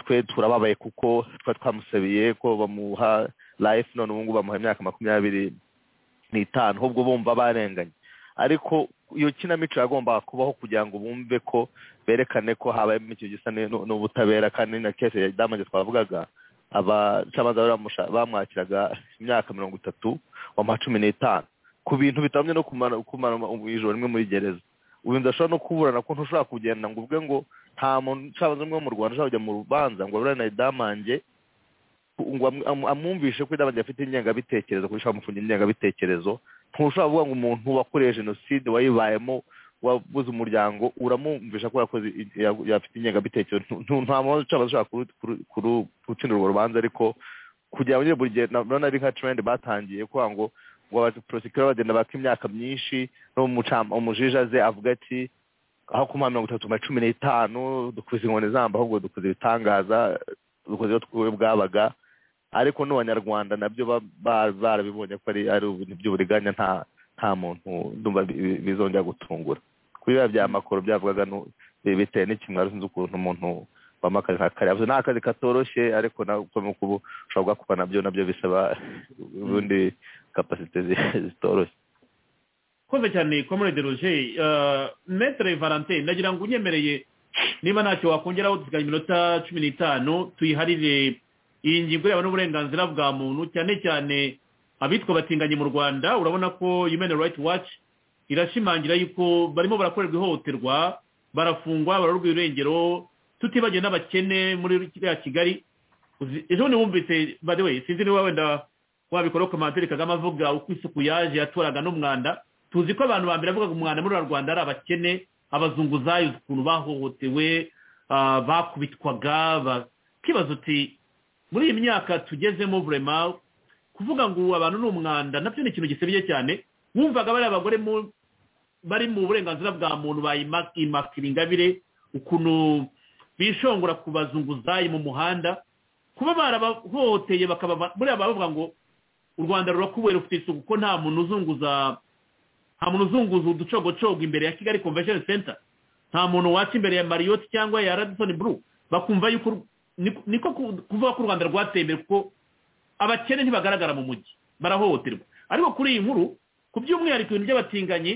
twe turababaye kuko twari twamusabiye ko bamuha life none ubu ngubu bamuha imyaka makumyabiri n'itanu ahubwo bumva barenganye ariko iyo kinamico yagombaga kubaho kugira ngo bumve ko berekane ko habayemo ikintu gisa n'ubutabera kandi na kese ya damage twavugaga abacamanza bamwakiraga imyaka mirongo itatu wa cumi n'itanu ku bintu bitandukanye no kumara ijoro rimwe muri gereza ubu ndashobora no kuburana ko ntushobora kugenda ngo ubwe ngo nta muntu ucabanza umwe wo mu rwanda ushobora kujya mu rubanza ngo aburane idamange ngo amwumvishe ko idamange afite ingengabitekerezo kuko ushobora gufunga ingengabitekerezo ntushobora kuvuga ngo umuntu wakoreye jenoside wayibayemo wabuze umuryango uramwumvisha ko yakoze yafite ingengabitekerezo nta muntu ucabanza ushobora gutsindira urwo rubanza ariko kugira ngo buri gihe nabona ari nka trend batangiye kugira ngo ngo abaprosecutor bagenda baka imyaka myinshi umujija ze avuga ati aho ku mirongo itatu na cumi n'itanu dukoze inkoni zamba ahubwo dukoze ibitangaza dukoze iyo twuwe bwabaga ariko n'abanyarwanda nabyo barabibonye ko ari ibintu by'uburiganya nta nta muntu ndumva bizongera gutungura kuri biba bya makoro byavugaga bitewe n'ikimwaro sinzi ukuntu umuntu bamo akazi nka kariya ni akazi katoroshye ariko uko ushobora kugakuka nabyo nabyo bisaba ubundi kapasite zitoroshye koze cyane komorede roje metere valentin nagira ngo unyemereye niba ntacyo wakongeraho dusigaye iminota cumi n'itanu tuyiharire iyi ngingo yaba n'uburenganzira bwa muntu cyane cyane abitwa batinganye mu rwanda urabona ko human right watch irashimangira yuko barimo barakorerwa ihohoterwa barafungwa barorwa irengero tutibagiwe n'abakene muri kiriya kigali ejo bundi wumvise bade we sinzi niba wenda wabikora komantere kagame avuga uko isuku yaje yatoraga n'umwanda tuzi ko abantu ba mbere bavugaga umwanda muri rwanda ari abakene abazunguzayi ukuntu bahohotewe bakubitwaga bakibaza uti muri iyi myaka tugezemo vurema kuvuga ngo abantu ni umwanda nabyo ni ikintu gisebye cyane wumvaga bariya abagore bari mu burenganzira bwa muntu bayimakira ingabire ukuntu bishongora ku bazunguzayi mu muhanda kuba barabahohoteye bakaba buriya bavuga ngo u rwanda rurakubera rufite isuku ko nta muntu uzunguza nta muntu uzunguza uducogocogo imbere ya kigali convention center nta muntu waca imbere ya mariyoti cyangwa ya radisoni buru bakumva yuko niko kuvuga ko u rwanda rwateye imbere kuko abakene ntibagaragara mu mujyi barahohoterwa ariko kuri iyi nkuru ku by'umwihariko ibintu by'abatinganyi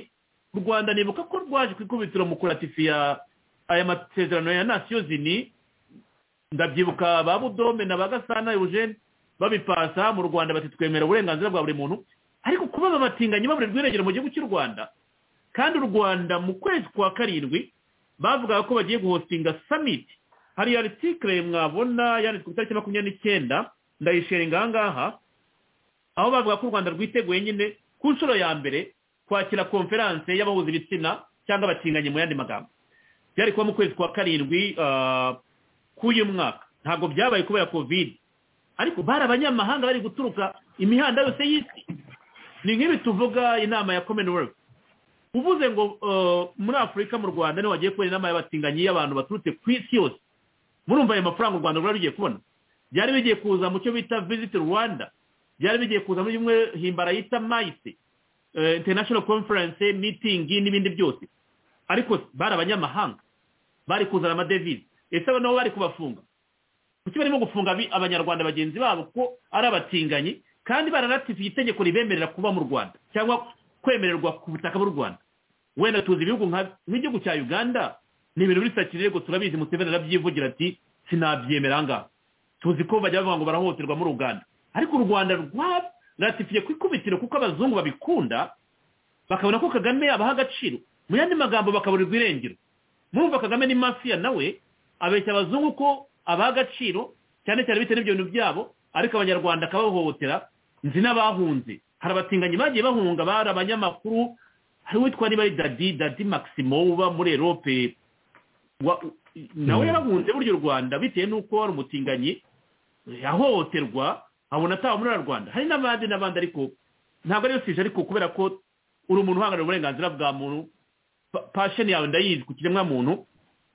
u rwanda nibuka ko rwaje ku ikubitiro mu kuratifiya aya masezerano ya nasiyo zini ndabyibuka ba budome na ba gasana eugene babipasa mu rwanda batitwemera uburenganzira bwa buri muntu ariko kuba babatinganye baburirwa irengero mu gihugu cy'u rwanda kandi u rwanda mu kwezi kwa karindwi bavugaga ko bagiye guhostinga samiti hari ya ritikire mwabona yanditswe ku itariki makumyabiri n'icyenda ndayishinga aha ngaha aho bavuga ko u rwanda rwiteguye nyine ku nshuro ya mbere kwakira konferanse y'abahuza ibitsina cyangwa abatinganye mu yandi magambo byari kuba mu kwezi kwa karindwi k'uyu mwaka ntabwo byabaye kubera kovide ariko bari abanyamahanga bari guturuka imihanda yose y'isi ni nk'ibi tuvuga inama ya commonwealth uvuze ngo muri afurika mu rwanda niho wagiye kubona inama y'abatinganyi y'abantu baturutse ku isi yose murumva ayo mafaranga u rwanda rwari rugiye kubona byari bigiye kuza mu cyo bita visit rwanda byari bigiye kuza muri bimwe himbara yita mayise international conference meeting n'ibindi byose ariko bari abanyamahanga bari kuzana amadevize ese nabo bari kubafunga kuki barimo gufunga abanyarwanda bagenzi babo ko ari abatinganyi kandi bararatifiye itegeko ribemerera kuba mu rwanda cyangwa kwemererwa ku butaka bw'u rwanda wenda tuzi ibihugu nk'igihugu cya uganda ni ibintu biri sakirego turabizi museveni arabyivugira ati sinabyemera ngaha tuzi ko bajya bavuga ngo barahohoterwa muri uganda ariko u rwanda rwaratifiye ku ikubitiro kuko abazungu babikunda bakabona ko kagame abaha agaciro mu yandi magambo bakaburirwa irengero murumva kagame ni mafiya nawe abeshya abazungu ko abaha agaciro cyane cyane bitewe n'ibyo bintu byabo ariko abanyarwanda akabahohotera nzi n'abahunze hari abatinganyi bagiye bahunga bari abanyamakuru hari uwitwa niba ari dadi dadi maximo uba muri erope nawe yarahunze buryo u rwanda bitewe n'uko wari umutinganyi yahohoterwa abona ataba muri rwanda hari n'abandi n'abandi ariko ntabwo ariyo sije ariko kubera ko uri umuntu uhangarira uburenganzira bwa muntu pasheni yawe ndayizi ku kiremwamuntu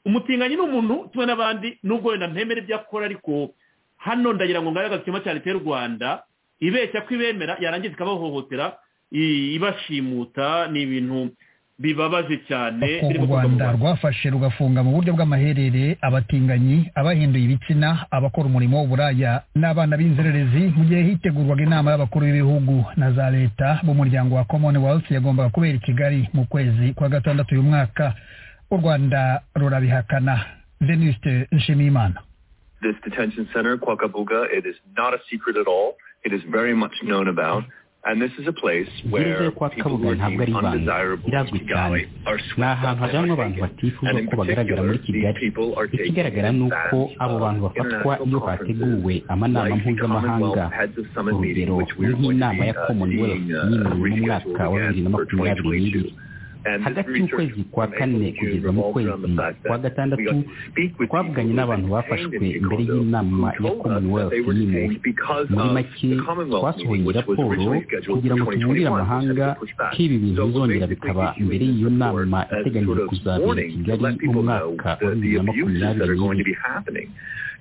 umutinganyi ni umuntu kimwe n'abandi nubwo wenda ntemera ibyo akora ariko hano ndagira ngo ngabe agakima cya leta y'u rwanda ibeshya ko ibemera yarangiza ikabahohotera ibashimuta ni ibintu bibabaje cyane u rwanda rwafashe rugafunga mu buryo bw'amaherere abatinganyi abahinduye ibitsina abakora umurimo w'uburaya n'abana b'inzererezi mu gihe hitegurwaga inama y'abakuru b'ibihugu na za leta b'umuryango wa commonwealth yagombaga kubera i kigali mu kwezi kwa gatandatu uyu mwaka u rwanda rurabihakana denise nshimiyimana this detention center kwakabuga it is not a secret at all it is very much known about gereza yo kwa kabuga ntabwo ari ibanga irazwi cyane ni ahantu hajyanwa abantu batifuza ko bagaragara muri kigali ikigaragara ni uko abo bantu bafatwa iyo hateguwe amanama mpuzamahanga urugero nk'inama ya commonwealth yimuriwe mu mwaka wa bibiri na makumyabiri n'ibiri hagati y'ukwezi kwa kane kugeza mu kwezi kwa gatandatu twavuganye n'abantu bafashwe imbere y'inama ya commonwealth yimuwe muri make twasohoye raporo kugira ngo tubwire amahanga ko ibi bintu bizongera bikaba mbere y'iyo nama iteganyijwe kuzabera i kigali mu mwaka wa bibiri na makumyabiri n'ibiri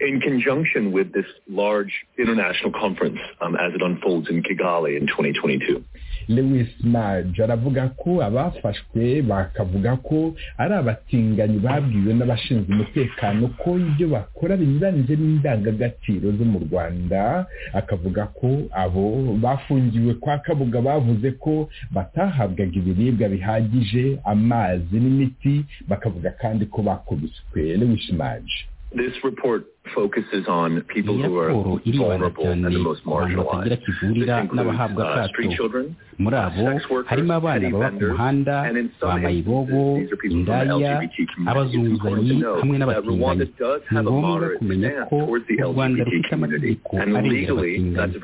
in conjunction with this large international conference um, as it unfolds in Kigali in 2022. lewis naje aravuga ko abafashwe bakavuga ko ari abatinganyi babwiwe n'abashinzwe umutekano ko ibyo bakora binyuranyije n'indangagaciro zo mu rwanda akavuga ko abo bafungiwe kwa kabuga bavuze ko batahabwaga ibiribwa bihagije amazi n'imiti bakavuga kandi ko bakubiswe lewis naje This report focuses on people who are vulnerable and the most marginalized. This includes uh, street children, muri abo harimo abana baba ku muhanda bamayibobo indaya abazunguzanyi hamwe n'abatinganyi ni ngombwa kumenya ko u rwanda rufite amategeko arengera abatinganyi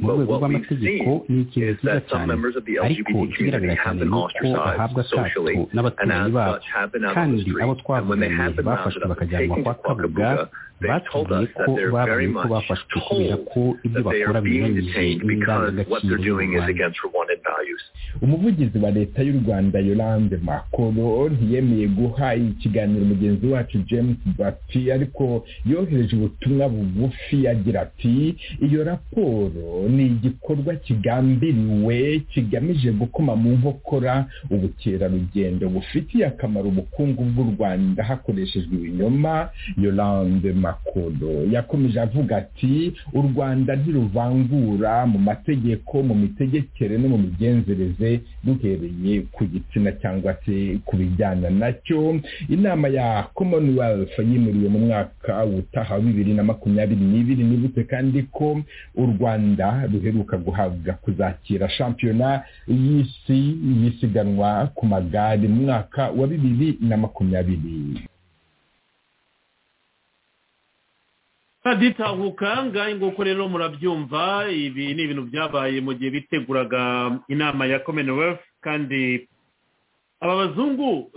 mu rwego rw'amategeko ni ikintu cyiza cyane ariko ikigaragara cyane ni uko bahabwa akato n'abaturanyi babo kandi abo twavuganye bafashwe bakajyanwa kwa kabuga batubwiye ko babonye ko bafashwe kubera ko ibyo bakora binyuranyije n'indangagaciro y'u rwanda umuvugizi wa leta y'u rwanda yolande makoro ntiyemeye guha ikiganiro mugenzi wacu james bati ariko yohereje ubutumwa bugufi agira ati iyo raporo ni igikorwa kigambiriwe kigamije gukoma mu nkokora ubukerarugendo bufitiye akamaro ubukungu bw'u rwanda hakoreshejwe ibinyoma yolande makoro yakomeje avuga ati u rwanda ntiruvangura mu mategeko mu mitegekere no mu migenzereze duhereye ku gitsina cyangwa se ku bijyana nacyo inama ya commonwealth yimuriwe mu mwaka utaha wa bibiri na makumyabiri n'ibiri nibutse kandi ko u rwanda ruheruka guhabwa kuzakira shampiyona y'isi y'isiganwa ku magare mu mwaka wa bibiri na makumyabiri ditahuka ngaho nguko rero murabyumva ibi ni ibintu byabaye mu gihe biteguraga inama ya commonwealth kandi aba bazungu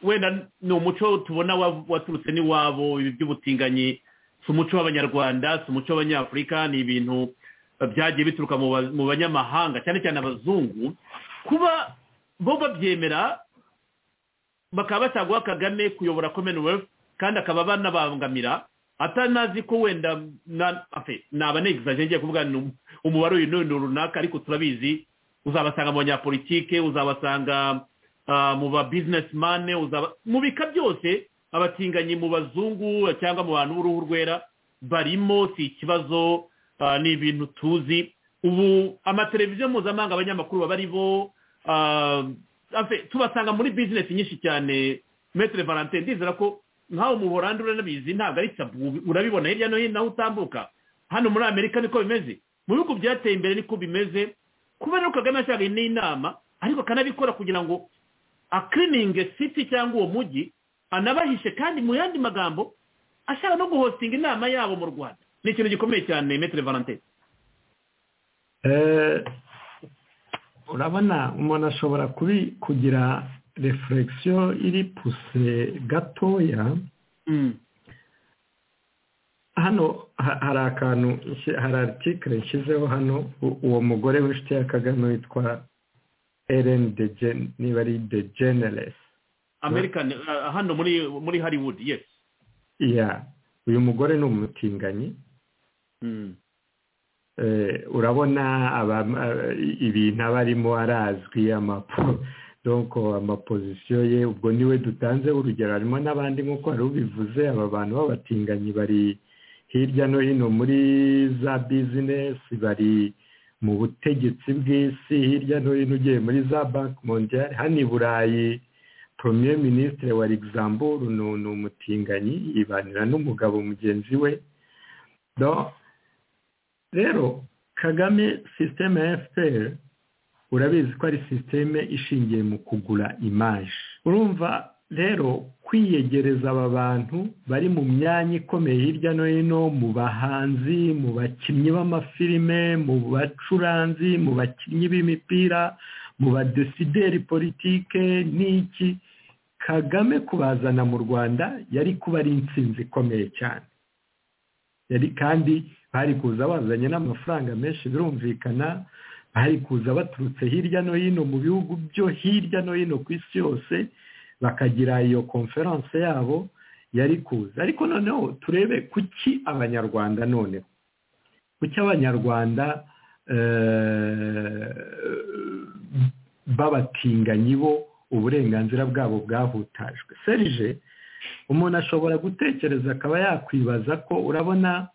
wenda ni umuco tubona waturutse n'iwabo ibi by'ubutinganyi si umuco w'abanyarwanda si umuco w'abanyafurika ni ibintu byagiye bituruka mu banyamahanga cyane cyane abazungu kuba bo babyemera bakaba basaguha kagame kuyobora commonwealth kandi akaba banabangamira atanazi ko wenda naba negizajya ngiye kuvuga umubare uyu n'uyu runaka ariko turabizi uzabasanga mu banyapolitike uzabasanga mu ba bizinesi mani mu bika byose abatinganyi mu bazungu cyangwa mu bantu b'uruhu rwera barimo si ikibazo ni ibintu tuzi ubu amateleviziyo mpuzamahanga abanyamakuru baba ari bo tubasanga muri bizinesi nyinshi cyane metero valentine ndizera ko nkaho umuhorandi uranabizi ntabwo ari tabu urabibona hirya no hino aho utambuka hano muri amerika niko bimeze mu bihugu byateye imbere niko bimeze kuba rero kagame yashakaga n'inama ariko akanabikora kugira ngo akirininge siti cyangwa uwo mujyi anabahishe kandi mu yandi magambo ashaka no guhostinga inama yabo mu rwanda ni ikintu gikomeye cyane metero valentine urabona umuntu ashobora kugira refuregisiyo iri puse gatoya hano hari akantu hari aritikire nshyizeho hano uwo mugore w'inshuti ya kagame witwa eren de niba ari de generesi amerikani hano muri hollywood yesi iya uyu mugore ni umutinganyi urabona ibintu aba arimo arazwi amapozisiyo ye ubwo niwe dutanze urugero harimo n'abandi nk'uko wari ubivuze aba bantu b'abatinganyi bari hirya no hino muri za bizinesi bari mu butegetsi bw'isi hirya no hino ugiye muri za banki mondiyari hano i burayi premier minisitiri wa regizamburu ni umutinganyi yibanira n'umugabo mugenzi we rero kagame sisiteme ya fpr urabizi ko ari sisiteme ishingiye mu kugura imaje urumva rero kwiyegereza aba bantu bari mu myanya ikomeye hirya no hino mu bahanzi mu bakinnyi b'amafilime mu bacuranzi mu bakinnyi b'imipira mu badesideri politike n'iki kagame kubazana mu rwanda yari kuba ari insinzi ikomeye cyane yari kandi bari kuza bazanye n'amafaranga menshi birumvikana bari kuza baturutse hirya no hino mu bihugu byo hirya no hino ku isi yose bakagira iyo konferanse yabo yari kuza ariko noneho turebe kuki abanyarwanda noneho kuki abanyarwanda b'abatinganyi bo uburenganzira bwabo bwahutajwe serije umuntu ashobora gutekereza akaba yakwibaza ko urabona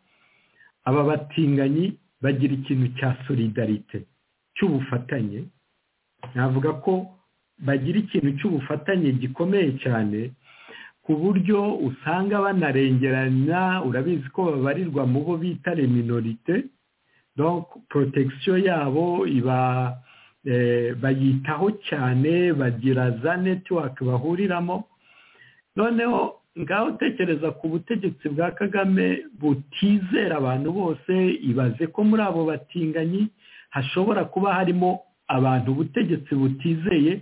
aba batinganyi bagira ikintu cya solidarite cy'ubufatanye navuga ko bagira ikintu cy'ubufatanye gikomeye cyane ku buryo usanga banarengerana urabizi ko babarirwa mu bo bita reminorite protection yabo iba bayitaho cyane bagira za netiwake bahuriramo noneho ngaho utekereza ku butegetsi bwa kagame butizera abantu bose ibaze ko muri abo batinganyi hashobora kuba harimo abantu ubutegetsi butizeye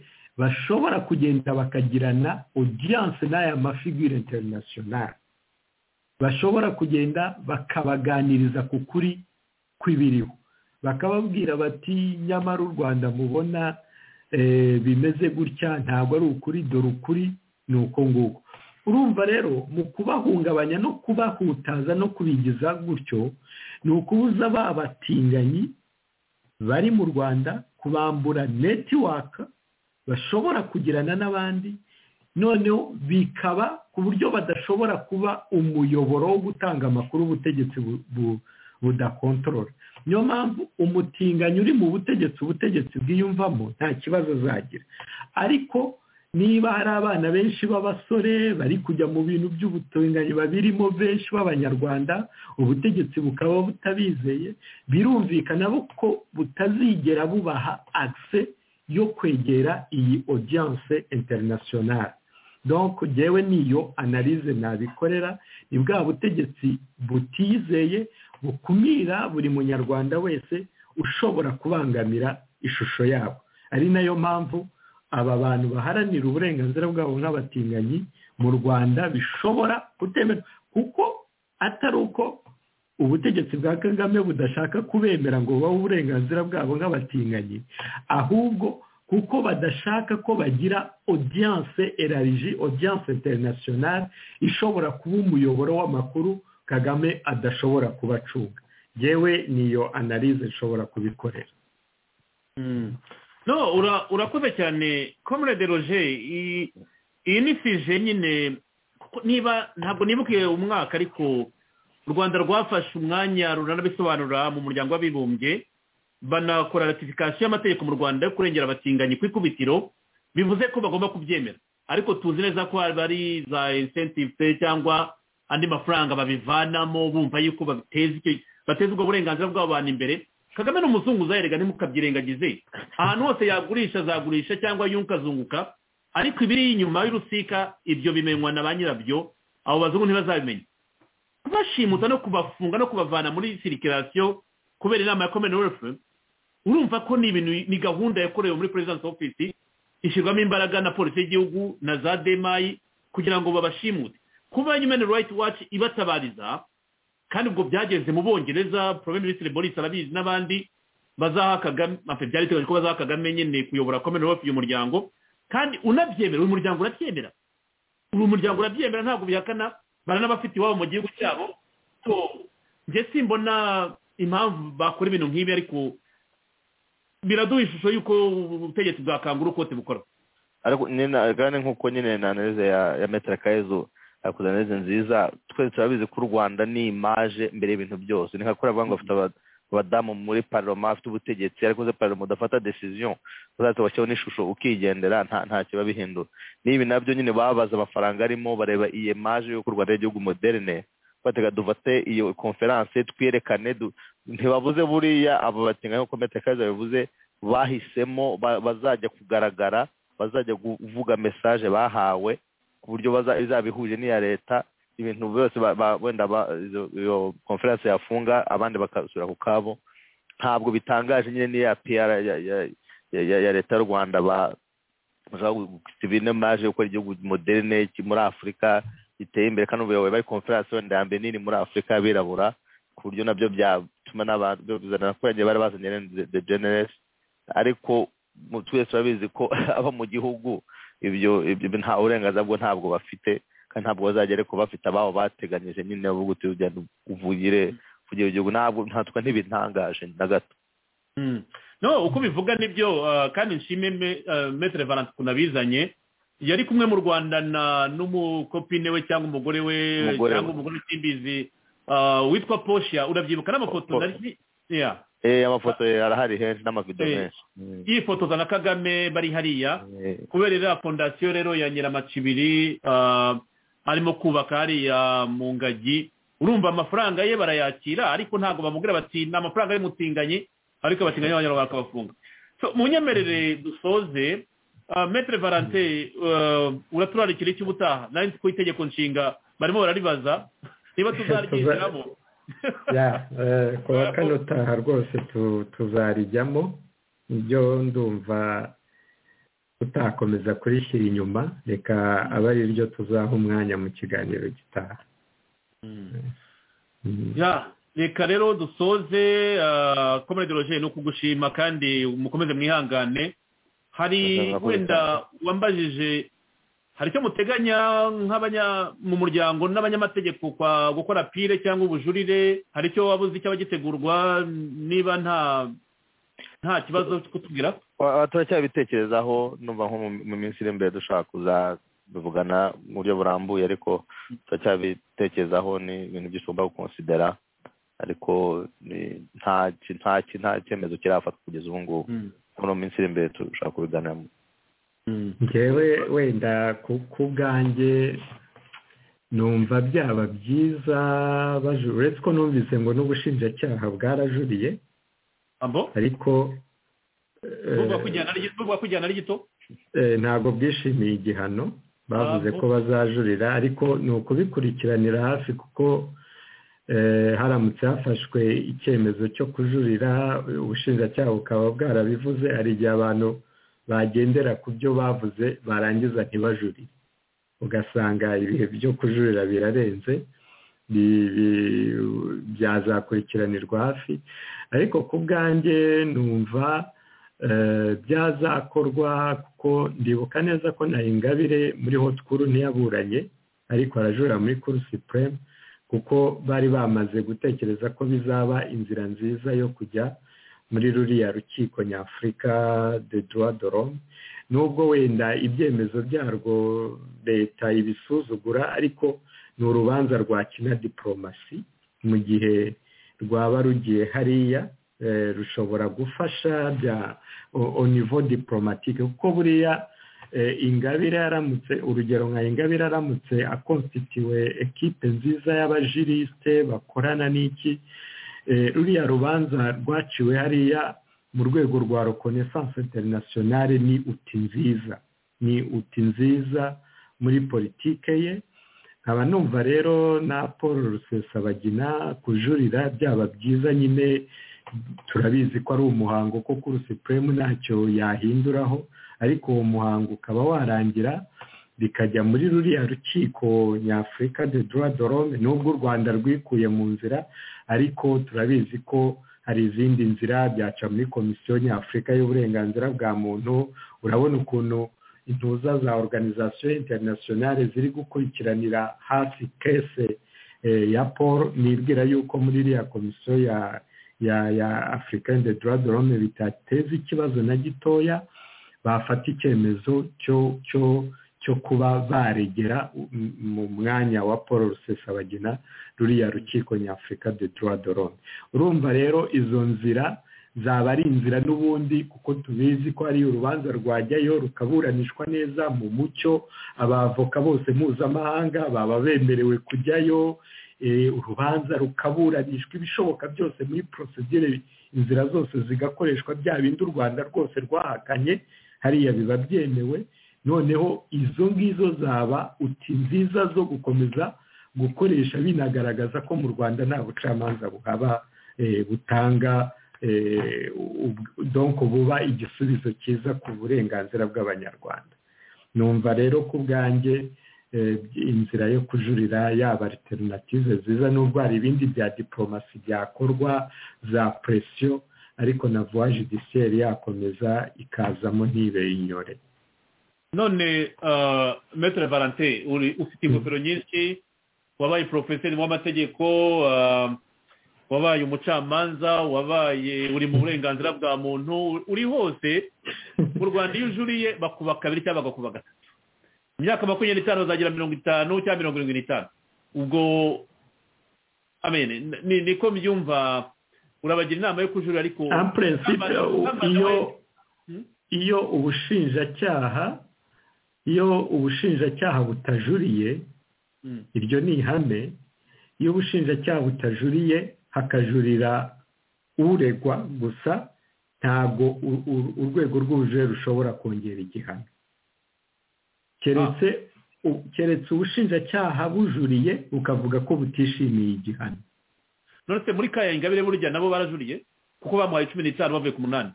bashobora kugenda bakagirana odiyanse n'aya mafigure interinasiyonari bashobora kugenda bakabaganiriza ku kuri kw'ibiriho bakababwira bati nyamara u rwanda mubona bimeze gutya ntabwo ari ukuri dore ukuri ni uko nguko urumva rero mu kubahungabanya no kubahutaza no kubigiza gutyo ni ukubuza ba batinganyi bari mu rwanda kubambura netiwaka bashobora kugirana n'abandi noneho bikaba ku buryo badashobora kuba umuyoboro wo gutanga amakuru ubutegetsi budakontorora niyo mpamvu umutinganyi uri mu butegetsi ubutegetsi bwiyumvamo nta kibazo azagira ariko niba hari abana benshi b'abasore bari kujya mu bintu by'ubutinganyi babirimo benshi b'abanyarwanda ubutegetsi bukaba butabizeye birumvikana ko butazigera bubaha akise yo kwegera iyi odiyanse interinasiyonari donko ngewe niyo analize nabikorera ni bwa butegetsi butizeye bukumira buri munyarwanda wese ushobora kubangamira ishusho yabo ari nayo mpamvu aba bantu baharanira uburenganzira bwabo nk'abatinganyi mu rwanda bishobora kutemerwa kuko atari uko ubutegetsi bwa kagame budashaka kubemera ngo bubahe uburenganzira bwabo nk'abatinganyi ahubwo kuko badashaka ko bagira odiyanse erariji odiyanse interinasiyonari ishobora kuba umuyoboro w'amakuru kagame adashobora kubacunga yewe niyo analize nshobora kubikorera no urakoze cyane comrade roger iyi ni fije nyine niba ntabwo nibukiye umwaka ariko u rwanda rwafashe umwanya runanabisobanura mu muryango w'abibumbye banakora ratifikasiyo y'amategeko mu rwanda yo kurengera abatinganyi ku ikubitiro bivuze ko bagomba kubyemera ariko tuzi neza ko ari za insentive cyangwa andi mafaranga babivanamo bumva yuko bateza ubwo burenganzira bw'abantu imbere kagame ni umuzungu uzayerega ntimukabyirengagize ahantu hose yagurisha azagurisha cyangwa yunguka azunguka ariko ibiri inyuma y'urusika ibyo bimenywa na ba nyirabyo abo bazungu ntibazabimenya bashimuta no kubafunga no kubavana muri sirikirasiyo kubera inama ya komenewefu urumva ko ni ibintu ni gahunda yakorewe muri perezidansi ofisi ishyirwamo imbaraga na polisi y'igihugu na za demayi kugira ngo babashimute kuba yumeni rayiti waci ibatabariza kandi ubwo byageze mu bongereza poromeni minisitiri boris arabizi n'abandi bazaha kagame byari biteganyijwe ko bazaha kagame nyine kuyobora komere hafi uyu muryango kandi unabyemera uyu muryango urabyemera uyu muryango urabyemera ntabwo bihakana baranabafite iwabo mu gihugu cyabo so njye simbona impamvu bakora ibintu nk'ibi ariko biraduha ishusho y'uko ubutegetsi bwakangura uko bukora ariko nyine nk'uko nyine na neza ya metero akayezu yakoze neza nziza twese turabizi ko u rwanda ni imaje mbere y'ibintu byose ni nka kuriya bavuga ngo bafite abadamu muri paroma afite ubutegetsi ariko ze paroma udafata desiziyo uzahita bashyiraho n'ishusho ukigendera ntacyo biba bihindura n'ibi nabyo nyine babaza amafaranga arimo bareba iyi emaje y'uko u rwanda ari igihugu moderne batega dufate iyo konferanse twerekane ntibabuze buriya abo batinga nk'uko metakaza bivuze bahisemo bazajya kugaragara bazajya kuvuga mesaje bahawe ku buryo izaba ihuje n'iya leta ibintu byose wenda iyo konferanse yafunga abandi bakasura ku kabo ntabwo bitangaje nyine n'iya piyara ya leta y'u rwanda bashaka gusiba maje gukora igihugu moderne muri afurika giteye imbere kandi ubuyobozi bari konferanse wenda ya mbere nini muri afurika y'abirabura ku buryo nabyo byatuma n'abantu bizana abaturage bari bazanye de generesi ariko twese turabizi ko aba mu gihugu ibyo nta burenganzira bwo ntabwo bafite kandi ntabwo bazagere ku bafite ababo bateganyije nyine bavuga uti ugenda uvugire kugira igihugu ntabwo ntatwe ntibitangaje na gato no uko ubivuga nibyo kandi nshime metere valance ukuntu abizanye yari kumwe mu rwanda n'umukopine we cyangwa umugore we cyangwa umugore w'ikimbizi witwa posha urabyibuka n'amafoto amafoto arahari henshi n'amavido menshi yifotoza na kagame bari hariya kubera iriya fondasiyo rero ya nyiramacibiri arimo kubaka hariya mu ngagi urumva amafaranga ye barayakira ariko ntabwo bamubwira bati ni amafaranga y'umutinganyi ariko abatinganyi b'abanyarwanda bakabafunga mu nyemerere dusoze metere valante uraturarikira icyo ubutaha nari nzi ko itegeko nshinga barimo bararibaza niba tuzaryishyiramo ku wa kane utaha rwose tuzarijyamo ibyo ndumva tutakomeza kurishyira inyuma reka aba ari ryo tuzaha umwanya mu kiganiro gitaha reka rero dusoze komere dorogene ni ukugushima kandi mukomeze mwihangane hari wenda wambajije hari icyo muteganya mu muryango n'abanyamategeko kwa gukora pire cyangwa ubujurire hari icyo waba uzi cyaba gitegurwa niba nta nta kibazo cyo kutubwira turacyabitekerezaho numva nko mu minsi iri imbere dushobora kuzabivugana mu buryo burambuye ariko turacyabitekerezaho ni ibintu byisumba gukonsidera ariko nta cyemezo kirafatwa kugeza ubu ngubu muri iyo minsi iri imbere dushobora kubiganiramo ngewe wenda ku bwanjye numva byaba byiza uretse ko numvise ngo n'ubushinjacyaha bwarajuriye ariko bwo kujyana ari gito ntabwo bwishimiye igihano bavuze ko bazajurira ariko ni ukubikurikiranira hafi kuko haramutse hafashwe icyemezo cyo kujurira ubushinjacyaha bukaba bwarabivuze hari igihe abantu bagendera ku byo bavuze barangiza ntibajurire ugasanga ibihe byo kujurira birarenze byazakurikiranirwa hafi ariko ku bwanjye numva byazakorwa kuko ndibuka neza ko na ingabire muri hotkuru ntiyaburanye ariko arajurira muri kuru sipuremu kuko bari bamaze gutekereza ko bizaba inzira nziza yo kujya muri ruriya rukiko nyafurika de duwa dorome nubwo wenda ibyemezo byarwo leta ibisuzugura ariko ni urubanza rwakina diporomasi mu gihe rwaba rugiye hariya rushobora gufasha bya onivo diporomatike kuko buriya ingabire yaramutse urugero nka ingabire yaramutse akonsititiwe ekipe nziza y'abajirisite bakorana n'iki ruriya rubanza rwaciwe hariya mu rwego rwa reconnaissance internationale ni uti nziza ni uti nziza muri politike ye nkaba numva rero na paul rusesabagina kujurira byaba byiza nyine turabizi ko ari umuhango ko kuri supreme ntacyo yahinduraho ariko uwo muhango ukaba warangira bikajya muri ruriya rukiko nyafurika de dorome nubwo u rwanda rwikuye mu nzira ariko turabizi ko hari izindi nzira byaca muri komisiyo nyafurika y'uburenganzira bwa muntu urabona ukuntu intuza za organizasiyo interinasiyonari ziri gukurikiranira hafi kese ya paul nibwira yuko muri iriya komisiyo ya ya ya afurika de dorome bitateza ikibazo na gitoya bafata icyemezo cyo cyo cyo kuba baregera mu mwanya wa paul rusesabagina ruriya rukiko nyafurika de dorome urumva rero izo nzira zaba ari inzira n'ubundi kuko tubizi ko hari urubanza rwajyayo rukaburanishwa neza mu mucyo abavoka bose mpuzamahanga baba bemerewe kujyayo urubanza rukaburanishwa ibishoboka byose muri porosidire inzira zose zigakoreshwa bya bindi u rwanda rwose rwahakanye hariya biba byemewe noneho izo ngizo zaba uti nziza zo gukomeza gukoresha binagaragaza ko mu rwanda nta bucamanza buhaba butanga donko buba igisubizo cyiza ku burenganzira bw'abanyarwanda numva rero ku bwanjye inzira yo kujurira yaba alternative nziza n'ubwo hari ibindi bya diporomasi byakorwa za presiyo ariko na vuwa judisiyeri yakomeza ikazamo ntibeye inyore none metere valante ufite ingofero nyinshi wabaye porofeseri w'amategeko wabaye umucamanza wabaye uri mu burenganzira bwa muntu uri hose mu rwanda iyo ujuriye bakuba kabiri cyangwa bagakuba gatatu imyaka makumyabiri n'itanu bazagira mirongo itanu cyangwa mirongo irindwi n'itanu ubwo niko mbyumva urabagira inama yo kujurira ariko iyo ubushinjacyaha iyo ubushinjacyaha butajuriye iryo ni ihame iyo ubushinjacyaha butajuriye hakajurira uregwa gusa ntabwo urwego rw'ubujurire rushobora kongera igihano keretse ubushinjacyaha bujuriye bukavuga ko butishimiye igihano nonese muri kaya ingabire burya nabo barajuriye kuko bamuhaye cumi n'itanu bavuye ku munani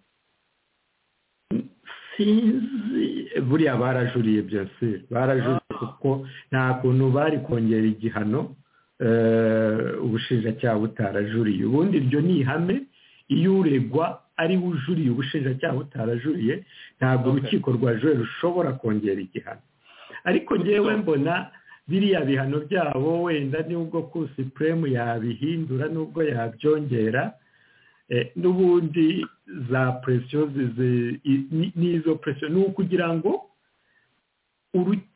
sinzi buriya barajuriye byose barajuriye kuko nta kuntu bari kongera igihano ubushinjacyaha butarajuriye ubundi iryo ni ihame iyo uregwa ariwe ujuriye ubushinjacyaha butarajuriye ntabwo urukiko rwa jure rushobora kongera igihano ariko ngewe mbona biriya bihano byabo wenda nubwo ku sipuremu yabihindura nubwo yabyongera n'ubundi za presiyo n'izo presiyo ni ukugira ngo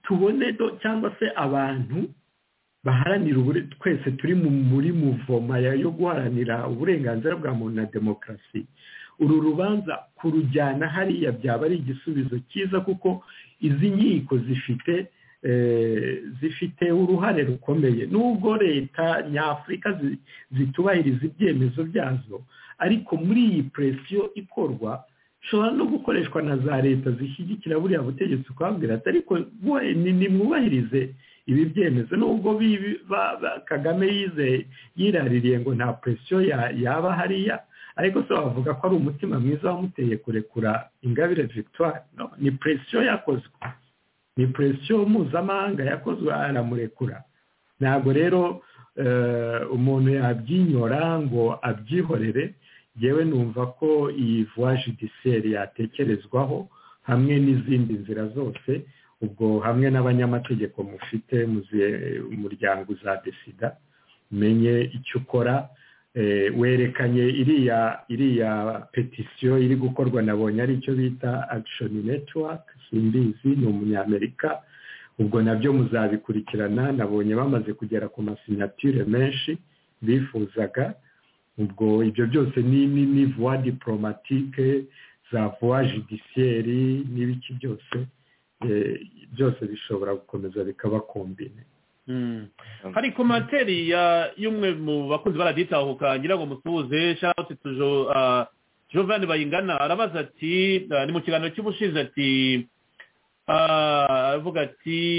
tubone cyangwa se abantu baharanira twese turi muri muvoma yo guharanira uburenganzira bwa muntu na demokarasi uru rubanza kurujyana hariya byaba ari igisubizo cyiza kuko izi nkiko zifite zifite uruhare rukomeye nubwo leta nyafurika zitubahiriza ibyemezo byazo ariko muri iyi presiyo ikorwa ishobora no gukoreshwa na za leta zishyigikira buriya butegetsi ukabwira ati ariko nimwubahirize ibi byemezo nubwo kagame yize yiraririye ngo nta presiyo yaba hariya ariko se wavuga ko ari umutima mwiza wamuteye kurekura ingabire victoire ni presiyo yakozwe ni presiyo mpuzamahanga yakozwe aramurekura ntabwo rero umuntu yabyinyora ngo abyihorere yewe numva ko iyi vuwa judisiyeri yatekerezwaho hamwe n'izindi nzira zose ubwo hamwe n'abanyamategeko mufite umuryango za desida umenye icyo ukora werekanye iriya iriya petisiyo iri gukorwa nabonye ari icyo bita akishoni netiwaka simbizi ni umunyamerika ubwo nabyo muzabikurikirana nabonye bamaze kugera ku masinyature menshi bifuzaga ubwo ibyo byose ni vuwa diporomatike za vuwa judisiyeri n'ibiki byose byose bishobora gukomeza bikaba kombine hari komantere y'umwe mu bakunzi baraditahuka ngira ngo musuhuze shawuti tujo jovani bayingana arabaza ati ni mu kiganiro cy'ubushize ati aravuga ati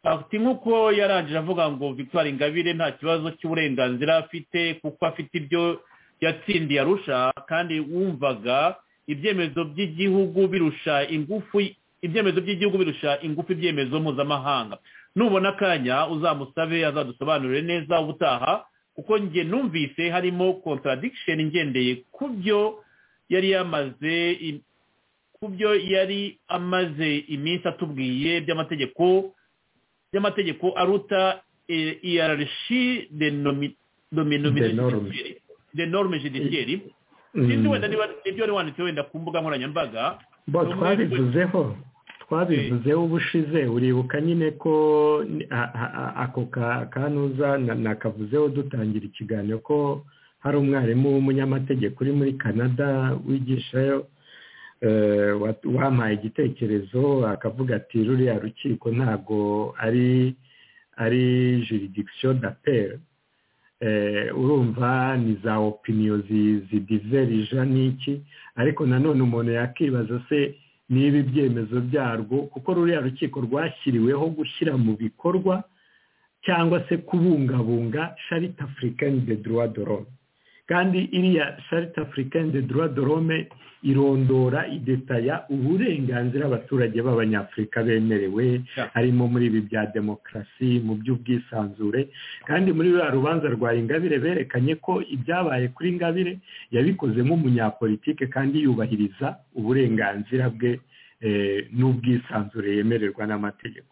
afite nk'uko yarangije avuga ngo victoire ingabire nta kibazo cy'uburenganzira afite kuko afite ibyo yatsindiye arusha kandi wumvaga ibyemezo by'igihugu birusha ingufu ibyemezo by'igihugu birusha ingufu ibyemezo mpuzamahanga nubona akanya uzamusabe azadusobanurire neza ubutaha kuko njye numvise harimo contradiction ngendeye ku byo yari yamaze ku byo yari amaze iminsi atubwiye by'amategeko by'amategeko aruta iyarashi de norme judiciaire sinzi wenda niba ibyo wari wanditse wenda ku mbuga nkoranyambaga bo twabivuzeho twabivuzeho ubushize uribuka nyine ko ako kanuza nakavuzeho dutangira ikiganiro ko hari umwarimu w'umunyamategeko uri muri canada wigishayo wampaye igitekerezo akavuga ati ruriya rukiko ntabwo ari ari juridikisiyo daperi urumva ni za opiniyo zidiverija n'iki ariko nanone umuntu yakibaza se niba ibyemezo byarwo kuko ruriya rukiko rwashyiriweho gushyira mu bikorwa cyangwa se kubungabunga sharita afurikani de droit de l'homme kandi iriya sharita afurikani de droit de l'homme irondora idetaya uburenganzira abaturage b'abanyafurika bemerewe harimo muri ibi bya demokarasi mu by'ubwisanzure kandi muri ruriya rubanza rwa ingabire berekanye ko ibyabaye kuri ingabire yabikoze nk'umunyapolitike kandi yubahiriza uburenganzira bwe n'ubwisanzure yemererwa n'amategeko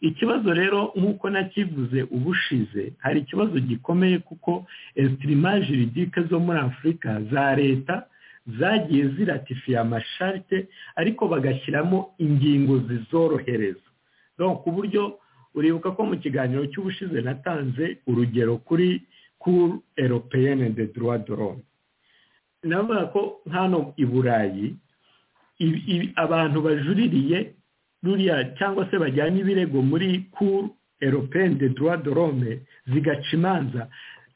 ikibazo rero nk'uko nakivuze ubushize hari ikibazo gikomeye kuko esitirimage ridike zo muri afurika za leta zagiye ziratifiye amasharite ariko bagashyiramo ingingo zizorohereza ku buryo uribuka ko mu kiganiro cy'ubushize natanze urugero kuri kuru eropeyene de droit de l'homme navuga ko hano i burayi abantu bajuririye ruriya cyangwa se bajyana ibirego muri kuru eropeyene de droit de l'homme zigaca imanza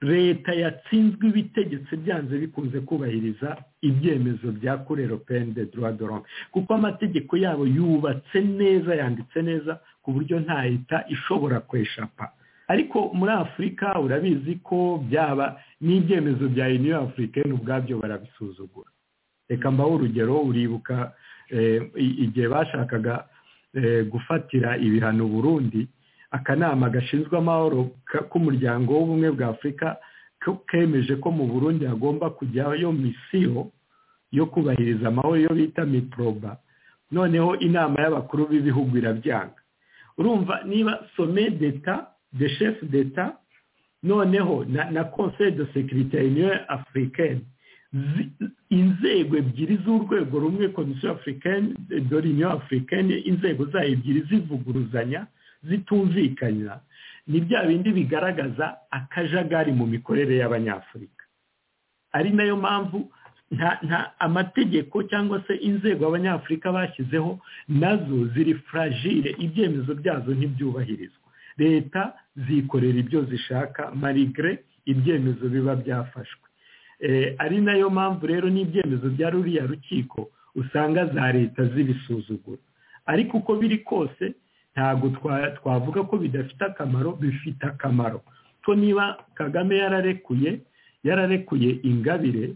leta yatsinzwe ibitegetse byanze bikunze kubahiriza ibyemezo bya kurero peni de droit de l'homme kuko amategeko yabo yubatse neza yanditse neza ku buryo nta leta ishobora kweshapa ariko muri afurika urabizi ko byaba n'ibyemezo bya uniyo afurikani ubwabyo barabisuzugura reka mbaho urugero uribuka igihe bashakaga gufatira ibihano burundi akanama gashinzwe amahoro k'umuryango w'ubumwe bwa afurika kemeje ko mu burundi hagomba kujyayo misiyo yo kubahiriza amahoro yo bita miproba noneho inama y'abakuru b'ibihugu irabyanga urumva niba some deta de chef deta noneho na conseil de securite union africaine inzego ebyiri z'urwego rumwe komisiyo africaine de l'union africaine inzego zayo ebyiri zivuguruzanya zitumvikana ni bya bindi bigaragaza akajagari mu mikorere y'abanyafurika ari nayo mpamvu nta amategeko cyangwa se inzego abanyafurika bashyizeho nazo ziri furagire ibyemezo byazo ntibyubahirizwa leta zikorera ibyo zishaka marigre ibyemezo biba byafashwe ari nayo mpamvu rero n'ibyemezo bya ruriya rukiko usanga za leta zibisuzugura ariko uko biri kose ntabwo twavuga ko bidafite akamaro bifite akamaro ko niba kagame yararekuye yararekuye ingabire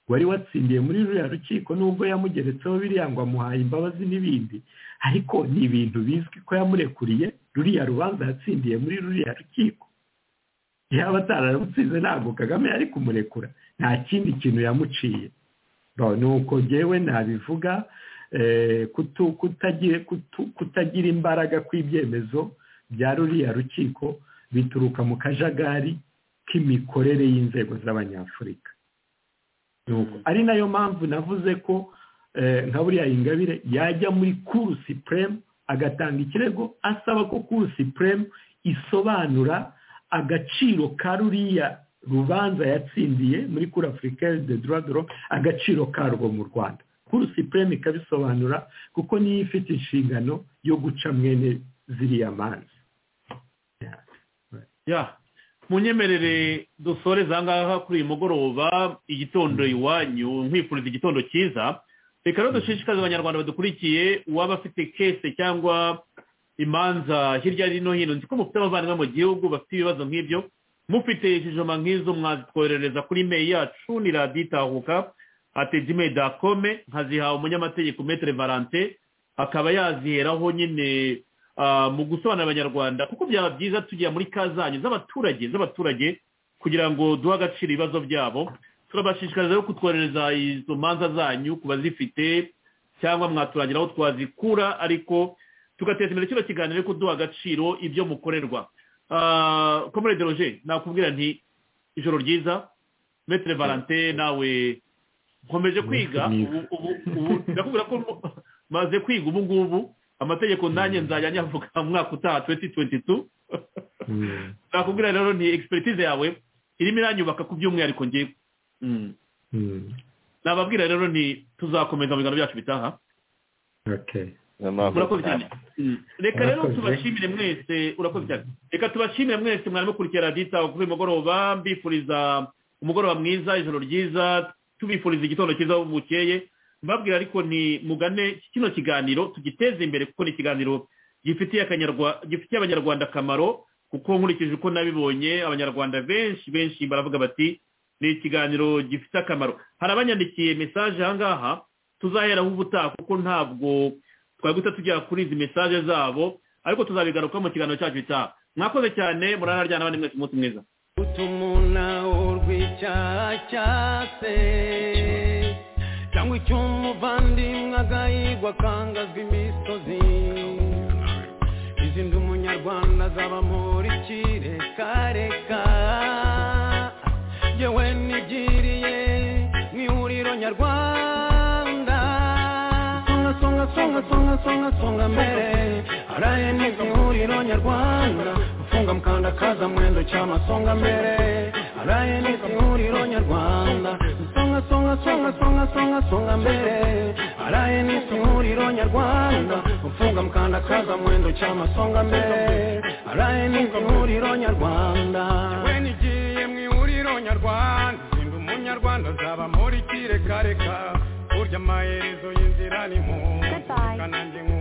wari watsindiye muri ruriya rukiko nubwo yamugeretseho biriya ngo amuhaye imbabazi n'ibindi ariko ni ibintu bizwi ko yamurekuriye ruriya rubanza yatsindiye muri ruriya rukiko yaba atararutsinze ntabwo kagame yari kumurekura nta kindi kintu yamuciye ni uko ngewe nabivuga kutagira imbaraga kw'ibyemezo bya ruriya rukiko bituruka mu kajagari k'imikorere y'inzego z'abanyafurika ari nayo mpamvu navuze ko nka buriya ingabire yajya muri kuru sipuremu agatanga ikirego asaba ko kuru sipuremu isobanura agaciro ka ruriya rubanza yatsindiye muri kuri afurika de duradoro agaciro karwo mu rwanda kuri sipureme ikabisobanura kuko niyo ifite inshingano yo guca mwene ziriya manza munyemerere dusore zangaha kuri uyu mugoroba igitondo iwanyu nkwifuriza igitondo cyiza reka rero dushishikarize abanyarwanda badukurikiye uwaba afite kese cyangwa imanza hirya no hino nzi ko mufite abavandimwe mu gihugu bafite ibibazo nk'ibyo mufite ikijoma nk'izo mwazitwoherereza kuri meyi yacu ni radiyo itahuka atejime dakome nkaziha umunyamategeko metere valante akaba yaziheraho nyine mu gusobanurira abanyarwanda kuko byaba byiza tujya muri ka zanyu z'abaturage z'abaturage kugira ngo duhe agaciro ibibazo byabo turabashishikariza rero kutwoherereza izo manza zanyu ku bazifite cyangwa mwaturangira aho twazikura ariko tugateza imbere kino kiganiro ariko duha agaciro ibyo mukorerwa komere deroje nakubwira nti ijoro ryiza metere valante nawe nkomeje kwiga ubu ndakubwira ko maze kwiga ubu ngubu amategeko nanjye nzajya nyavuga mu mwaka utaha tuwenti tuwenti tu nakubwira rero ni egisipuritize yawe irimo iranyubaka ku by'umwihariko ngewe nababwira rero ni tuzakomeza mu biganiro byacu bitaha urakoze cyane reka rero tubashimire mwese urakoze cyane reka tubashimire mwese mwari mukurikira radiyo itaha kuri uyu mugoroba mbifuriza umugoroba mwiza ijoro ryiza tubifuriza igitondo cyiza aho bukeye mbabwira ariko ni mugane kino kiganiro tugiteze imbere kuko ni ikiganiro gifitiye abanyarwanda akamaro kuko nkurikije uko nabibonye abanyarwanda benshi benshi baravuga bati ni ikiganiro gifite akamaro hari abanyandikiye mesaje ahangaha tuzaheraho ubutaha kuko ntabwo twaguta tujya kuri izi mesaje zabo ariko tuzabigaruka mu kiganiro cyacu gitaha mwakoze cyane muranaryana abandi mwese umunsi mwiza utumuna urw'icyaha cyase cyangwa icyo umuvandimwe agahigwa akangazwa imisozi izindi umunyarwanda azaba muri kirekareka yewe nigiriye mu ihuriro nyarwanda songa songa songa songa songa songa mbere araye neza ihuriro nyarwanda ufunga mukandakaza mwendo cy'amasonga mbere araye neza ihuriro nyarwanda songa songa songa songa songa mbere araye n'ihuriro nyarwanda ufunga mukandakaza mwendo cy'amasonga mbere araye n'ihuriro nyarwanda we nigiye mu ihuriro nyarwanda zindi umunyarwanda azaba muri kirekareka burya amaherezo y'inzira ni mu kanange